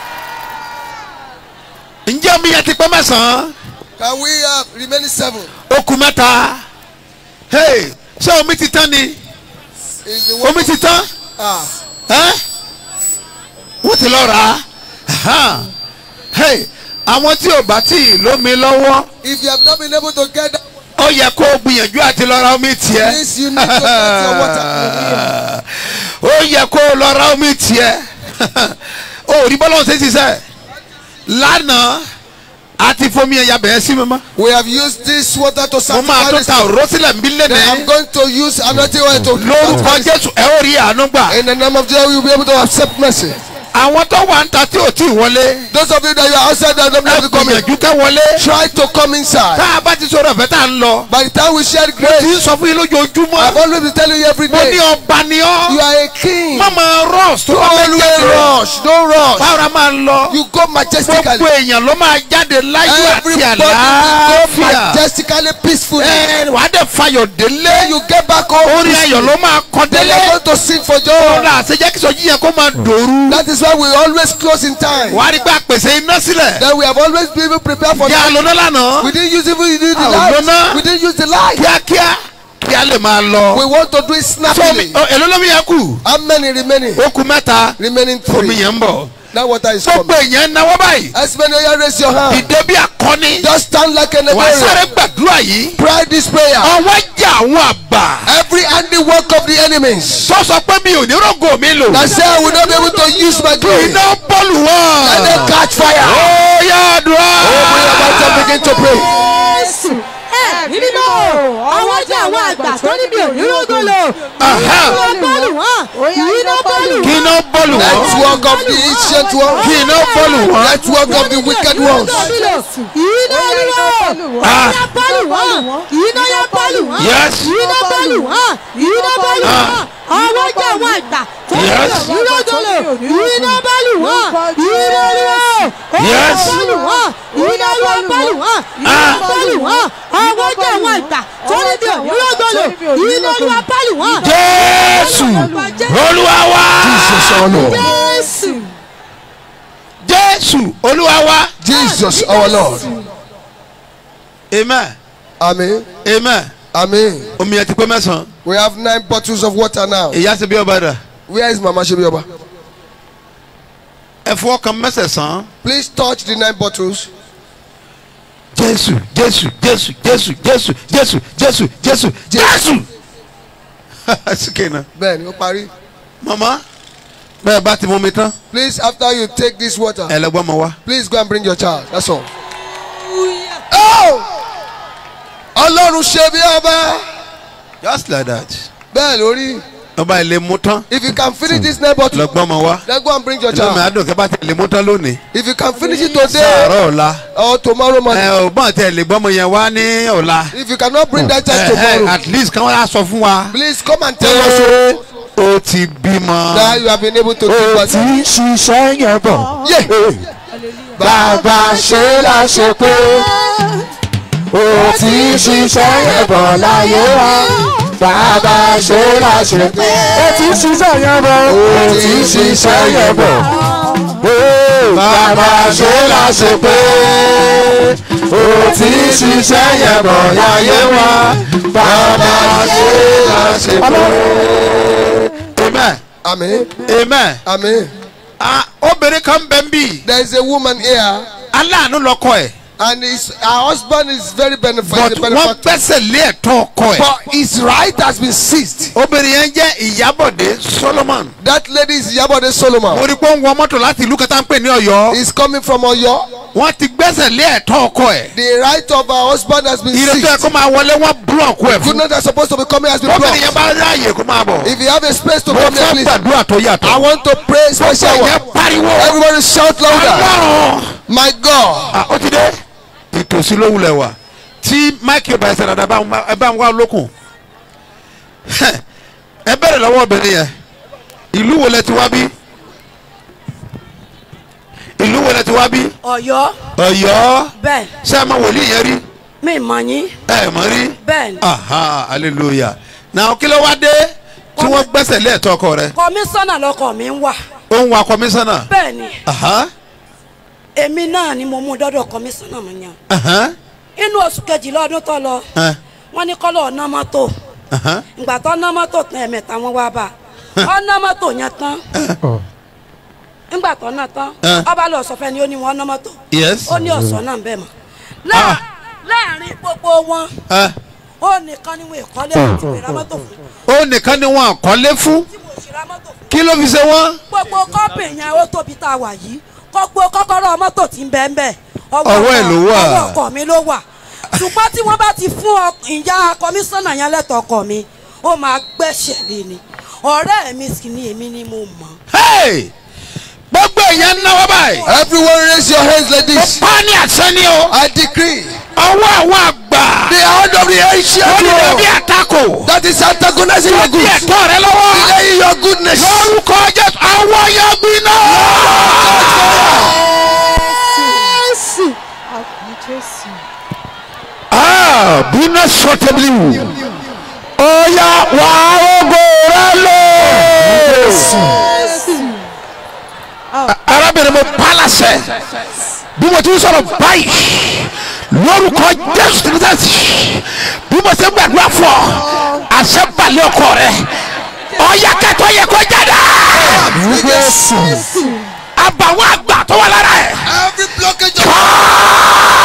[SPEAKER 6] ǹjẹ́ omi yẹn ti pẹ́ mẹ́sàn-án
[SPEAKER 3] Can we uh, remain seven?
[SPEAKER 6] ó kù mẹ́ta hey ṣé omi ti tán ni
[SPEAKER 3] Is the one
[SPEAKER 6] omi ti tán
[SPEAKER 3] ah
[SPEAKER 6] ẹ́ wọ́n ti lọ rà á hey àwọn tí ò bá tí ì lómi lọ́wọ́
[SPEAKER 3] if you have not been able to get that
[SPEAKER 6] ó yẹ kó o gbìyànjú àti lọ ra omi tiẹ̀
[SPEAKER 3] Please, you need to get your water.
[SPEAKER 6] ó yẹ kó o lọ ra omi tiẹ̀ ó rí bọ́lá ọ̀sẹ̀ ṣiṣẹ́ lánàá àti fomi ẹ̀yà bẹ̀rẹ̀ sí mi mọ́
[SPEAKER 3] we have used this water to
[SPEAKER 6] mo máa
[SPEAKER 3] sanctify
[SPEAKER 6] tó
[SPEAKER 3] this
[SPEAKER 6] ta òró sílẹ̀ ń bí
[SPEAKER 3] then I'm
[SPEAKER 6] lẹ́nẹ̀ẹ́.
[SPEAKER 3] going to use another oil to
[SPEAKER 6] lórúkọ jésù ẹ ó rí àánú gbà
[SPEAKER 3] in the name of Jesus we will be able to accept mercy
[SPEAKER 6] àwọn tó wà ń ta tí ò tí ì wọlé.
[SPEAKER 3] Those of you that you are outside that don't
[SPEAKER 6] ẹ
[SPEAKER 3] have to come in.
[SPEAKER 6] gbìyànjú kẹ́ wọlé.
[SPEAKER 3] Try to come inside.
[SPEAKER 6] tá a bá ti sọ̀rọ̀ ẹ̀fẹ́ tá a ń lọ.
[SPEAKER 3] By the time we share
[SPEAKER 6] mo ti
[SPEAKER 3] grace,
[SPEAKER 6] ń sọ fún yín
[SPEAKER 3] I've
[SPEAKER 6] lójoojúmọ́.
[SPEAKER 3] always been telling you every
[SPEAKER 6] mo ní
[SPEAKER 3] day.
[SPEAKER 6] ọba ni
[SPEAKER 3] You
[SPEAKER 6] ọ́.
[SPEAKER 3] are a king.
[SPEAKER 6] má máa rush tó
[SPEAKER 3] Don't
[SPEAKER 6] bá fẹ́
[SPEAKER 3] always
[SPEAKER 6] jáde.
[SPEAKER 3] rush. Don't rush.
[SPEAKER 6] báwo máa ń lọ.
[SPEAKER 3] You go majestically.
[SPEAKER 6] gbogbo èèyàn ló máa jáde láyọ̀ àti
[SPEAKER 3] Everybody will go
[SPEAKER 6] àlàáfíà.
[SPEAKER 3] majestically, peacefully.
[SPEAKER 6] ẹ wàá dẹ̀ fayọ̀ délé.
[SPEAKER 3] You get back home.
[SPEAKER 6] orí ayọ̀ ló máa kọ́
[SPEAKER 3] Then
[SPEAKER 6] délé.
[SPEAKER 3] you're going to sing for joy.
[SPEAKER 6] ọ̀la àṣejẹ́ kí sọ́jí yẹn kó máa dòru.
[SPEAKER 3] That is why we always close in time.
[SPEAKER 6] wàá rí pé a pèsè iná sílẹ̀.
[SPEAKER 3] Then we have always been prepared for
[SPEAKER 6] yà á
[SPEAKER 3] that.
[SPEAKER 6] lóná lánàá.
[SPEAKER 3] We didn't use even use the
[SPEAKER 6] Ah,
[SPEAKER 3] light.
[SPEAKER 6] lóná.
[SPEAKER 3] We didn't use the light.
[SPEAKER 6] kíákíá kí a lè máa
[SPEAKER 3] We
[SPEAKER 6] lọ.
[SPEAKER 3] want to do it
[SPEAKER 6] so
[SPEAKER 3] snappily.
[SPEAKER 6] ọ, èló lómi yẹn kù.
[SPEAKER 3] How many remaining?
[SPEAKER 6] ó kù mẹ́ta.
[SPEAKER 3] Remaining
[SPEAKER 6] omi
[SPEAKER 3] three.
[SPEAKER 6] yẹn ń bọ̀.
[SPEAKER 3] That water is
[SPEAKER 6] gbogbo
[SPEAKER 3] coming.
[SPEAKER 6] èèyàn náwó báyìí.
[SPEAKER 3] As many of you raise your hand.
[SPEAKER 6] ìdè bí akọni.
[SPEAKER 3] Just stand like an
[SPEAKER 6] wà á sáré
[SPEAKER 3] Nigerian.
[SPEAKER 6] gbàdúrà yìí.
[SPEAKER 3] Pray this prayer.
[SPEAKER 6] ọwọ́ jà àwọn àgbà.
[SPEAKER 3] Every handiwork of the enemies.
[SPEAKER 6] tó sọ pé mi ò ní rògò mi lò.
[SPEAKER 3] That say I will not be able to use my glory.
[SPEAKER 6] iná bọ́ọ̀lù wọn.
[SPEAKER 3] Let them catch fire.
[SPEAKER 6] ó yá àdúrà.
[SPEAKER 3] Open your mouth and begin to pray.
[SPEAKER 4] Jésù ẹ ní mímọ́ àwọn jẹ́ àwọn àgbà tó níbi ònírògolo
[SPEAKER 6] Aha.
[SPEAKER 4] iná bọ́ọ̀lù wọn iná bọ́ọ̀lù
[SPEAKER 6] kí
[SPEAKER 4] wọn.
[SPEAKER 6] iná bọ́ọ̀lù wọn.
[SPEAKER 3] Network of the ancient one.
[SPEAKER 6] kí iná bọ́ọ̀lù wọn.
[SPEAKER 3] Network of the wicked ones.
[SPEAKER 4] iná olúwo
[SPEAKER 6] Ah.
[SPEAKER 4] iná bọ́ọ̀lù wọn iná yá bọ́ọ̀lù wọn
[SPEAKER 6] Yes.
[SPEAKER 4] iná bọ́ọ̀lù wọn iná bọ́ọ̀lù wọn àwọn jẹ́ àwọn àgbà tó níbi
[SPEAKER 6] Yes.
[SPEAKER 4] ònírògolo iná bọ́ọ̀lù wọn iná olúwo
[SPEAKER 6] Yes.
[SPEAKER 4] iná bọ́ọ̀lù wọn iná olúwo bọ́ọ̀lù wọn iná bọ́ọ̀lù wọn àwọn jẹ́ àwọn àgbà tó níbi ònírògolo iná olúwo bọ́ọ̀lù wọn.
[SPEAKER 6] jésù olúwa wa.
[SPEAKER 3] Jesus our Lord.
[SPEAKER 4] Jésù.
[SPEAKER 6] jésù olúwa wa.
[SPEAKER 3] Jesus our Lord.
[SPEAKER 6] amen
[SPEAKER 3] Amen.
[SPEAKER 6] amen.
[SPEAKER 3] Amen.
[SPEAKER 6] omi ẹ ti pé mẹ́sàn-án.
[SPEAKER 3] We have nine bottles of water now.
[SPEAKER 6] ìyá ti bí ọba dà.
[SPEAKER 3] Where is Mama Shebioba?
[SPEAKER 6] ẹ fọwọ́ kan mẹ́sẹ̀sán.
[SPEAKER 3] Please touch the nine bottles.
[SPEAKER 6] jésù jésù jésù jésù jésù jésù jésù jésù jésù. sikẹ́ na.
[SPEAKER 3] Bẹ́ẹ̀ni, ó parí.
[SPEAKER 6] mama bẹ́ẹ̀ bá ti mú mi tán.
[SPEAKER 3] Please, after you take this water,
[SPEAKER 6] ẹ lọ gbọ́ mọ wá.
[SPEAKER 3] please go and bring your child. That's all. Oh! Ọlọ́run ṣe bí ọba.
[SPEAKER 6] just like that.
[SPEAKER 3] Bẹ́ẹ̀ lórí.
[SPEAKER 6] ọba ilé mú tán.
[SPEAKER 3] If you can finish this nine bottles,
[SPEAKER 6] lọ gbọ́ mọ wá.
[SPEAKER 3] then go and bring your
[SPEAKER 6] inú mi
[SPEAKER 3] child.
[SPEAKER 6] àdùn kẹ́ bá ti lè mú tán lónìí.
[SPEAKER 3] If you can finish it today
[SPEAKER 6] sàárọ̀ ọ̀la.
[SPEAKER 3] or tomorrow morning.
[SPEAKER 6] ẹ ò bọ́n tẹ lè gbọ́mọ yẹn wá ní ọ̀la.
[SPEAKER 3] If you cannot bring that child
[SPEAKER 6] ẹ ẹ
[SPEAKER 3] tomorrow,
[SPEAKER 6] at least kí wọ́n á sọ fún wa.
[SPEAKER 3] please come and tell
[SPEAKER 6] pé
[SPEAKER 3] us
[SPEAKER 6] o ti bímọ.
[SPEAKER 3] that you have been able to do
[SPEAKER 1] ó
[SPEAKER 3] what.
[SPEAKER 1] ti ń ṣiṣẹ́ yẹn bọ̀.
[SPEAKER 3] Yeah.
[SPEAKER 1] bàbá ṣe la ṣe pé ó ti ń ṣiṣẹ́ yẹn bọ̀ láyé wa. bàbá ṣe la ṣe pé ó ti ń ṣiṣẹ́ yẹn bọ̀. ó ti ń ṣiṣẹ́ yẹn bọ̀. Ó, bàbá ṣe la ṣe pé ó ti ń ṣiṣẹ́ yẹn bọ̀ láyé wa. bàbá ṣe la ṣe pé.
[SPEAKER 6] amen
[SPEAKER 3] Amen.
[SPEAKER 6] amen.
[SPEAKER 3] Amen.
[SPEAKER 6] ah obìnrin kan bẹ ń bì.
[SPEAKER 3] There is a woman here,
[SPEAKER 6] aláàánú lọkọ ẹ̀.
[SPEAKER 3] and his, her husband is very
[SPEAKER 6] but
[SPEAKER 3] beneficial.
[SPEAKER 6] wọ́n gbẹ́sẹ̀ lé ẹ̀tọ́ ọkọ ẹ̀.
[SPEAKER 3] But his right has been seized.
[SPEAKER 6] obìnrin yẹn jẹ́ ìyábọ̀dé solomon.
[SPEAKER 3] That lady is Yabode Solomon.
[SPEAKER 6] mo rí pé ó ń wọ mọ́tò láti ìlú kẹta ń pè ní ọ̀yọ́.
[SPEAKER 3] He's coming from Oyo.
[SPEAKER 6] wọ́n ti gbẹ́sẹ̀ lé ẹ̀tọ́ ọkọ ẹ̀.
[SPEAKER 3] The right of her husband has been
[SPEAKER 6] ìrètí ẹ̀
[SPEAKER 3] seized.
[SPEAKER 6] kó máa wọlé wọ́n búlọ̀kù ẹ̀ fún.
[SPEAKER 3] Goodness that's supposed to be coming has been
[SPEAKER 6] obìnrin yẹn
[SPEAKER 3] blocked.
[SPEAKER 6] bá ráàyè kó máa bọ̀.
[SPEAKER 3] If you have a space to
[SPEAKER 6] mo
[SPEAKER 3] come here,
[SPEAKER 6] fẹ́
[SPEAKER 3] please.
[SPEAKER 6] gbàdúrà tó
[SPEAKER 3] I
[SPEAKER 6] yàtọ̀.
[SPEAKER 3] want to pray special
[SPEAKER 6] gbogbo
[SPEAKER 3] one.
[SPEAKER 6] yẹn pariwo.
[SPEAKER 3] Everybody shout louder.
[SPEAKER 6] ọlọ́run.
[SPEAKER 3] My God.
[SPEAKER 6] ah ó ti dé. ìtòsí ló wulẹ̀ wà. tí máìkì ọba ẹsẹ̀ dada ẹ bá ń wá lókun. ẹ bẹ̀rẹ̀ lọ́wọ́ obìnrin yẹn. ìlú wo lẹ ti wá bí? ìlú wo lẹ ti wá bí?
[SPEAKER 8] Ọ̀yọ́
[SPEAKER 6] ọ̀yọ́.
[SPEAKER 8] bẹ́ẹ̀
[SPEAKER 6] ṣé ẹ máa wòlíì yẹn rí?
[SPEAKER 8] mi mọ̀ yín
[SPEAKER 6] ẹ mọ̀ rí?
[SPEAKER 8] bẹ́ẹ̀ ni
[SPEAKER 6] aha hallelujah. náà kí ló wá dé tí wọ́n gbẹ́sẹ̀ lé ẹ̀tọ́ ọkọ rẹ̀?
[SPEAKER 8] kọmíṣánná lọkọ mi ń wà
[SPEAKER 6] ó ń wa kọmíṣánná.
[SPEAKER 8] bẹ́ẹ̀ ni
[SPEAKER 6] aha
[SPEAKER 8] èmi náà ni mo mú dọ́dọ̀ kọmíṣánná mi yàn
[SPEAKER 6] aha
[SPEAKER 8] inú oṣù kejìlá ọdún tó lọ
[SPEAKER 6] ẹ,
[SPEAKER 8] wọ́n ní kọ́lọ́ ọ̀nà mọ́tò
[SPEAKER 6] aha
[SPEAKER 8] ìgbà tó ná mọ́tò tán ẹ̀mẹ́ta wọ́n wá bá ọ̀nà mọ́tò yẹn tán ńgbà tó ná tán
[SPEAKER 6] Eh.
[SPEAKER 8] ọba lọ sọ fẹ́ ni ó ní wọn ná mọ́tò
[SPEAKER 6] yes.
[SPEAKER 8] ó ní ọ̀sán náà bẹ́ẹ̀ mọ́
[SPEAKER 6] Ah.
[SPEAKER 8] Láà- láàrin gbogbo wọn
[SPEAKER 6] ẹ,
[SPEAKER 8] ó nìkan ni wọn ìkọ́lé àti ìrà mọ́tò fún
[SPEAKER 6] ó nìkan ni wọn àkọlé fún
[SPEAKER 8] tí mo ṣe ra mọ́tò fún
[SPEAKER 6] kí ló fi ṣe wọ́n.
[SPEAKER 8] gbogbo kọ́pì yẹn ó tóbi tá a wà yìí gbogbo kọ́kọ́rọ́ mọ́tò tí ń bẹ́ẹ̀ bẹ́ẹ̀
[SPEAKER 6] Ọwọ́ ẹ̀ ló wà.
[SPEAKER 8] ọwọ́ ọkọ mi ló wà ṣùgbọ́n tí wọ́n bá ti fún ọ- ìyá kọmíṣánná yẹn lẹ́tọ̀ọ́ ọkọ mi ó máa gbẹ́sẹ̀ lé ni ọ̀rẹ́ mi sì ni èmi ni mo mọ̀
[SPEAKER 6] Hey! gbogbo èèyàn náwó báyìí.
[SPEAKER 3] Everyone raise your hands like
[SPEAKER 6] mo
[SPEAKER 3] this.
[SPEAKER 6] pa á ní àṣẹ ni o.
[SPEAKER 3] I decree
[SPEAKER 6] ọwọ́ àwọn àgbà.
[SPEAKER 3] the hand of the ancient
[SPEAKER 6] wọ́n ní bí
[SPEAKER 3] world
[SPEAKER 6] àtakò.
[SPEAKER 3] that is antagonizing your
[SPEAKER 6] wọ́n bí
[SPEAKER 3] goods,
[SPEAKER 6] ẹ̀tọ́ rẹ lọ́wọ́.
[SPEAKER 3] delaying your goodness.
[SPEAKER 6] lórúkọ jésù àwọn yẹn gbiná.
[SPEAKER 4] jésù àbí jésù.
[SPEAKER 6] Ah, bínú sọtẹ́bìlì wù. ọ̀ya wà ogo rẹ lò. arábìnrin mo pa á láṣẹ bí mo ti ń sọ̀rọ̀ báyìí lórúkọ jésù tìrìtàsì bí mo ti ń gbàdúrà fún ọ àṣẹ balẹ̀ ọkọ rẹ ọ̀ya kẹtọ́ yẹ kó jáde. àbàwọ̀ àgbà tó wà lára ẹ̀.
[SPEAKER 3] Every blockage of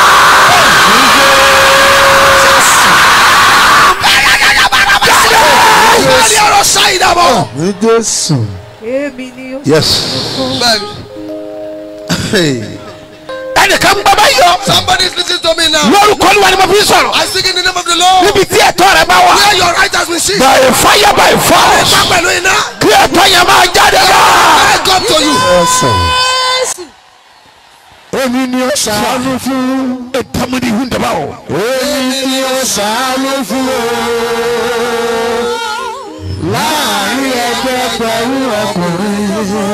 [SPEAKER 3] Every other side of all.
[SPEAKER 4] èmi ni ó.
[SPEAKER 6] yes. ẹnìkan gbọ́ bá yọ
[SPEAKER 3] Somebody is listening to me now.
[SPEAKER 6] lórúkọ olúwa ni mo fi ń sọ̀rọ̀
[SPEAKER 3] I speak in the name of the Lord.
[SPEAKER 6] níbi tí ẹ̀tọ́ rẹ bá wà
[SPEAKER 3] Where your right has been seized.
[SPEAKER 6] by fire by force
[SPEAKER 3] Má pẹ̀lú iná.
[SPEAKER 6] kí ẹ̀tọ́ yẹn máa jáde lọ.
[SPEAKER 3] I come to you.
[SPEAKER 1] èmi ni ó ṣàánú fún
[SPEAKER 6] ìtàmúdi ìhun dàbà o.
[SPEAKER 1] èmi ni ó ṣàánú fún o láàrin ẹgbẹ́ pẹ̀lú ọkùnrin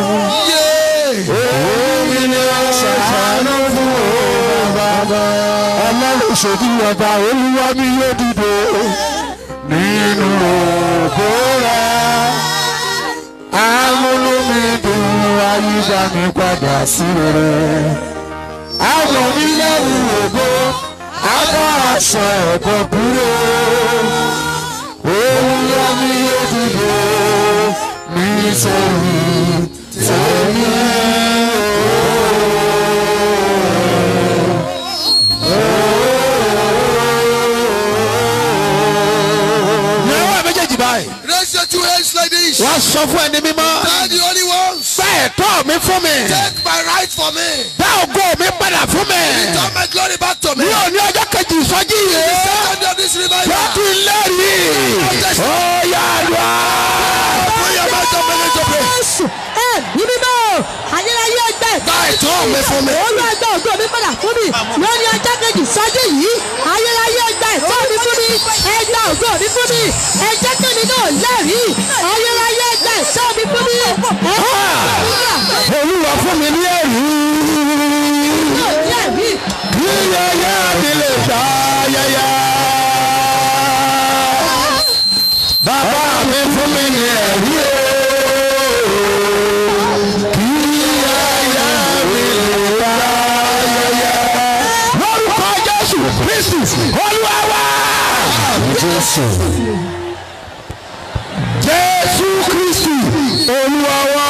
[SPEAKER 1] èmi ni ó ṣàánú fún o bàbá ọlọ́run ṣòdì ọba olúwa mi yóò dìde nínú òkú rẹ̀ amúlùmídùn ayíṣà mi padà sí rere àwọn onílẹ̀rù ògbó àwọn aṣọ ẹ̀bọ̀ kúrò olúwa mi yóò dìde nítorí tèmi.
[SPEAKER 6] náwó méjèèjì báyìí.
[SPEAKER 3] Raise your two hands like this.
[SPEAKER 6] wọ́n sọ fún ẹni mímọ́.
[SPEAKER 3] Tell the only ones.
[SPEAKER 6] gba ẹ̀tọ́ mi fún mi.
[SPEAKER 3] Take my right for me.
[SPEAKER 6] dá ògo mi padà fún mi.
[SPEAKER 3] Return my glory back to me.
[SPEAKER 6] ní òní ọjọ́ kejì ìsọjí yìí.
[SPEAKER 3] Second day of this revival.
[SPEAKER 6] lọ́tún lẹ́rìí. ó yà lọ.
[SPEAKER 3] Put your mouth up begin to pray.
[SPEAKER 4] jésù ẹ ní mímọ́ ayérayé ẹgbẹ́.
[SPEAKER 3] Gba ẹ̀tọ́ mi fún mi.
[SPEAKER 4] olú ẹgbẹ́ ògo mi padà fún mi lórí ọjọ́ kejì sọ́jú yìí ayérayé ẹgbẹ́ ẹ̀tọ́ mi fún mi ẹgbẹ́ ògo mi fún mi ẹjẹ́ kẹ́mi náà lẹ́rìí ayérayé ẹgbẹ́ ẹ̀tọ́ mi fún mi
[SPEAKER 6] olúwa fún mi ní ẹ̀rí.
[SPEAKER 4] náà lẹ́rìí.
[SPEAKER 6] kí yẹyẹ mi lè gbà yẹyẹ. bàbá mi fún mi ní ẹ̀rí o. kí yẹyẹ mi lè gbà yẹyẹ. lórúkọ jésù kristi olúwa wá.
[SPEAKER 1] jésù
[SPEAKER 6] jésù kristi olúwa wá.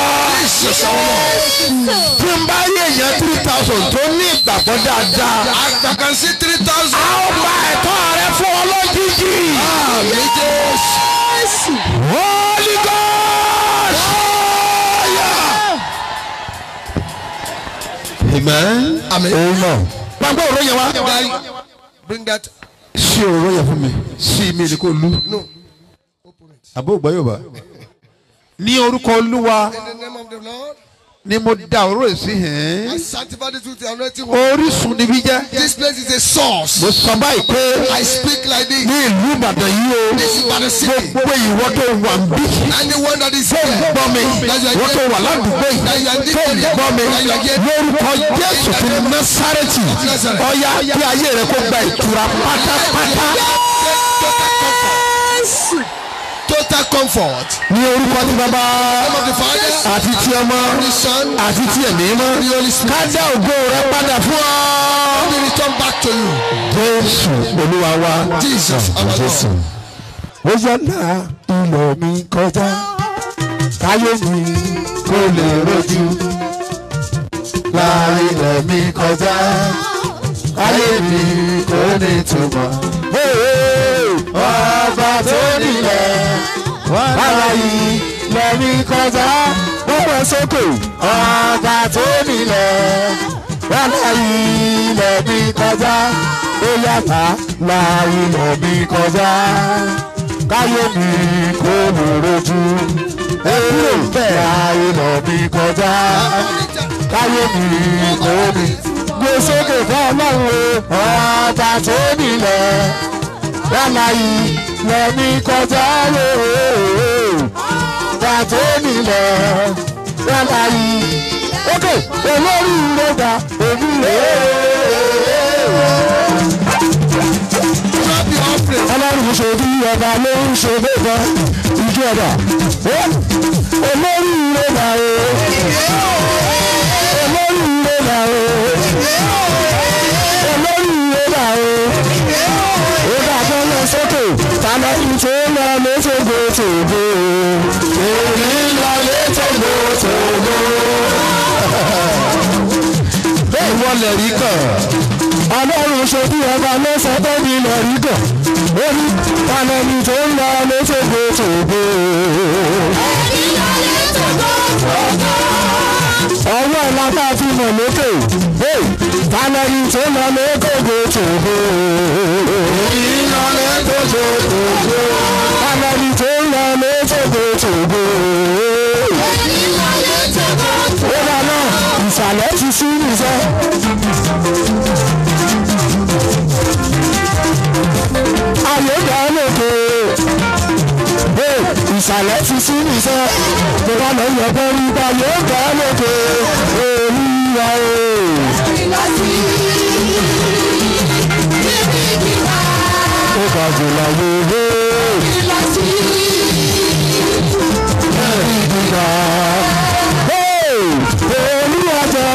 [SPEAKER 6] tí n bá rí èèyàn three thousand tó ní ìgbàgbọ́ dáadáa.
[SPEAKER 3] I can see three thousand.
[SPEAKER 6] a ó gba ẹ̀tọ́ rẹ fún ọ lójijì.
[SPEAKER 3] Àmì Jésù.
[SPEAKER 6] Holy Ghost. Amen.
[SPEAKER 3] Àmì.
[SPEAKER 1] amen
[SPEAKER 6] Gbàgbọ́ òró yẹn wá.
[SPEAKER 3] Guy, Bring that.
[SPEAKER 6] Sí òró yẹn fún mi. Sí mi ni kò lu.
[SPEAKER 3] No.
[SPEAKER 6] Àbó ògbà yóò bá. Ní orúkọ Olúwa
[SPEAKER 3] In the name of the Lord.
[SPEAKER 6] ni mo da òró yìí sí
[SPEAKER 3] I
[SPEAKER 6] hẹ́n.
[SPEAKER 3] sanctify this with the anointing. oil.
[SPEAKER 6] Orísun níbí jẹ́.
[SPEAKER 3] This place is a source.
[SPEAKER 6] Mo sọ báyìí pé
[SPEAKER 3] I speak like this.
[SPEAKER 6] ní ìlú Ìbàdàn yìí o.
[SPEAKER 3] This is Ibadan city.
[SPEAKER 6] Gbogbo ìwọ tó wà ń bí.
[SPEAKER 3] Anyone that is
[SPEAKER 6] tó ń
[SPEAKER 3] here.
[SPEAKER 6] gbọ́ mi wọ́n tó wà ládùúgbò yìí tó ń gbọ́ mi lórúkọ jésù ti násàrẹ́tì ọ̀yá kí ayé rẹ kó gba ìtura pátápátá
[SPEAKER 3] Total comfort.
[SPEAKER 6] ní orúkọ tí bàbá
[SPEAKER 3] Name of the Father.
[SPEAKER 6] àti tí ọmọ
[SPEAKER 3] The Son.
[SPEAKER 6] àti tí ẹ̀mí mọ́ ká dá ògo rẹ padà fún ọ.
[SPEAKER 3] We return back to you.
[SPEAKER 6] jésù olúwa wa
[SPEAKER 3] Jesus our
[SPEAKER 1] jésù
[SPEAKER 3] Lord.
[SPEAKER 1] ó yọ̀nà ilẹ̀ mi kọjá káyé mi kó lè rojú láàrin ilẹ̀ mi kọjá káyé mi kó lè túmọ̀. ọba tó nílẹ̀ bàbá yìí ilẹ̀ mi kọjá gbọ́dọ̀ sókè ọba tó nílẹ̀ bàbá yìí ilẹ̀ mi kọjá ó yàtá láàrin ilẹ̀ mi kọjá káyé mi kó lè rojú ẹ kúrò bẹ́ẹ̀. láyé lọ bí kọjá káyé mi kò mi. gbé sókè fún ọlọ́run o ọba tó nílẹ̀ lọ́la yìí lọ bí kọjá lé ọba tó nílẹ̀ lọ́la yìí. ókè olórí ló gba òbí rẹ̀ ọlọ́run ṣe bí ọba ló ń ṣe bẹ́ẹ̀ ìjọ ọba olórí ilé là o olórí ilé là o olórí ilé là o ó bá tó lọ sókè tàbí ìtò lọ létògbò tògbò èmi lọ létògbò tògbò. bẹ́ẹ̀ wọlé rí kàn ọlọ́run ṣe bí ọba ló sọ pé mi lọ rí gàn ó ní panẹ́ni tó ń lọ léṣègbè tògbò. ọwọ́ ẹ̀ la fi mọ̀ lókè panẹ́ni tó ń lọ léṣègbè tògbò. ìlọ léṣègbè tògbò. panẹ́ni tó ń lọ léṣègbè tògbò. ó wà náà ìsàlẹ̀ ti sí nìṣẹ́. ayé gbà lóko ìsàlẹ̀ ti sí nìṣẹ́ tó bá lọ yọ bọ́ rí bá yóò gbà lóko olúwa o. ó bá jù láyé wé. ìdìgbà olúwa jọ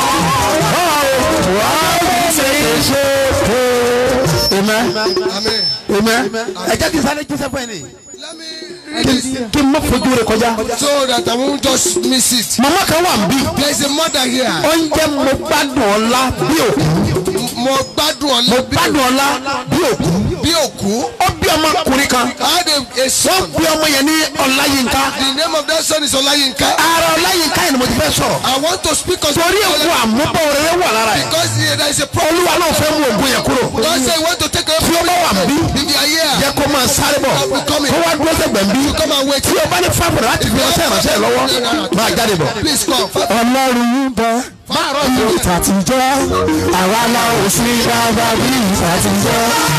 [SPEAKER 1] wà á ṣe é ṣe. Amen
[SPEAKER 3] Amen.
[SPEAKER 1] amen
[SPEAKER 6] ẹ jẹ́ kí n sáré jíṣẹ́ fún ẹ ní.
[SPEAKER 3] Let me read this
[SPEAKER 1] kí n má fojú rẹ kọjá.
[SPEAKER 3] so that I won't just miss it.
[SPEAKER 1] màmá kan wà níbí.
[SPEAKER 3] There is a mother here.
[SPEAKER 1] oúnjẹ mo gbádùn ọlá bí òkú.
[SPEAKER 3] Mo gbádùn
[SPEAKER 1] mo
[SPEAKER 3] ọ̀lẹ́
[SPEAKER 1] gbádùn ọlá bí òkú.
[SPEAKER 3] bí òkú.
[SPEAKER 1] ó bí ọmọkùnrin kan.
[SPEAKER 3] I had a, a
[SPEAKER 1] wọ́n
[SPEAKER 3] son.
[SPEAKER 1] bí ọmọ yẹn ní ọláyínká.
[SPEAKER 3] The name of that son is Olayinka.
[SPEAKER 1] ara ọláyínká yẹn ni mo ti fẹ́ sọ̀rọ̀.
[SPEAKER 3] I want to speak on
[SPEAKER 1] torí èkó àmúbọ̀ rere wà lára ẹ̀.
[SPEAKER 3] because uh, there is a problem.
[SPEAKER 1] olúwa náà fẹ́ mú ògùn yẹn kúrò.
[SPEAKER 3] God say you want to take away
[SPEAKER 1] tí ó bá wà níbí.
[SPEAKER 3] if you are here.
[SPEAKER 1] jẹ́ kó máa sáré bọ̀. kó wá dúró sẹ́gbẹ̀ẹ́ níbí.
[SPEAKER 3] Come and wait.
[SPEAKER 1] tí o bá ní fáfọ̀rọ̀ láti fi ọsẹ ìránṣẹ́ lọ́wọ́ máa jáde bọ̀.
[SPEAKER 3] Please come.
[SPEAKER 1] ọlọ́run ń bọ bí ìtàtijọ́ àwa la ò sí bàbá bí ìtàtijọ́.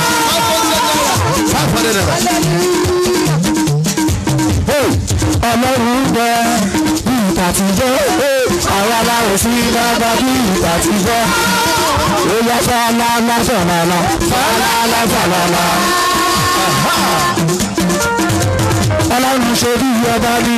[SPEAKER 1] five hundred naira. ọlọ́run ń bọ bí ìtàtijọ́ àwa la ò sí bàbá bí ìtàtijọ́. ó yá fàlàlà fàlàlà fàlàlà fàlàlà. ọlọ́run ṣe bí ọba ní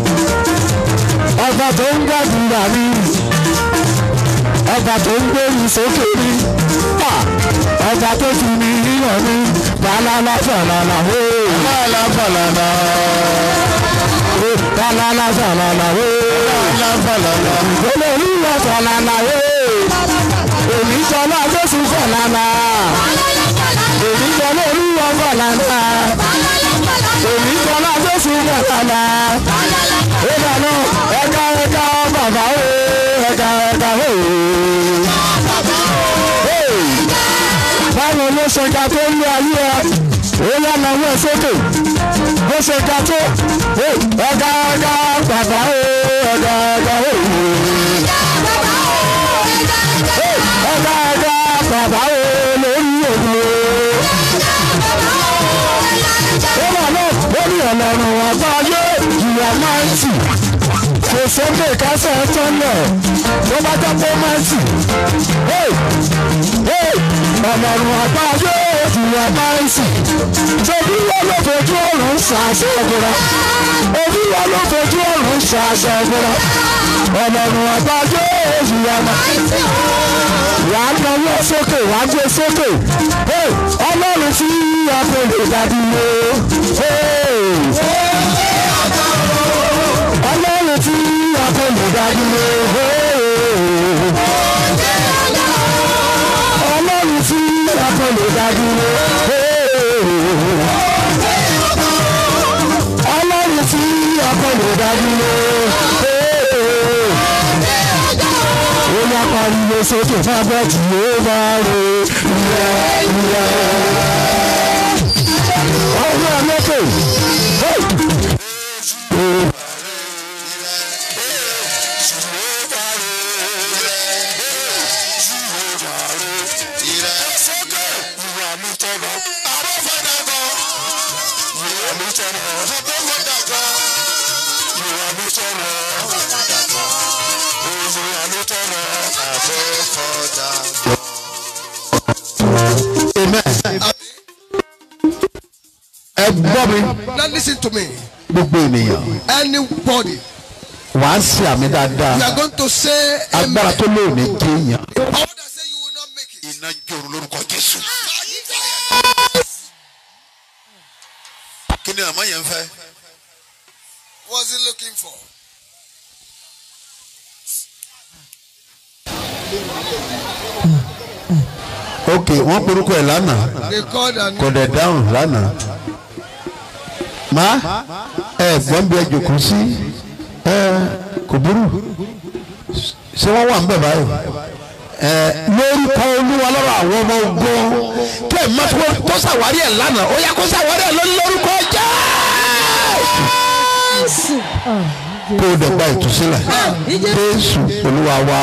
[SPEAKER 1] ọba tó ń gbàdúrà ní ọba tó ń gbóyún sókè ní ọba tó fi ní yíyan ní balala falala o balala falala o balala falala o balala falala ìgbélé olúwa falala o èmi sọlá jésù falala èmi sọlá olúwa falala èmi sọlá jésù falala ó dáná ẹ̀ka ẹ̀ka bàbá o ẹ̀ka ẹ̀ka o. báwo ló ṣe ga tó ń lo ayé ẹ ó yá lọ́wọ́ ẹ sókè bó ṣe ga tó ẹ̀ka ẹ̀ka bàbá o ẹ̀ka ẹ̀ka o. ẹ̀ka ẹ̀ka bàbá o lórí òun o. ó wà náà ó ní ọ̀lọ́run àgbáyé ìwà máa ń tì kò sókè kásẹ̀ tọ́lẹ̀ tó bá jẹ́ pé máa ń tì. ọ̀lọ́run àgbáyé ìwà máa ń tì. ṣòbí wọn ló fojú ọ̀run ṣàṣẹ ìbúra. òbí wọn ló fojú ọ̀run ṣàṣẹ ìbúra. ọ̀lọ́run àgbáyé ìwà máa ń tì. wà á lọ́wọ́ sókè wà á gbé sókè. ọlọ́run tí a kò lè dàbí wo. ọlọ́run tí a kò lè dàbí wo. ọlọ́run tí a kò lè dàbí wo. ọlọ́run tí a kò lè dàbí wo. ó yá pariwo sókè fábẹ́ tí ó bá rè ìyá ìyá. ọwọ́ ẹ̀ lókè. ẹ gbọ́ mi
[SPEAKER 3] Now listen to me.
[SPEAKER 1] gbogbo ènìyàn
[SPEAKER 3] Anybody,
[SPEAKER 1] wàá ṣe àmì dáadáa
[SPEAKER 3] you are going to say
[SPEAKER 1] agbára
[SPEAKER 3] amen.
[SPEAKER 1] tó lóòní kéèyàn.
[SPEAKER 3] Power that say you will not make it.
[SPEAKER 6] iná jòrò lórúkọ jésù. kí ni àmọ́ yẹn ń fẹ́.
[SPEAKER 3] What's he looking for?
[SPEAKER 1] ok wọ́n porúkọ ẹ̀ lánàá
[SPEAKER 3] They called and
[SPEAKER 1] kò dẹ̀ dáhùn lánàá. má ẹ gbọ́n bí ẹ jòkó sí ẹ kò burú ṣé wọ́n wà ń bẹ̀ báyìí. ẹ lórúkọ olúwa lọ́rọ̀ àwọn ọmọ ogun kí ẹ má tó tó ṣàwárí ẹ̀ lánàá ó yá kó ṣàwárí ẹ̀ lórí lórúkọ jẹ́. kó o dẹ̀ gba ìtúsílẹ̀ jésù olúwa wa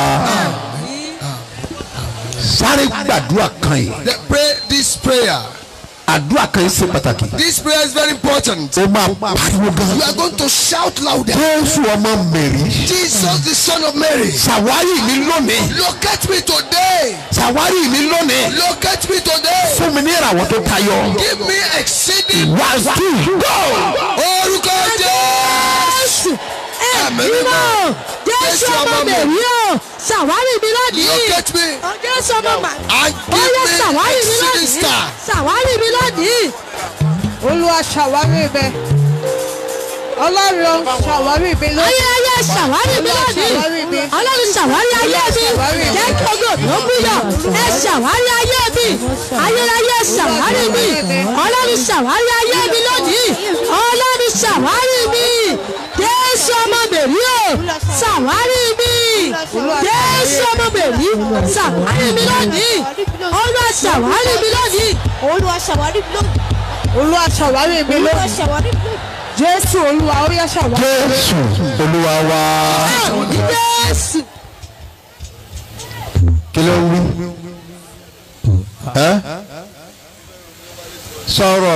[SPEAKER 1] sáré gbàdúrà kan yìí
[SPEAKER 3] they pray this prayer.
[SPEAKER 1] àdúrà kan yìí ṣe pàtàkì
[SPEAKER 3] This prayer is very important.
[SPEAKER 1] ó máa pariwo gan.
[SPEAKER 3] You are going to shout louder.
[SPEAKER 1] jésù ọmọ mẹ̀rí
[SPEAKER 3] Jesus, the Son of Mary,
[SPEAKER 1] ṣàwárí mi lónìí
[SPEAKER 3] locate me today.
[SPEAKER 1] ṣàwárí mi lónìí
[SPEAKER 3] Locate me today.
[SPEAKER 1] fún mi ní ìràwọ̀ tó tayọ.
[SPEAKER 3] Give me exceeding
[SPEAKER 1] one two go.
[SPEAKER 3] orúkọ Jésù.
[SPEAKER 4] ẹ̀mí náà jésù ọmọ mẹ̀rí o ṣàwárí mi lónìí
[SPEAKER 3] Locate me
[SPEAKER 4] jésù ọmọ mà
[SPEAKER 3] and
[SPEAKER 4] ó
[SPEAKER 3] give
[SPEAKER 4] yẹ
[SPEAKER 3] me
[SPEAKER 4] ṣàwárí mi
[SPEAKER 3] exceeding
[SPEAKER 4] lónìí
[SPEAKER 3] star.
[SPEAKER 4] ṣàwárí mi lónìí.
[SPEAKER 2] olúwa ṣàwárí ibẹ̀ ọlọ́run ṣàwárí ibẹ̀ lónìí.
[SPEAKER 4] ayérayé ṣàwárí mi
[SPEAKER 2] ṣàwárí mi.
[SPEAKER 4] lónìí ọlọ́run ṣàwárí ayé
[SPEAKER 2] Ṣàwárí
[SPEAKER 4] mi
[SPEAKER 2] mi.
[SPEAKER 4] jẹ́ kí ogo tó búyọ̀ ẹ ṣàwárí ayé mi ayérayé ṣàwárí mi ọlọ́run ṣàwárí ayé mi lónìí ọlọ́run ṣàwárí mi jésù ọmọ bèrí o ṣàwárí mi jésù ọmọ bèrí ṣàwárí mi lónìí olúwa ṣàwárí mi lónìí
[SPEAKER 9] olúwa ṣàwárí mi lónìí
[SPEAKER 2] olúwa ṣàwárí ibẹ̀
[SPEAKER 9] olúwa
[SPEAKER 2] lónìí.
[SPEAKER 9] ṣàwárí mi lónìí.
[SPEAKER 2] jésù olúwa ó yẹ ṣàwárí.
[SPEAKER 1] jésù olúwa wa.
[SPEAKER 4] jésù.
[SPEAKER 1] kí ló ń wí. ẹ sọ̀rọ̀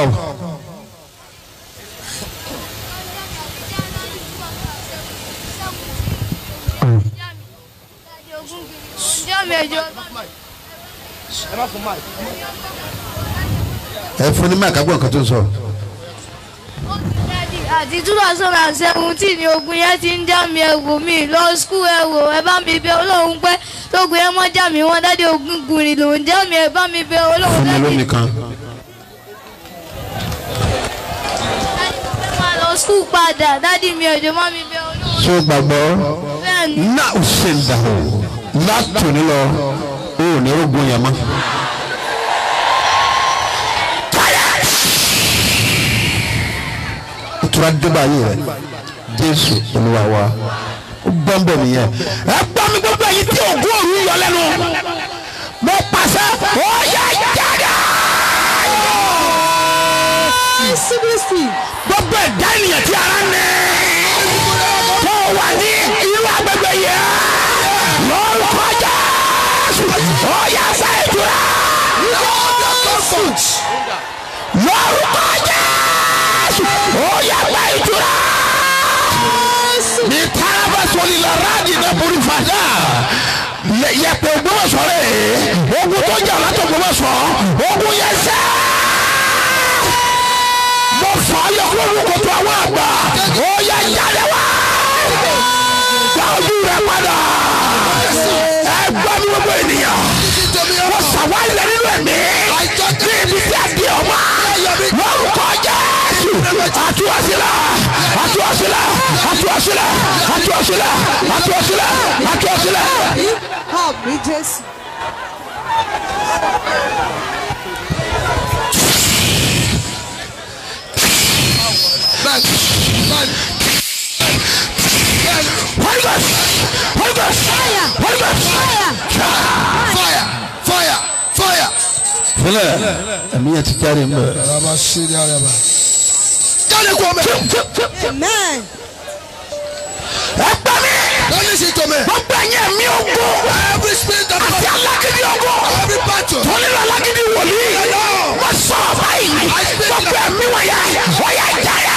[SPEAKER 1] ẹ fún ní máàkì agbọ̀n kan tó ń sọ.
[SPEAKER 10] àti two thousand and seventeen ni ogun yẹn ti ń já mi ẹ̀wò mi lọ skul ẹ̀wò ẹ bá mi bẹ ọlọ́run pé tógun yẹn mọ́ já mi wọ́n dáadé ogun gùnrin ló ń já mi ẹ bá mi bẹ ọlọ́run
[SPEAKER 1] fún mi
[SPEAKER 10] dáadé
[SPEAKER 1] lónìí kan.
[SPEAKER 10] máa lọ skul padà dáadé mi ọjọ́ má mi bẹ ọlọ́run
[SPEAKER 1] ṣé o gbàgbọ́
[SPEAKER 10] bẹ́ẹ̀ ni
[SPEAKER 1] náà ó ṣe ń dà o látòní lọ o ò ní rògbòn yẹn mọ́. ìtura débà yìí rẹ jésù olúwa wa ó gbọ́n bẹ̀ nìyẹn. ẹ gbọ́ mi gbogbo ẹ̀yin tí ògùn òru yọ lẹ́nu mo pàṣẹ ó yẹ jáde.
[SPEAKER 4] jésù kristi.
[SPEAKER 1] gbogbo ẹ̀dá ènìyàn tí ara ní tó wà ní irú agbègbè yẹn lórúkọ jésù ó yẹ sẹ́ ìtura lórúkọ jésù ó yẹ gbẹ ìtura ní taraba sọlí la radi náà borí fàdà yẹpẹ Ògbómọ̀ṣọ́ rẹ ogun tó jà látọ̀ Ògbómọ̀ṣọ́ ogun yẹn sẹ́ mo fà á yọ kúrò ní kòtò àwọn àgbà ó yẹ jáde wá gba ojú rẹ padà ẹ gbọ́ mi gbogbo ènìyàn mo sàwá ilẹ̀ nínú ẹ̀mí ní ibi tí a di ọmọ lórúkọ Jésù àtúwàsílẹ̀ àtúwàsílẹ̀ àtúwàsílẹ̀ àtúwàsílẹ̀ àtúwàsílẹ̀ àtúwàsílẹ̀.
[SPEAKER 2] àmì jésù.
[SPEAKER 3] Bẹ́ẹ̀ bẹ́ẹ̀
[SPEAKER 1] Holy Ghost Holy Ghost Holy Ghost.
[SPEAKER 3] fire fire fire.
[SPEAKER 1] fúnẹ̀ ẹ̀mí yẹn ti jáde ń bẹ̀.
[SPEAKER 3] Araba ṣe ni araba. Jáde kú ọmọ ẹ̀.
[SPEAKER 4] amen.
[SPEAKER 1] ẹ gbà mí.
[SPEAKER 3] Don't listen to me.
[SPEAKER 1] gbogbo ẹ̀yẹ mi ò gbó.
[SPEAKER 3] Every spirit of
[SPEAKER 1] àti alágídí ọgbọ.
[SPEAKER 3] every battle.
[SPEAKER 1] tọ́lẹ̀ alágídí wòlíì. wọ́n sọ báyìí. gbogbo ẹ̀mí wọ̀nyẹ wọ́n yẹ jáde.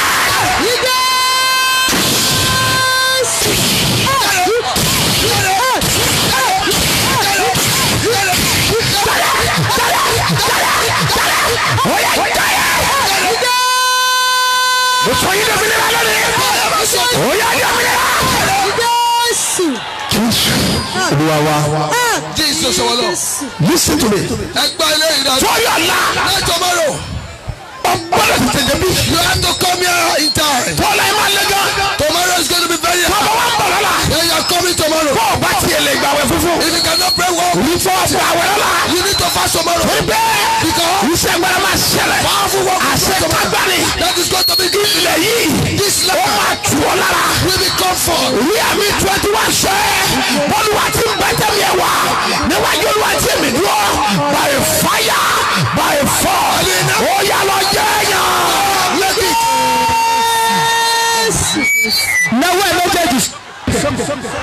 [SPEAKER 1] sọ yín dòmìnira lónìí. ó yá dòmìnira.
[SPEAKER 4] Jésù.
[SPEAKER 1] jésù olúwa wa.
[SPEAKER 3] Jesus our Lord.
[SPEAKER 1] listen to me.
[SPEAKER 3] Ẹgbẹ́ ilé ìdájọ́.
[SPEAKER 1] for your life.
[SPEAKER 3] Let tomorrow.
[SPEAKER 1] ọgbọ́dọ̀ ti tẹ̀lé bí.
[SPEAKER 3] You have to come here in time.
[SPEAKER 1] tọ́lá ẹ̀ máa lé gan.
[SPEAKER 3] Tomorrow is going to be very hard.
[SPEAKER 1] bàbá wa ń bọ̀ lọ́la.
[SPEAKER 3] Yeah, you are coming tomorrow.
[SPEAKER 1] bó o bá tiẹ̀ lè gbàwẹ̀ funfun.
[SPEAKER 3] If you cannot pray well,
[SPEAKER 1] ní fọwọ́sọ àwẹ̀ lọ́la.
[SPEAKER 3] you need to fast tomorrow.
[SPEAKER 1] torí bẹ́ẹ̀
[SPEAKER 3] Because
[SPEAKER 1] iṣẹ́ gbọ́dọ̀ máa ṣẹlẹ̀.
[SPEAKER 3] powerful work is
[SPEAKER 1] àṣẹ
[SPEAKER 3] going to be
[SPEAKER 1] kágbáni.
[SPEAKER 3] That is going to be good.
[SPEAKER 1] ilẹ̀ yìí
[SPEAKER 3] This
[SPEAKER 1] ó
[SPEAKER 3] letter
[SPEAKER 1] máa tù ọ́ lára.
[SPEAKER 3] will be comfort.
[SPEAKER 1] ní àmì twenty one ṣe olúwa ti ń bẹ́tẹ̀ mi ẹ̀ wá níwájú olúwa ti mi dúró by fire by force ó yà lọ jẹ́ yàn.
[SPEAKER 3] Let it.
[SPEAKER 1] náwó ẹ̀ méjèèjì